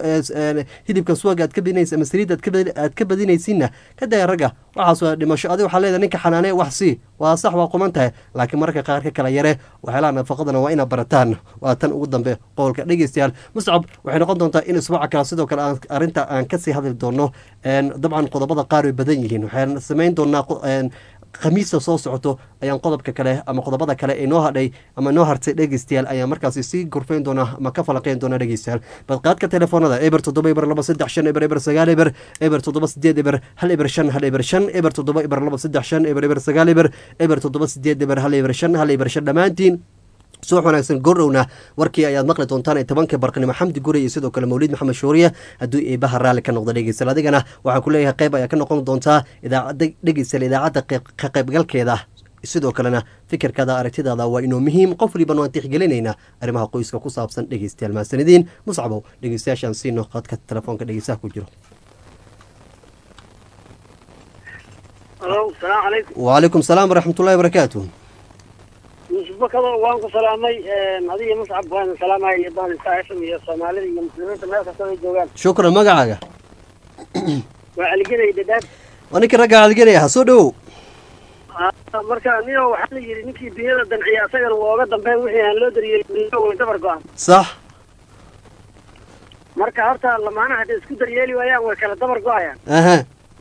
hilibka suwaga aad ka badinaysa ama saliidda aad ka badinaysiinna ka daya ragga waxaas waa dhimasho adiga waxaa leedahay ninka xanaanee wax sii waa sax waa quman tahay laakiin mararka qaar ka kala yare waxyaalaha nafaqadana waa inaad barataan waa tan ugu dambe qowlka dhegeystayaal muscab waxay noqon doontaa in isbuuca kale sidoo kale aan arrinta aan kasii hadli doono dabcan qodobada qaar way badan yihiin waxaan samayn doonaa khamiista soo socoto ayaan qodobka kale ama qodobada kale ee noo hadhay ama noo hartay dhegeystayaal ayaan markaasi sii gorfayn doonaa ama ka falaqeyn doona dhegeystayaal badqaadka telefoonada eber toddoba eber laba saddex shan eber eber sagaal eber eber toddoba sideed eber hal eber shan hal eber shan eber toddoba eber laba saddex shan eber eber sagaal eber eber toddoba sideed eber hal eber shan hal eber shan dhammaantiin subax wanaagsan gordhowna warkii ayaad maqli doontaan ee tobanka barqnimo xamdi guri iyo sidoo kale mawliid maxamed shuuriye hadduu eebaha raalli ka noqdo dhegeystal adigana waxaan ku leeyahay qayb ayaa ka noqon doontaa idaacadda dhegeystal idaacadda ka qaybgalkeeda sidoo kalena fikirkaada aragtidaada waa inuu muhiim qof waliban waan tixgelinaynaa arrimaha qoyska ku saabsan dhegeystayaal mahasanidiin muscabow dhegeystayaashaan siino qadka telefoonka dhegeystaha ku jiro wacalaykum salaam waraxmatullahi wabarakaatu bakado waan ku salaamay adiga muscab waan salaamay iyo bahda saashim iyo soomaalida iyo muslimiinta meel kasta ay joogaan shukran magacaaga waa caligenay dadaab waa ninkii ragga caligenaya ha soo dhowow marka niyo waxaa la yidhi ninkii dunyada danciya asagana waa oga dambeyn wixii aan loo daryeelin way dabar go-an sax marka horta lamaanaha hadday isku daryeeli waayaan way kala dabar go-ayaan aha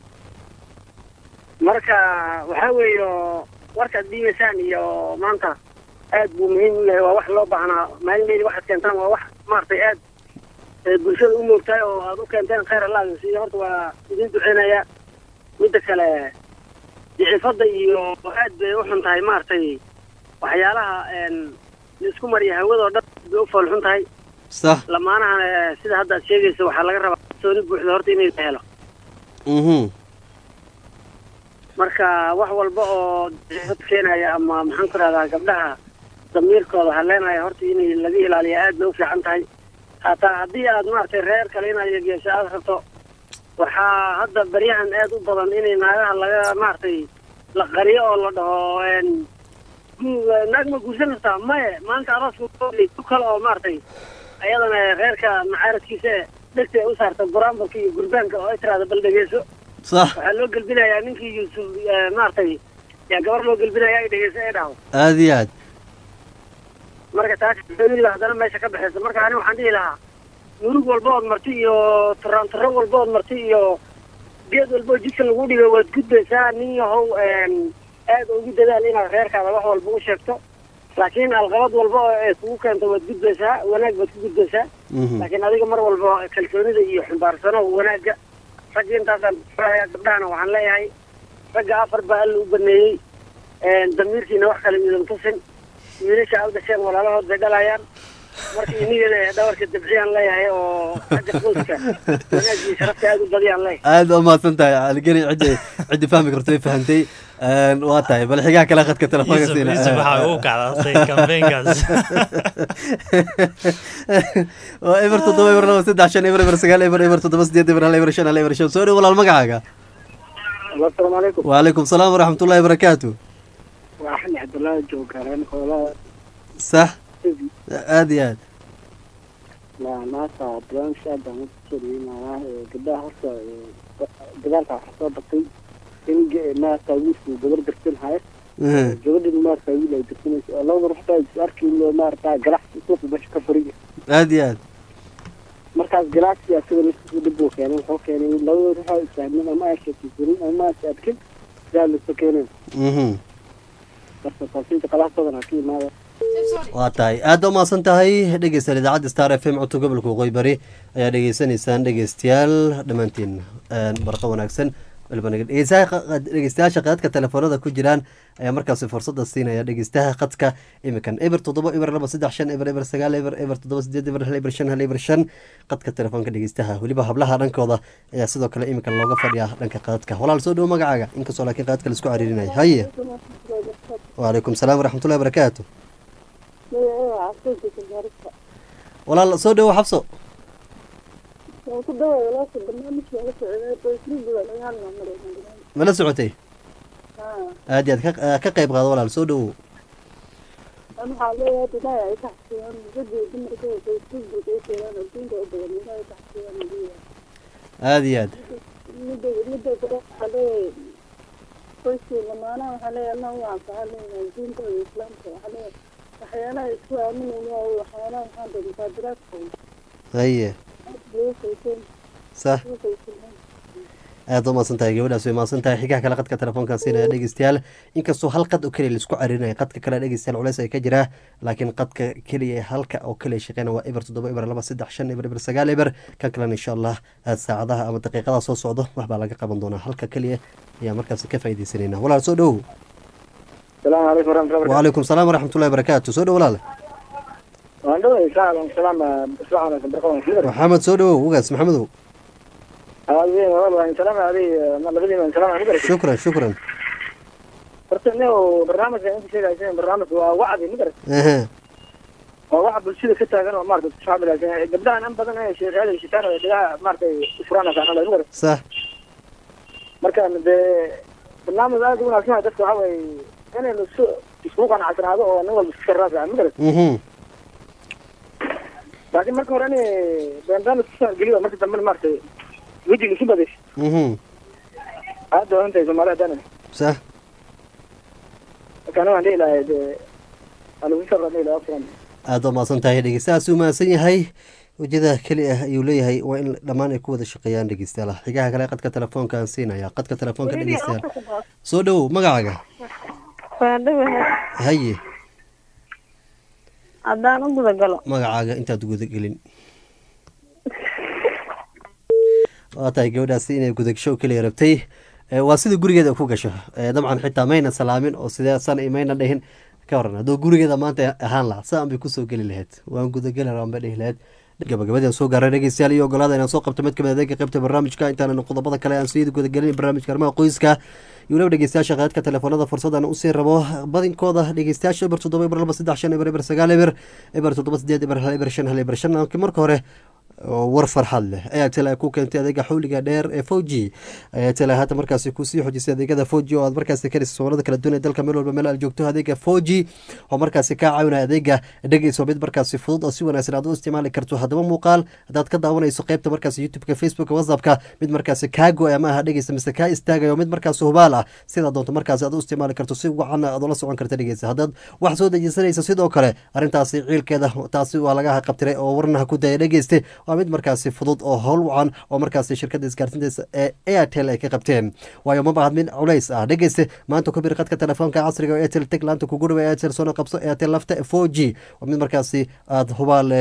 marka waxaa weeyo warkaad dhiibaysaan iyo maanta aad buu muhiim u yahay waa wax loo baahnaa maalin waxaad keentaan waa wax maaragtay aad bulshada u moogtahay oo aad u keenteen khayr allah siiyo horta waa idin duceynaya midda kale dicifada iyo aad bay u xun tahay maaragtay waxyaalaha laisku mariya hawadoo dhan bay u fool xun tahay sax lamaanahan sida hadda aad sheegaysa waxaa laga rabaa sooni buuxda horta inay la helo mhm marka wax walba oo dicifad keenaya ama maxaan ku rahdaa gabdhaha damiirkooda haleenaya horta in laga ilaaliya aad bay u fiican tahay hataa haddii aad maaragtay reer kale inaad yegeesho aad rabto waxaa hadda baryahan aad u badan inay naagaha laga maaragtay la qariyo oo la dhaho naag ma guursan kartaa maye maanta arooska ku kale oo maaragtay ayadana reerka macaaradkiisa dhegta u saarta buraamburka iyo gurbaanka oo ay tiraahda bal dhegeyso sax waxaa loo gelbinayaa ninkii yuusuf maaragtay yaa gabar loo gelbinaya ay dhegeyso ay dhaho aada iyo aad marka taas xooliba haddana meesha ka baxaysa marka ani waxaan dhihi lahaa murug walba ood marti iyo turaan turo walba ood marti iyo geed walba oo jidka lagu dhigo waad gudbaysaa nin yahow aad ugu dadaal inaad reerkaada wax walba u sheegto laakiin alqabad walba oo ay kugu keento waad gudbaysaa wanaag baad ku gudbaysaa mhm laakiin adiga mar walba kalsoonida iyo xambaarsano wanaagga ragga intaasaan kuleeyahay gabdhahana waxaan leeyahay ragga afar baa alla u baneeyey damiirkiina wax kale idan tusin wiilasha aad dhasheen walaalahood bay dhalayaan marka inigana dhawarka dabciyaan leeyahay oo xagga qoyska wanaagii sharafta aada u badiyaan leeyahay aada u mahadsan tahay caligeri ciddi ciddi fahmi karto way fahantay Een, waa tahay bal xigaa kale khadka telefoonka yusuf siina yusuf waxaa ugu kacdaatay kambeenkaas waa eber toddoba eber laba saddex shan eber eber sagaal eber eber toddoba sideed eber hal eber shan hal eber shan soo dhow walaal magacaaga asalaamu calaykum waalaikum salaam waraxmatullahi wabarakaatu waa axmed cabdullaahi joogareen hoolaa sax aada iyo aad maanta barnaamijka aad baan u sooriyeynayaa gabdhaha horta dagaalka waxaa soo batay in maarata wiilku gabar darsanhayo Mhm. gabadhin maarata wiil ay darsanayso oo labada ruux baa is arkin maarata galacsi suuqa meesha ka furiya aada iyo aad markaas galacsi asaga naftiisu dhib buu keenay wuxuu keenay in labada ruux ay isfahmin ama ay sheekaysanin ama ay adkin sidaa lasu keenay Mhm. marka taasinta qalaha badan ha ka imaada waa tahay aada u mahadsan tahay dhegeystayaal idaacadda star f m codka gobolka waqooyi bari ayaa dhegeysanaysaan dhegeystayaal dhammaantiin Een, barqa wanaagsan waliba naga- dhegeystaha qa- dhegeystayaasha qadadka telefoonada ku jiraan ayaa markaasi fursada siinaya dhegeystaha qadka imikan eber toddoba eber laba saddex shan eber eber sagaal eber eber toddoba sideed eber hal eber shan hal eber shan qadka telefoonka dhegeystaha weliba hablaha dhankooda ayaa sidoo kale imikan looga fadhiyaa dhanka qadadka walaal soo dhowo magacaaga inkastoo laakiin qadadka laisku cariirinaya haye waalaikum salaam waraxmatullahi wabarakaatu walaal soo dhowo xabso mala socotay aad iyo aad ka- ah, ka qayb qaado walaal soo dhowow aada iyo aad waxyaalaha isku aaminayna waxyaalaha maxaa dee musaadaraadka haye sax aada u mahadsan tahay gabadhaas way mahadsan tahay xigaha kale qadka telefoonkan siinaya dhegeystayaal inkastoo hal qad oo keliya laisku carinaya qadka kale dhegeystayaal culeys ay ka jiraa laakiin qadka keliya halka oo keliya shaqeyna waa eber toddoba eber laba saddex shan eber eber sagaal eber kan kalena insha allah aad saacadaha ama daqiiqadaha soo socdo waxbaa laga qaban doonaa halka keliya ayaa markaas ka faaideysanayna walaal soo dhowow asalaamu calaykum waraxmatullahi wabarakatu waalaikum salaam waraxmatullahi wabarakaatu soo dhow walaal waan dhaway salaam salaam isla wanaagsan barqa wanaagsan maxamed soo dhowow ugaas maxamedow aadeen walaal waan salaam adi labadiina waan salaam calaykum shukran shukran horta nin barnaamijka inta sheegaysa barnaamij waa wacdi magarat Ehe. waa waxa bulshada ka taagan oo maarata isku xamilaysan gabdhahan in badan ee sheekhyada shitaan oo dhigaha maaragtay ifuraan saanada magarat sax marka dee barnaamij aad u wanaagsan waay dadka waxa weeye inay lasu isku qanacsanaado oo nin walba iska raasa magarat mhm laakiin marka hore in barnaamij kusoo geliyo marka dambe maaragtay wejiga isu badaysa mhm aad waa intay soomaali hadana sax marka aniga waan dhihi lahay dee alagu sabra dhihi lahaa furan aada u mahadsan tahay dhegeystahaas uu mahadsan yahay wejada keli ah ayuu leeyahay waa in dhammaan ay ku wada shaqeeyaan dhegeystayaal xigaha kale qadka telefoonkaan siinaya qadka telefoonka dhegeystayaal soo dhowow magacaaga waa dhawahay haye haddaan u guda galo magacaaga intaad gudagelin waa tahay gabadhaasi inay gudagasho keliya rabtay Eh, waa sida gurigeeda ku gasho Eh, dabcan xitaa mayna salaamin oo sideesan iyo mayna dhihin ka waran hadduu gurigeeda maanta ahaan lahaa saan bay kusoo geli lahayd waan gudageli rabaan bay dhihi lahayd gabagabadii aan soo gaaray dhegeystayaal iyo ogolaada inaan soo qabto mid kamid adeega qaybta barnaamijka intaanan qodobada kale aan sii gudagelin barnaamijka arrimaha qoyska iyo waliba dhegeystayaasha qaadka telefoonada fursadan usii rabo badinkooda dhegeystayaasha eber toddoba eber laba saddex shan eber eber sagaal eber eber toddoba sideed eber hal eber shan hal eber shan laakiin marka hore oo war farxad leh airtel ay ku keentay adeega xawliga dheer ee foji airtel haatan markaasi kusii xojisay adeegada foji oo aad markaasi karisa soomaalada kala duwan ee dalka meel walba meel aad joogto adeega foji oo markaasi kaa caawinaya adeega dhegeyso mid markaasi fudud oo si wanaagsan aad u isticmaali karto haddaba muuqaal haddaad ka daawanayso qaybta markaasi youtubeka facebooka whatsappka mid markaasi kaa go-ay ma aha dhegeysa mise kaa istaagayo mid markaasi hubaal ah sidaa doonto markaasi aad u isticmaali karto si wacan aad ula socon karta dhegeysa haddaad wax soo dejisanaysa sidoo kale arrintaasi ciilkeeda taasi waa laga qabtiray oo warnaha ku daya dhegeyste waa mid markaasi fudud oo howl wacan oo markaasi shirkadda isgaarsiinta ee airtel ay ka qabteen waayo ma bahad mid culays ah dhegeyste maanta ku bir qadka telefoonka casriga oo airtel teg laanta kugu dhawa airtel soona qabso airtel lafta four g waa mid markaasi aada hubaal leh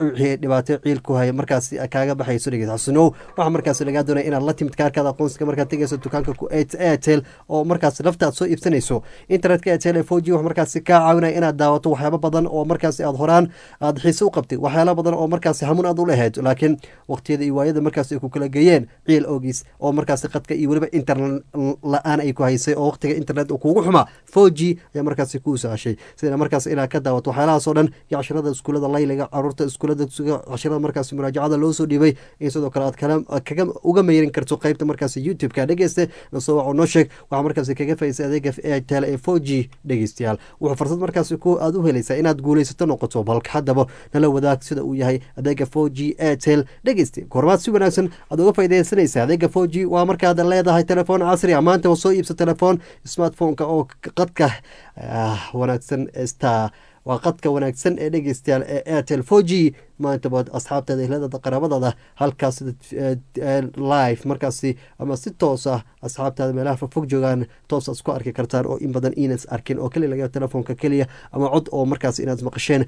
wixii dhibaato ciil ku haya markaasi kaaga baxayso dhegeysa xasunow waxaa markaasi lagaa doonaya inaad la timid kaarkaada aqoonsiga markaad tegayso dukaanka ku airtel oo markaasi lafta aad soo iibsanayso internetka airtel ee foji wax markaasi kaa caawinaya inaad daawato waxyaabo badan oo markaasi aad horaan aad xiise u qabtay waxyaalo badan oo markaasi hamuun aad u lahayd laakiin waqtiyada iyo waayada markaasi ay ku kala geeyeen ciil ogiis oo markaasi qadka iyo weliba internet la-aan ay ku haysay oo waqtiga internet uu kugu xumaa foji ayaa markaasi kuu sahashay sida markaas inaad ka daawato waxyaalahaas oo dhan iyo cashirada iskuulada layliga caruurta iskuulada cashirada markaasi muraajacada loo soo dhiibay in sidoo kale aad kala kaga uga meyrin karto qeybta markaasi youtube-ka dhegeyste nasoo waco noo sheeg waxaa markaasi kaga faa'iisay adeega airtel ee four g dhegeystayaal wuxuu fursad markaasi ku aad u helaysaa inaad guulaysato noqoto balka haddaba nala wadaag sida uu yahay adeega four g airtel dhegeyste goormaad si wanaagsan aad uga faaideysanaysa adeega four g waa markaad leedahay telefoon casri a maanta soo iibsa telefoon smartphone-ka oo qadka wanaagsan star waa qadka wanaagsan ee dhegeystayaal ee airtel four g maantabaad asxaabteeda ehladada qaraabadada halkaas live markaasi ama si toos ah asxaabtaada meelaha fogfog joogaan toos isku arki kartaan oo in badan inas arkin oo keliya laga telefoonka keliya ama cod oo markaas inaad maqasheen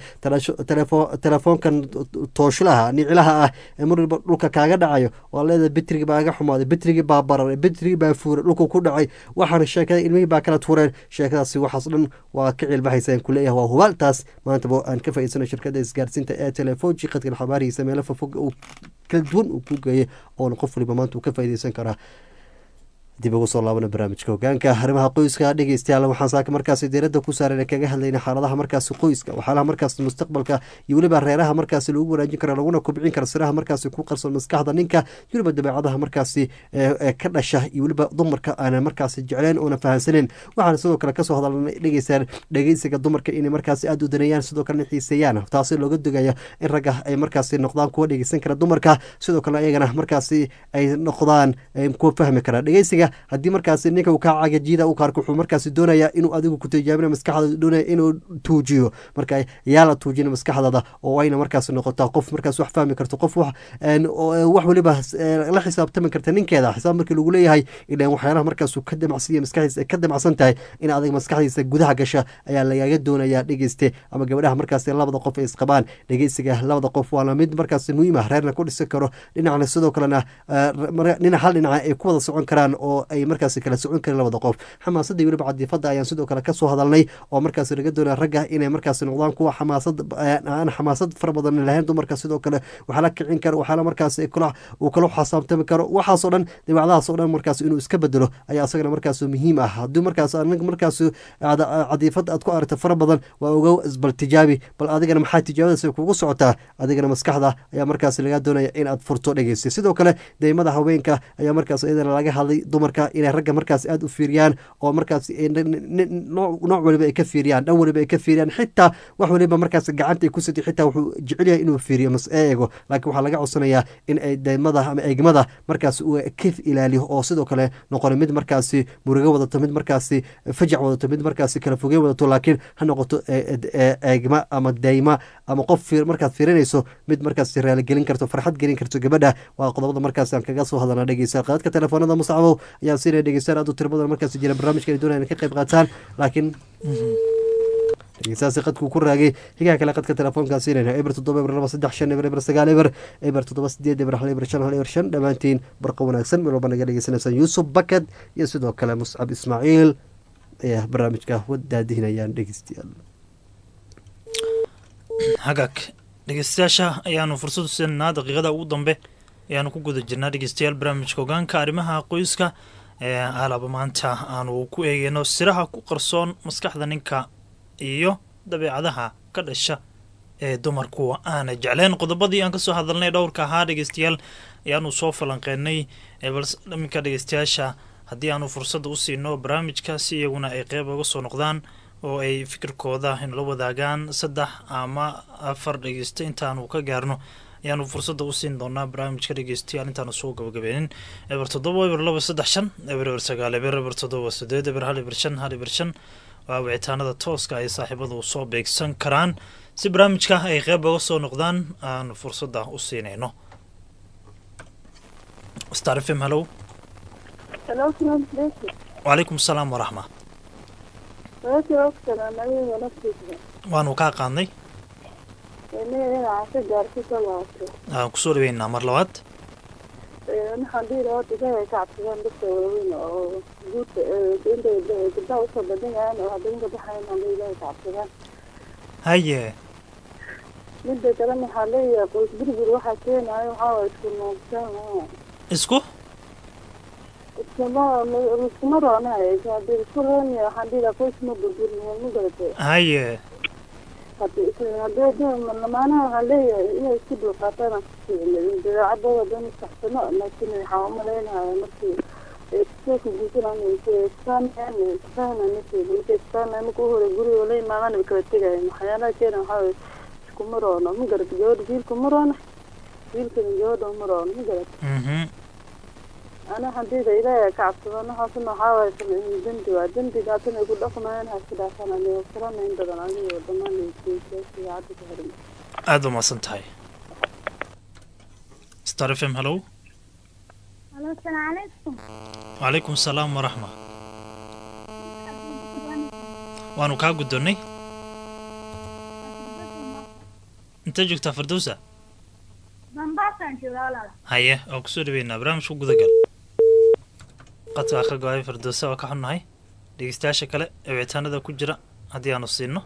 telefoonkan tooshlaha nicilaha ah ee mar walba dhulka kaaga dhacayo waa leeda bitrigi baa ga xumaaday bitrigi baa bararay bitrigi baa fuuray dhulka ku dhacay waxaana sheekada ilmihii baa kala tuureen sheekadaasi waxaas dhan waa ka cilbaxaysa kuleeyahay waa hubaaltaas maantaba aan ka faa'iidsano shirkada isgaarsiinta ee telefoji qadkan xabaarihiisa meelo fofog uu kala duwan uu ku geeyay oona qof waliba maanta uu ka faa'iideysan karaa dib ugu soo laabana barnaamijka hogaanka arrimaha qoyska dhegeystayaal waxaan saaka markaasi diiradda ku saaran kaga hadlayna xaaladaha markaasi qoyska waxyaalaha markaasi mustaqbalka iyo weliba reeraha markaasi lagu wanaajin kara laguna kubcin kara siraha markaasi ku qarsoon maskaxda ninka iyo weliba dabeecadaha markaasi ka dhasha iyo weliba dumarka aanan markaasi jecleen oona fahansaneyn waxaana sidoo kale kasoo hadalnay dhegeystaan dhegeysiga dumarka inay markaasi aada u daneeyaan sidoo kalena xiiseeyaan taasi looga dogaya in ragga ay markaasi noqdaan kuwa dhegeysan kara dumarka sidoo kale ayagana markaasi ay noqdaan kuwa fahmi kara dhegeysiga haddii markaasi ninka uu kaa cagajida u qaarka wuxuu markaasi doonayaa inuu adigu ku tijaabina maskaxdaada doonaya inuu tuujiyo marka yaa la tuujina maskaxdaada oo ayna markaasi noqotaa qof markaas wax fahmi karto qof wax wax waliba la xisaabtami karta ninkeeda xisaab markii lagu leeyahay ilan waxyaalaha markaasuu ka damacsiiya maskaxdiisa ay ka damacsan tahay in adag maskaxdiisa gudaha gasha ayaa lagaga doonayaa dhegeyste ama gabadhaha markaasi labada qof ay isqabaan dhegeysiga labada qof waana mid markaasi muhiim ah reerna ku dhisi karo dhinacna sidoo kalena dhinac hal dhinaca ay ku wada socon karaan oo ay markaasi kala socon karin labada qof xamaasadda iyo weliba cadiifada ayaan sidoo kale kasoo hadalnay oo markaasi laga doonaya ragga inay markaasi noqdaan kuwa xamaasad aan xamaasad fara badan lahayn dumarka sidoo kale waxaa la kicin karo waxaa la markaasi uu kala xasaabtami karo waxaasoo dhan dabeecadahaas oo dhan markaas inuu iska bedelo ayaa isagana markaas muhiim ah haddii markaas aniga markaas cadiifad aad ku aragta fara badan waa oga bal tijaabi bal adigana maxaa tijaabadaas kugu socotaa adigana maskaxda ayaa markaas laga doonaya in aad furto dhegeysta sidoo kale deymada haweenka ayaa markaas iyadana laga hadlay dumarka inay ragga markaas aada u fiiriyaan oo markaas nooc waliba ay ka fiiriyaan dhan waliba ay ka fiiriyaan xitaa wax waliba markaas gacanta ay ku sidi xitaa wuxuu jecel yahay inuu fiiriyo mas eego laakiin waxaa laga codsanayaa in ay deymada ama eegmada markaas uu ka ilaaliyo oo sidoo kale noqon mid markaasi murugo wadato mid markaasi fajac wadato mid markaasi kala fogey wadato laakiin ha noqoto eegma ama deyma ama qof markaad fiirinayso mid markaas raaligelin karto farxad gelin karto gabadha waa qodobada markaas aan kaga soo hadalna dhegeysa qaadka telefoonada musacbow ayaan siinaya dhegeystaan aad u tiro badan markaas jira barnaamijka ay doonayaan ka qayb qaataan laakiin dhegeystaasi qadkuu ku raagay higaha kale qadka telefoonkaa siinayna eber toddoba eber laba saddex shan eber eber sagaal eber eber toddoba sideed eber hal eber shan hal eber shan dhammaantiin barqa wanaagsan meel walba naga dhegeysanaysaan yuusuf bakad iyo sidoo kale muscab ismaaciil ayaa barnaamijka wadaadihinayaan dhegeystayaal hagaag dhegeystayaasha ayaanu fursad u siinanaa daqiiqada ugu dambe ayaanu ku guda jirnaa dhegeystayaal barnaamijka hogaanka arrimaha qoyska ee alaba maanta aanu ku eegeyno siraha ku qarsoon maskaxda ninka iyo dabeecadaha ka dhasha ee dumarku aana jecleen qodobadii aan kasoo hadalnay dhowrka ahaa dhegeystayaal ayaanu soo falanqeynay balse dhaminka dhegeystayaasha haddii aanu fursadda u siino barnaamijka si iyaguna ay qeyb uga soo noqdaan oo ay fikirkooda inla wadaagaan saddex ama afar dhegeysta intaanu ka gaarno ayaanu fursadda u siin doonaa barnaamijka dhegeystayaal intaanu soo gabagabeenin eber toddoba eber laba saddex shan eber eber sagaal eber eber toddoba sideed eber hal eber shan hal eber shan waa wicitaanada tooska ay saaxiibadu soo beegsan karaan si barnaamijka ay qeyb uga soo noqdaan aanu fursadda u siinayno star f m hallow wacalaykum asalaam waraxma waanu kaa qaadnay inaa ka gaarto ka laabto aan kusoo dhaweynaa mar labaad waxaan dhihi lahaa horta ilaahay ka cabsadaan dadka waaweyn oo guurka intay gabdhaha usoo badan yahaan oo habeenka baxayan hadda ilaahay ka cabsadaan haye midda kalena waxaa leeyahay qoys burbur waxaa keenayo waxaa waye isku noogtaan isku iskuma iskuma roonahayso haddii isku roonaya waxaan dhihi lahaa qoys ma burburin ma garatay haye hadii hadii lamaanaha waxaa leeyahay inay isku dulqaataan dabeecadooda dan saxsano laakiin waxaa umalaynayaa markii iskoolka guursanaan isfahanaa markii marka isfahanaa marka u hore guriga la imaadaan way kala tegayan waxyaalaha keena waxaa waye iskuma roono ma garata gabadha wiilka ma roono wiilkana gabadha ma roono ma garata mhm ana hadida ilaahay ka cabsadaan waxaasna waxaa waaye samciin dembi waa dembigaasna ay ku dhaqmayaan ha iska dhaafaan aniga furanayn badan adiga dhammaan idaacadda ku xiran aada umaasan tahay star f m hallow Halo, Assalamualaikum. wacalaykum asalaam waraxma waanu kaa guddoonnay intee joogtaa firdowsa Bambaasan joogaa walaal. haye waa kusoo dhaweynaa barnaamijku gudagal qadkaa ka go-ay firdowsa waa ka xunnahay dhegeystayaasha kale ee wicitaanada ku jira haddii aanu siino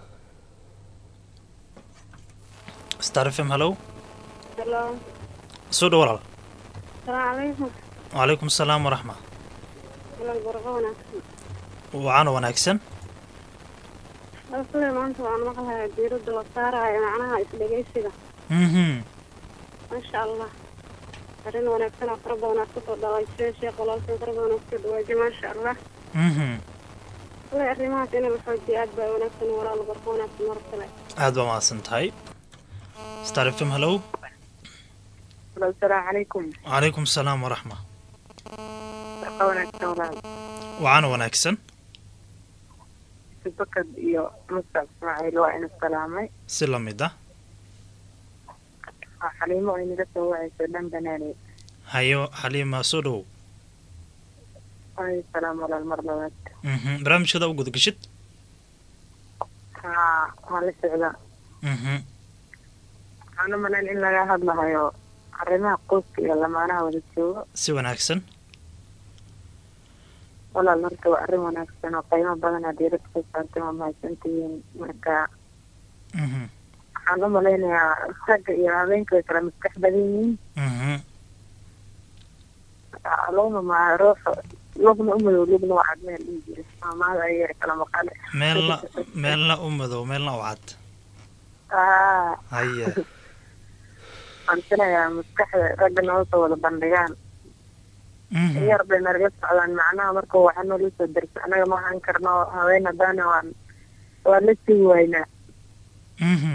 star f m hallow Hello. soo dhow walaal Assalamualaikum. wacalaykum asalaam waraxma Walaal barqa wanaagsan. wacaana wanaagsan Asle maanta waan maqlayaa diiradda la saarayo macnaha isdhegaysiga. mhm Masha Allah. Arrin wanaagsan oo fara badan aad kusoo dhalaysay sheekh walaalkay fara badan aad kusoo dhawaajay Masha Allah. mhm Walaal arrimahaas in la xoojiyo aad baa wanaagsan walaal barqa wanaagsan mar kale. aad baa mahadsan tahay star f m hallow asalaamu calaykum wacalaykum asalaam waraxma barqa wanaagsan walaal wacaana wanaagsan bakad iyo musa ismaaciil waa ina salaamay si la mid ah waa xaliimo oo inaga soo wacayso dhan banaaney hayo xaliima soo dhowow ay salaam walaal mar labaad mhm barnaamijkada u gudagashid haa waan la socdaa mhm waxaan u malayn in laga hadlahayo arrimaha qoyska iyo lamaanaha wada joogo si wanaagsan walaal marka waa arrin wanaagsan oo qiimo badan aad diirada ku saartay waa mahadsantihiin marka mhm waxaan u malaynayaa ragga iyo habeenka way kala maskax badan yihiin mhm lugna ma ruuxa lugna u madow lugna waa cad meel dhihi jira maamaada ayay kala maqale meelna meelna u madow meelna u cad aa haye waxaan filayaa maskaxda ragga noo soo wada bandhigaan mhm yar bay nalaga socdaan macnaha marka waxa noola soo darsa anaga ma ahaan karno haween haddaana waan waan la sii waynaa mhm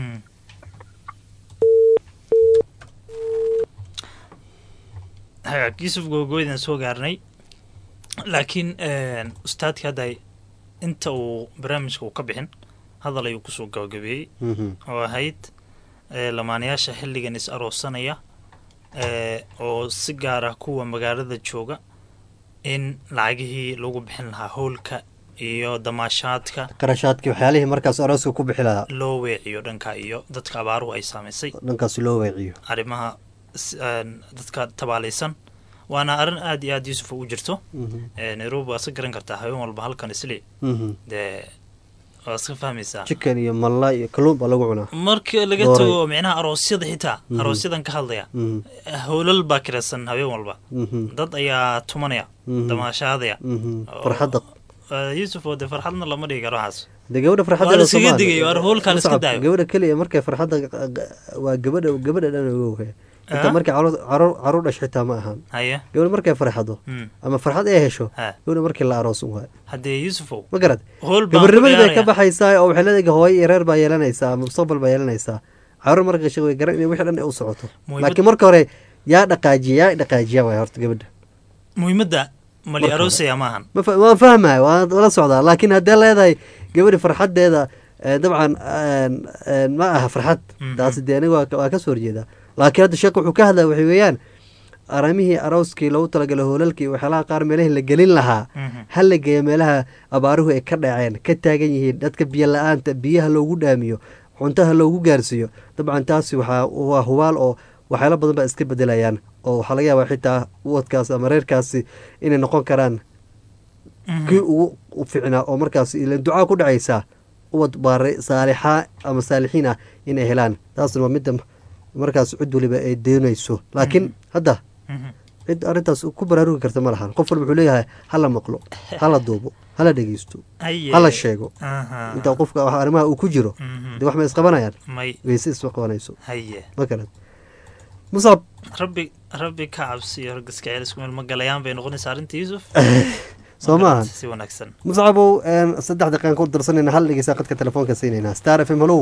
hagaag yuusuf googooydan soo gaarnay laakiin ustaadka hadda inta uu barnaamijka uu ka bixin hadal ayuu kusoo gabagabeeyey Mhm. oo ahayd ee, lamaanayaasha xilligan is aroosanaya ee, oo si gaar ah kuwa magaalada jooga in lacagihii lagu bixin lahaa howlka iyo damaashaadka qarashaadkii waxyaalihii markaas arooska ku bixi lahaa loo weeciyo dhanka iyo dadka abaaruhu ay saamaysay dhankaasi loo weeciyo arrimaha s- een, dadka tabaalaysan waana arrin aad iyo aad yuusuf u jirto Mhm. ee, nairobi waa iska garan kartaa haween walba halkan isli Mhm. dee waa iska fahmaysaa chicken iyo malla iyo kalluun baa lagu cunaa marka laga Dooray. tago micnaha aroosyada xitaa Mhm. aroosyadan ka hadlaya Mhm. howlal baa kiraysan haween walba Mhm. dad ayaa tumanaya Mhm. damaashaadaya Mhm. oo- farxadda Eh, yuusuf oo dee farxadna lama dhigi karo waxaas de gabadha farxadda Waa la iskaga digayo, war howlkaa la iska daayo. gabadha keliya markay farxadda waa gabadha gabadha dhan ogow inta Ah? markay caruur caruur caruur dhasho xitaa ma ahan haye gabadha markay farxado Mm. ama farxad ay hesho ha gabadha markii la aroos un waay haddee yuusufow ma garad howl baan ku gabarnimadii bay ka ciyaaraya. baxaysaa oo waxay leedahay hooyo iyo reer baa yeelanaysaa ama mustaqbal baa yeelanaysaa caruur marka gashay way garan inay wixii dhan ay u socoto Muhiimad- laakiin marka hore yaa dhaqaajiya yaa dhaqaajiya waay horta gabadha muhiimadda mali Marka aroosaya maahan ma fa- waan fahmaya waan la socdaa laakiin haddii leedahay gabadhi farxadeeda eh, dabcan een, een, ma aha farxad Mhm. taasi dee aniga waa ka- waa ka soo horjeedaa laakiin hadda sheekh wuxuu ka hadlaya waxay weeyaan aramihii arooskii loogu talagalay hoolalkii waxyaalaha qaar meelihii la gelin lahaa Mhm. ha la geeyo meelaha abaaruhu ay ka dhaceen ka taagan yihiin dadka biyo la-aanta biyaha loogu dhaamiyo cuntaha loogu gaarsiiyo dabcan taasi waxaa waa hubaal oo waxyaalo badan baa iska bedelayaan oo waxaa laga yaabaa xitaa uwadkaas ama reerkaasi inay noqon karaan kii ugu ficnaa oo markaas ilan ducaa ku dhacaysaa uwad baare saalixaa ama saalixiin ah inay helaan taasna waa midda markaas cid waliba ay doonayso laakiin hadda cid arrintaas ku baraarugi karta ma lahan qof walba wuxuu leeyahay hala maqlo hala duubo hala dhegeysto hala sheego intaa qofka arrimaha uu ku jiro dee wax ma isqabanayaan weyse isma qabanayso ma garan musab rabbi rabbi ka cabsiyo raggiska ceelisku meel ma galayaan bay noqonaysaa arrinta yuusuf soo maahan si wanaagsan muscabow saddex daqiiqan ku darsanayna hal dhegeysaa qadka telefoonka siinaynaa star f m halow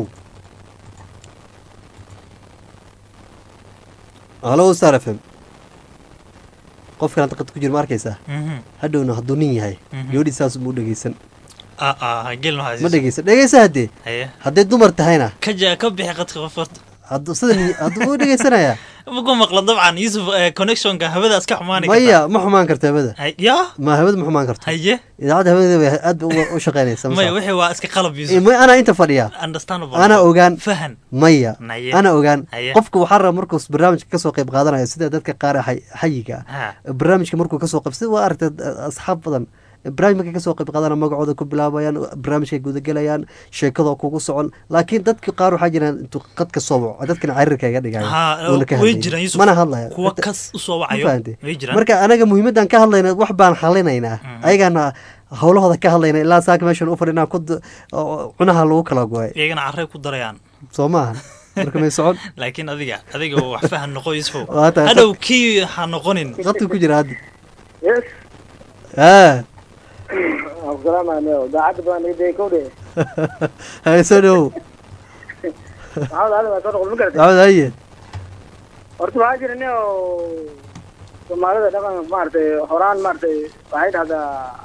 halow star f m qofkan hadda qad ku jira ma arkaysaa hadhowna hadduu nin yahay gabadhii saas muu dhegeysan ma dhegeysan dhegeysa haddee hadday dumar tahayna ka ka bixi qadka qof horta hadduu sida hadduu u dhegeysanayaa maku maqlan dabcan yusuf connectionka hawadaas ka xumaani maya ma xumaan karto hawada ya ma hawada ma xumaan karto haye idaacadda hawada way aad ba u shaqeynaysa maya wixii waa iska qalab yusuf may anaa inta fadhiya understandable ana ogaan fahan maya Naye. ana ogaan Haye. qofka waxaa raba markuu barnaamijka kasoo qayb qaadanayo sida dadka qaar xay- xayiga ah ha barnaamijka markuu kasoo qayb sida waa aragtay asxaab badan barnaamij markay kasoo qayb qaadana magacooda ku bilaabayaan barnaamijkay gudagelayaan sheekadoo kugu socon laakiin dadka qaar waxaa jiraan intuu qadka soo waco dadkana carirka iga dhigayo ha uuna ka way hadlaynin. jiraan yusuf mana hadlaya kuwa kas usoo wacayo fahantay? way jiraan marka anaga muhiimadan ka hadlayna wax baan xalinaynaa ayagana howlahooda ka hadlayna ilaa saaka meeshan u fadhinaa ku d- oo cunaha lagu kala goay iyagana carray ku darayaan soo maaha marka may socon laakiin adiga adiga wax fahan noqo yusuf Waa tahay. hadhow kii ha noqonin qadku ku jira hadda yes aa salaamaaneo daacadda baan idee kowdhe hayso dhow maxamed ali baa soo noqol ma garatay maxamed haye horta waxaa jira nin oo soomaalida dhaqan maaragtay horaan maaragtay waxay dhahdaa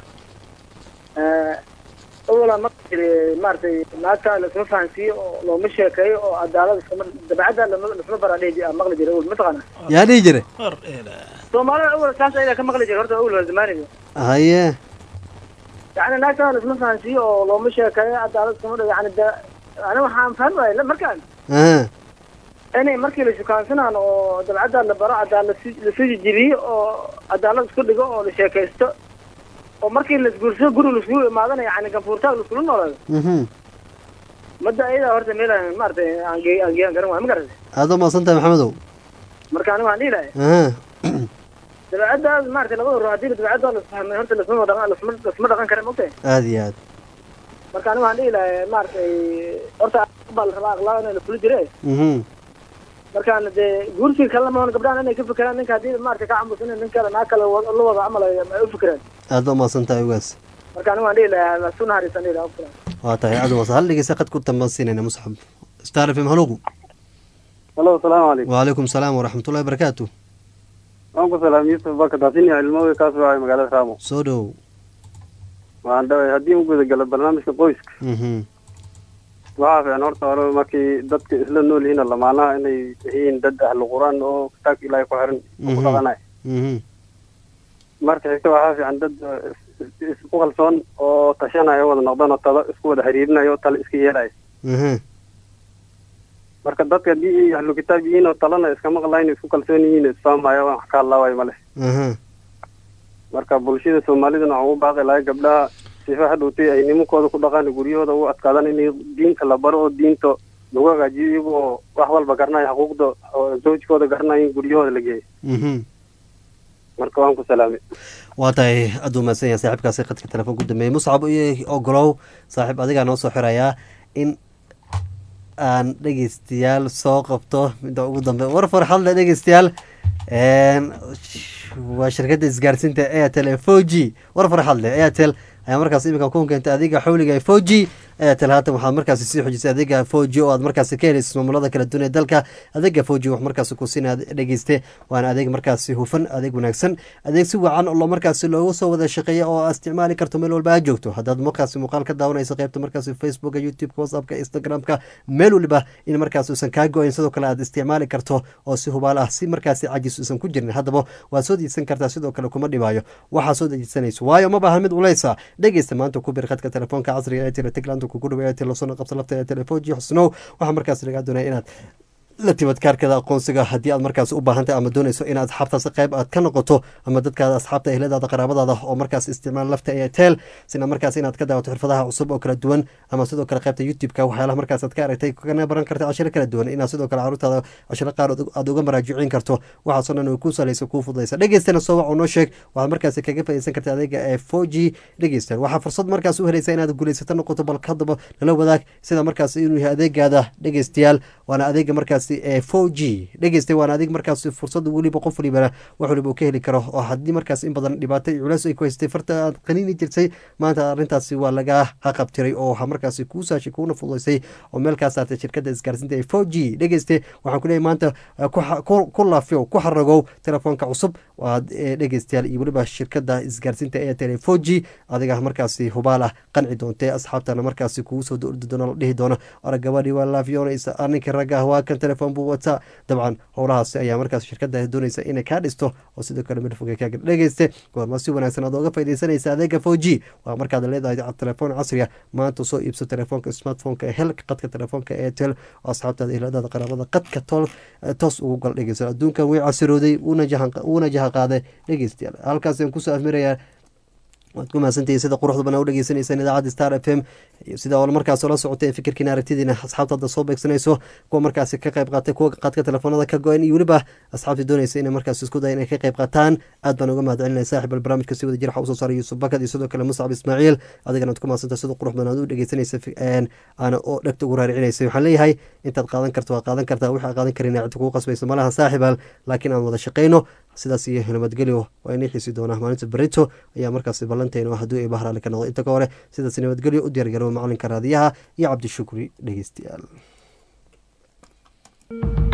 awala ma jiri maaragtay naagta lasma fahansiiyo oo looma sheekeeyo oo cadaalad iskama dabacadda lama lasma baradhe maqli jiray awal mataqaana yaa dhihi jire war eela soomaalida awal saas ayagaa ka maqli jiray horta awal waa zamaaniga haye yani naagta lasma fahansiiyo oo looma sheekeeyo cadaalad iskama dha yani da ani waxaan fahmi waayay markaan aha inay markii la shukaansanaan oo dabcadda la baro cadaalad lasoo jijibiyo oo cadaalad isku dhigo oo la sheekaysto oo markii laisguursado guri laiskugu imaadana yani ganfuurtaag laiskula noolaado mhm madda ayadaa horta meel aan maaragtay aan ge- aan geeyan garan waay ma garatay aada u mahadsan tahay maxamedow marka aniga waxaan dhihi lahay aha dabcaddaas maaragtay labada ruux haddii dabcadda lasfahmay horta lasma dhaqan lasma lasma dhaqan kara mogtahay aada iyo aad marka aniga waxaan dhihi lahay maaragtay horta baa la rabaa akhlaaq in la fuli jire mhm markaan dee guursiga kalena mahan gabdhahan inay ka fikiraan ninka haddii maaragtay ka camusan nin kale naa kale wa- la wada camal ay ay u fikiraan aada u mahadsan tahay ugaas marka aniga waan dhihi lahaa lasu naxariisan dhihi lahaa ufura waa tahay aada u mahadsan hal dhegeysa qad ku tambansiinayna musxab star f m halogu halo asalaamu calaykum waalaikum salaam waraxmatullahi wabarakaatu waan ku salaam yusuf baka daasiniya ilmooy kaas wacay magaalada raamo soo dhow waan dhaway haddii u gudagalo barnaamijka qoyska mhm waxaa fiican horta hore markii dadka isla nool yihiin lamaanaha inay yihiin dad ahlu qur-aan oo kitaabka ilaahay ku xiran oo ku Mhm. dhaqanay mhm marka xigta waxaa fiican dad eh, is- is- isku kalsoon oo tashanaya wada noqdaan oo talo isku wada xiriirinayo oo talo iska yeelaya mhm marka dadka haddii ay ahlu kitaab yihiin oo talana iska maqlayn isku kalsoon yihiin isfahamaya wax ka hadlaawayo male mhm marka bulshada soomaalidana waxaan u baaqi lahay gabdhaha sifa hadhowtay ay nimankooda ku dhaqaan guryahooda u adkaadaan in diinta la baro oo diinta lagu hagaajiyo iyagoo wax walba garanaya xuquuqda oo zawjkooda garanaya in guryahooda la geeyo mhm marka waan ku salaamay waa tahay aada u mahadsan yahay saaxiibkaasi qadka telefoon ku dambeeyey muscab iyo ogolow saaxiib adigaa noo soo xirayaa in aan dhegeystayaal soo qabto midda ugu dambe war farxad leh dhegeystayaal Een, waa shirkadda isgaarsiinta airtel ee four g war farxad leh airtel ayaa markaas iminka ku keentay adiga xawliga ee four g airtel haatan waxaad markaasi sii xojisay adiga four g oo aad markaasi ka helaysa maamulada kala duwan ee dalka adeega four g wax markaasi ku siina dhegeyste waana adeeg markaasi hufan adeeg wanaagsan adeeg si wacan oo markaasi loogu soo wada shaqeeya oo aad isticmaali karto meel walba aad joogto haddaad markaasi muuqaal ka daawanayso qaybta markaasi facebooka youtubeka whatsappka instagramka meel waliba in markaas uusan kaa go-ayn sidoo kale aad isticmaali karto oo si hubaal ah si markaasi cajis uusan ku jirin haddaba waad soo dejisan kartaa sidoo kale kuma dhibaayo waxaa soo dejisanayso waayo ma baahan mid culeysa dhegeysta maanta ku bir khadka telefoonka casriga ee tele tiglaanta kugu dhawa ee telesona qabsa lafta ee telefoonji xusnow waxaa markaas lagaa doonaya inaad la timid kaarkada aqoonsiga haddii aad markaas u baahantahay ama doonayso inaad asxaabtaas qayb aad ka noqoto ama dadkaada asxaabta ehladaada qaraabadaada oo markaas isticmaal lafta airtel sina markaas inaad ka daawato xirfadaha cusub oo kala duwan ama sidoo kale qaybta youtube-ka waxyaalaha markaas aad ka aragtay kana baran karta cashiro kala duwan inaad sidoo kale caruurtaada cashiro qaar aad uga maraajicin karto waxaasoo dhan way kuu salaysa kuu fududaysa dhegeystana soo wac oo noo sheeg waxaad markaas kaga faaideysan karta adeega ee four g dhegeysta waxaa fursad markaas u helaysa inaad guulaysato noqoto bal hadaba lala wadaag sida markaas inuu yahay adeegaada dhegeystayaal waana adeega markaas ee four g dhegeysta waana adeeg markaas fursad weliba qof walibana wax waliba uu ka heli karo oo haddii markaas in badan dhibaato iyo culeys ay ku haystay farta aad qaniini jirtay maanta arrintaasi waa laga haqabtiray oo waxaa markaasi kuu saashay kuuna fududaysay oo meel kaa saartay shirkadda isgaarsiinta ee four g dhegeyste waxaan ku leeyahay maanta ku laafiyo ku xaragow telefoonka cusub waad dhegeystayaal iyo weliba shirkadda isgaarsiinta ee tele four g adiga markaasi hubaal ah qanci doontee asxaabtana markaasi kugu soo dordi doona la dhihi doona ora gabadhii waa laafiyoonaysa arninka ragga ah waa kan telefoon buu wataa dabcan howlahaasi ayaa markaas shirkada doonaysa inay kaa dhisto oo sidoo kale midfoge kaaga dhegeyste goorma si wanaagsan aad ooga faideysanaysa adeega four g waa markaad leedahay telefoon casriga maanta soo iibso telefoonka smartphoneka hel qadka telefoonka airtel oo asxaabtaada iladaada qaraabada qadka tol toos ugu gal dhegeysa adduunkan way casirooday wuuna jaha qaaday dhegeystayaal halkaasaan kusoo afmirayaa waad ku mahadsantihiin sida quruxda banaa u dhegeysaneysaan idaacadda star f m sida oo markaas la socotay fikirkiina aragtidiina asxaabta hadda soo beegsanayso kuwa markaasi ka qayb qaatay kuwa qaadka telefoonada ka go-an iyo weliba asxaabtii doonaysa inay markaas isku daya inay ka qayb qaataan aad baan uga mahad celinaya saaxib al barnaamijka si wada jir waxa usoo saaray yuusuf bakad iyo sidoo kale muscab ismaaciil adigana ad ku mahadsantahay sida qurux badan aad u dhegeysanaysa aana oo dhegta ugu raaricinaysa waxaan leeyahay intaad qaadan karto waa qaadan kartaa waxaa qaadan karin cidda kugu qasbaysa malaha saaxibal laakiin aan wada shaqayno sidaas iyo nabadgelyo waa inay xiisi doonaa maalinta berito ayaa markaasi ballanteena hadduu ay bahraali ka noqdo inta ka hore sidaas nabadgelyo u diyaargarow macalinka raadiyaha iyo cabdishukri dhegeystayaal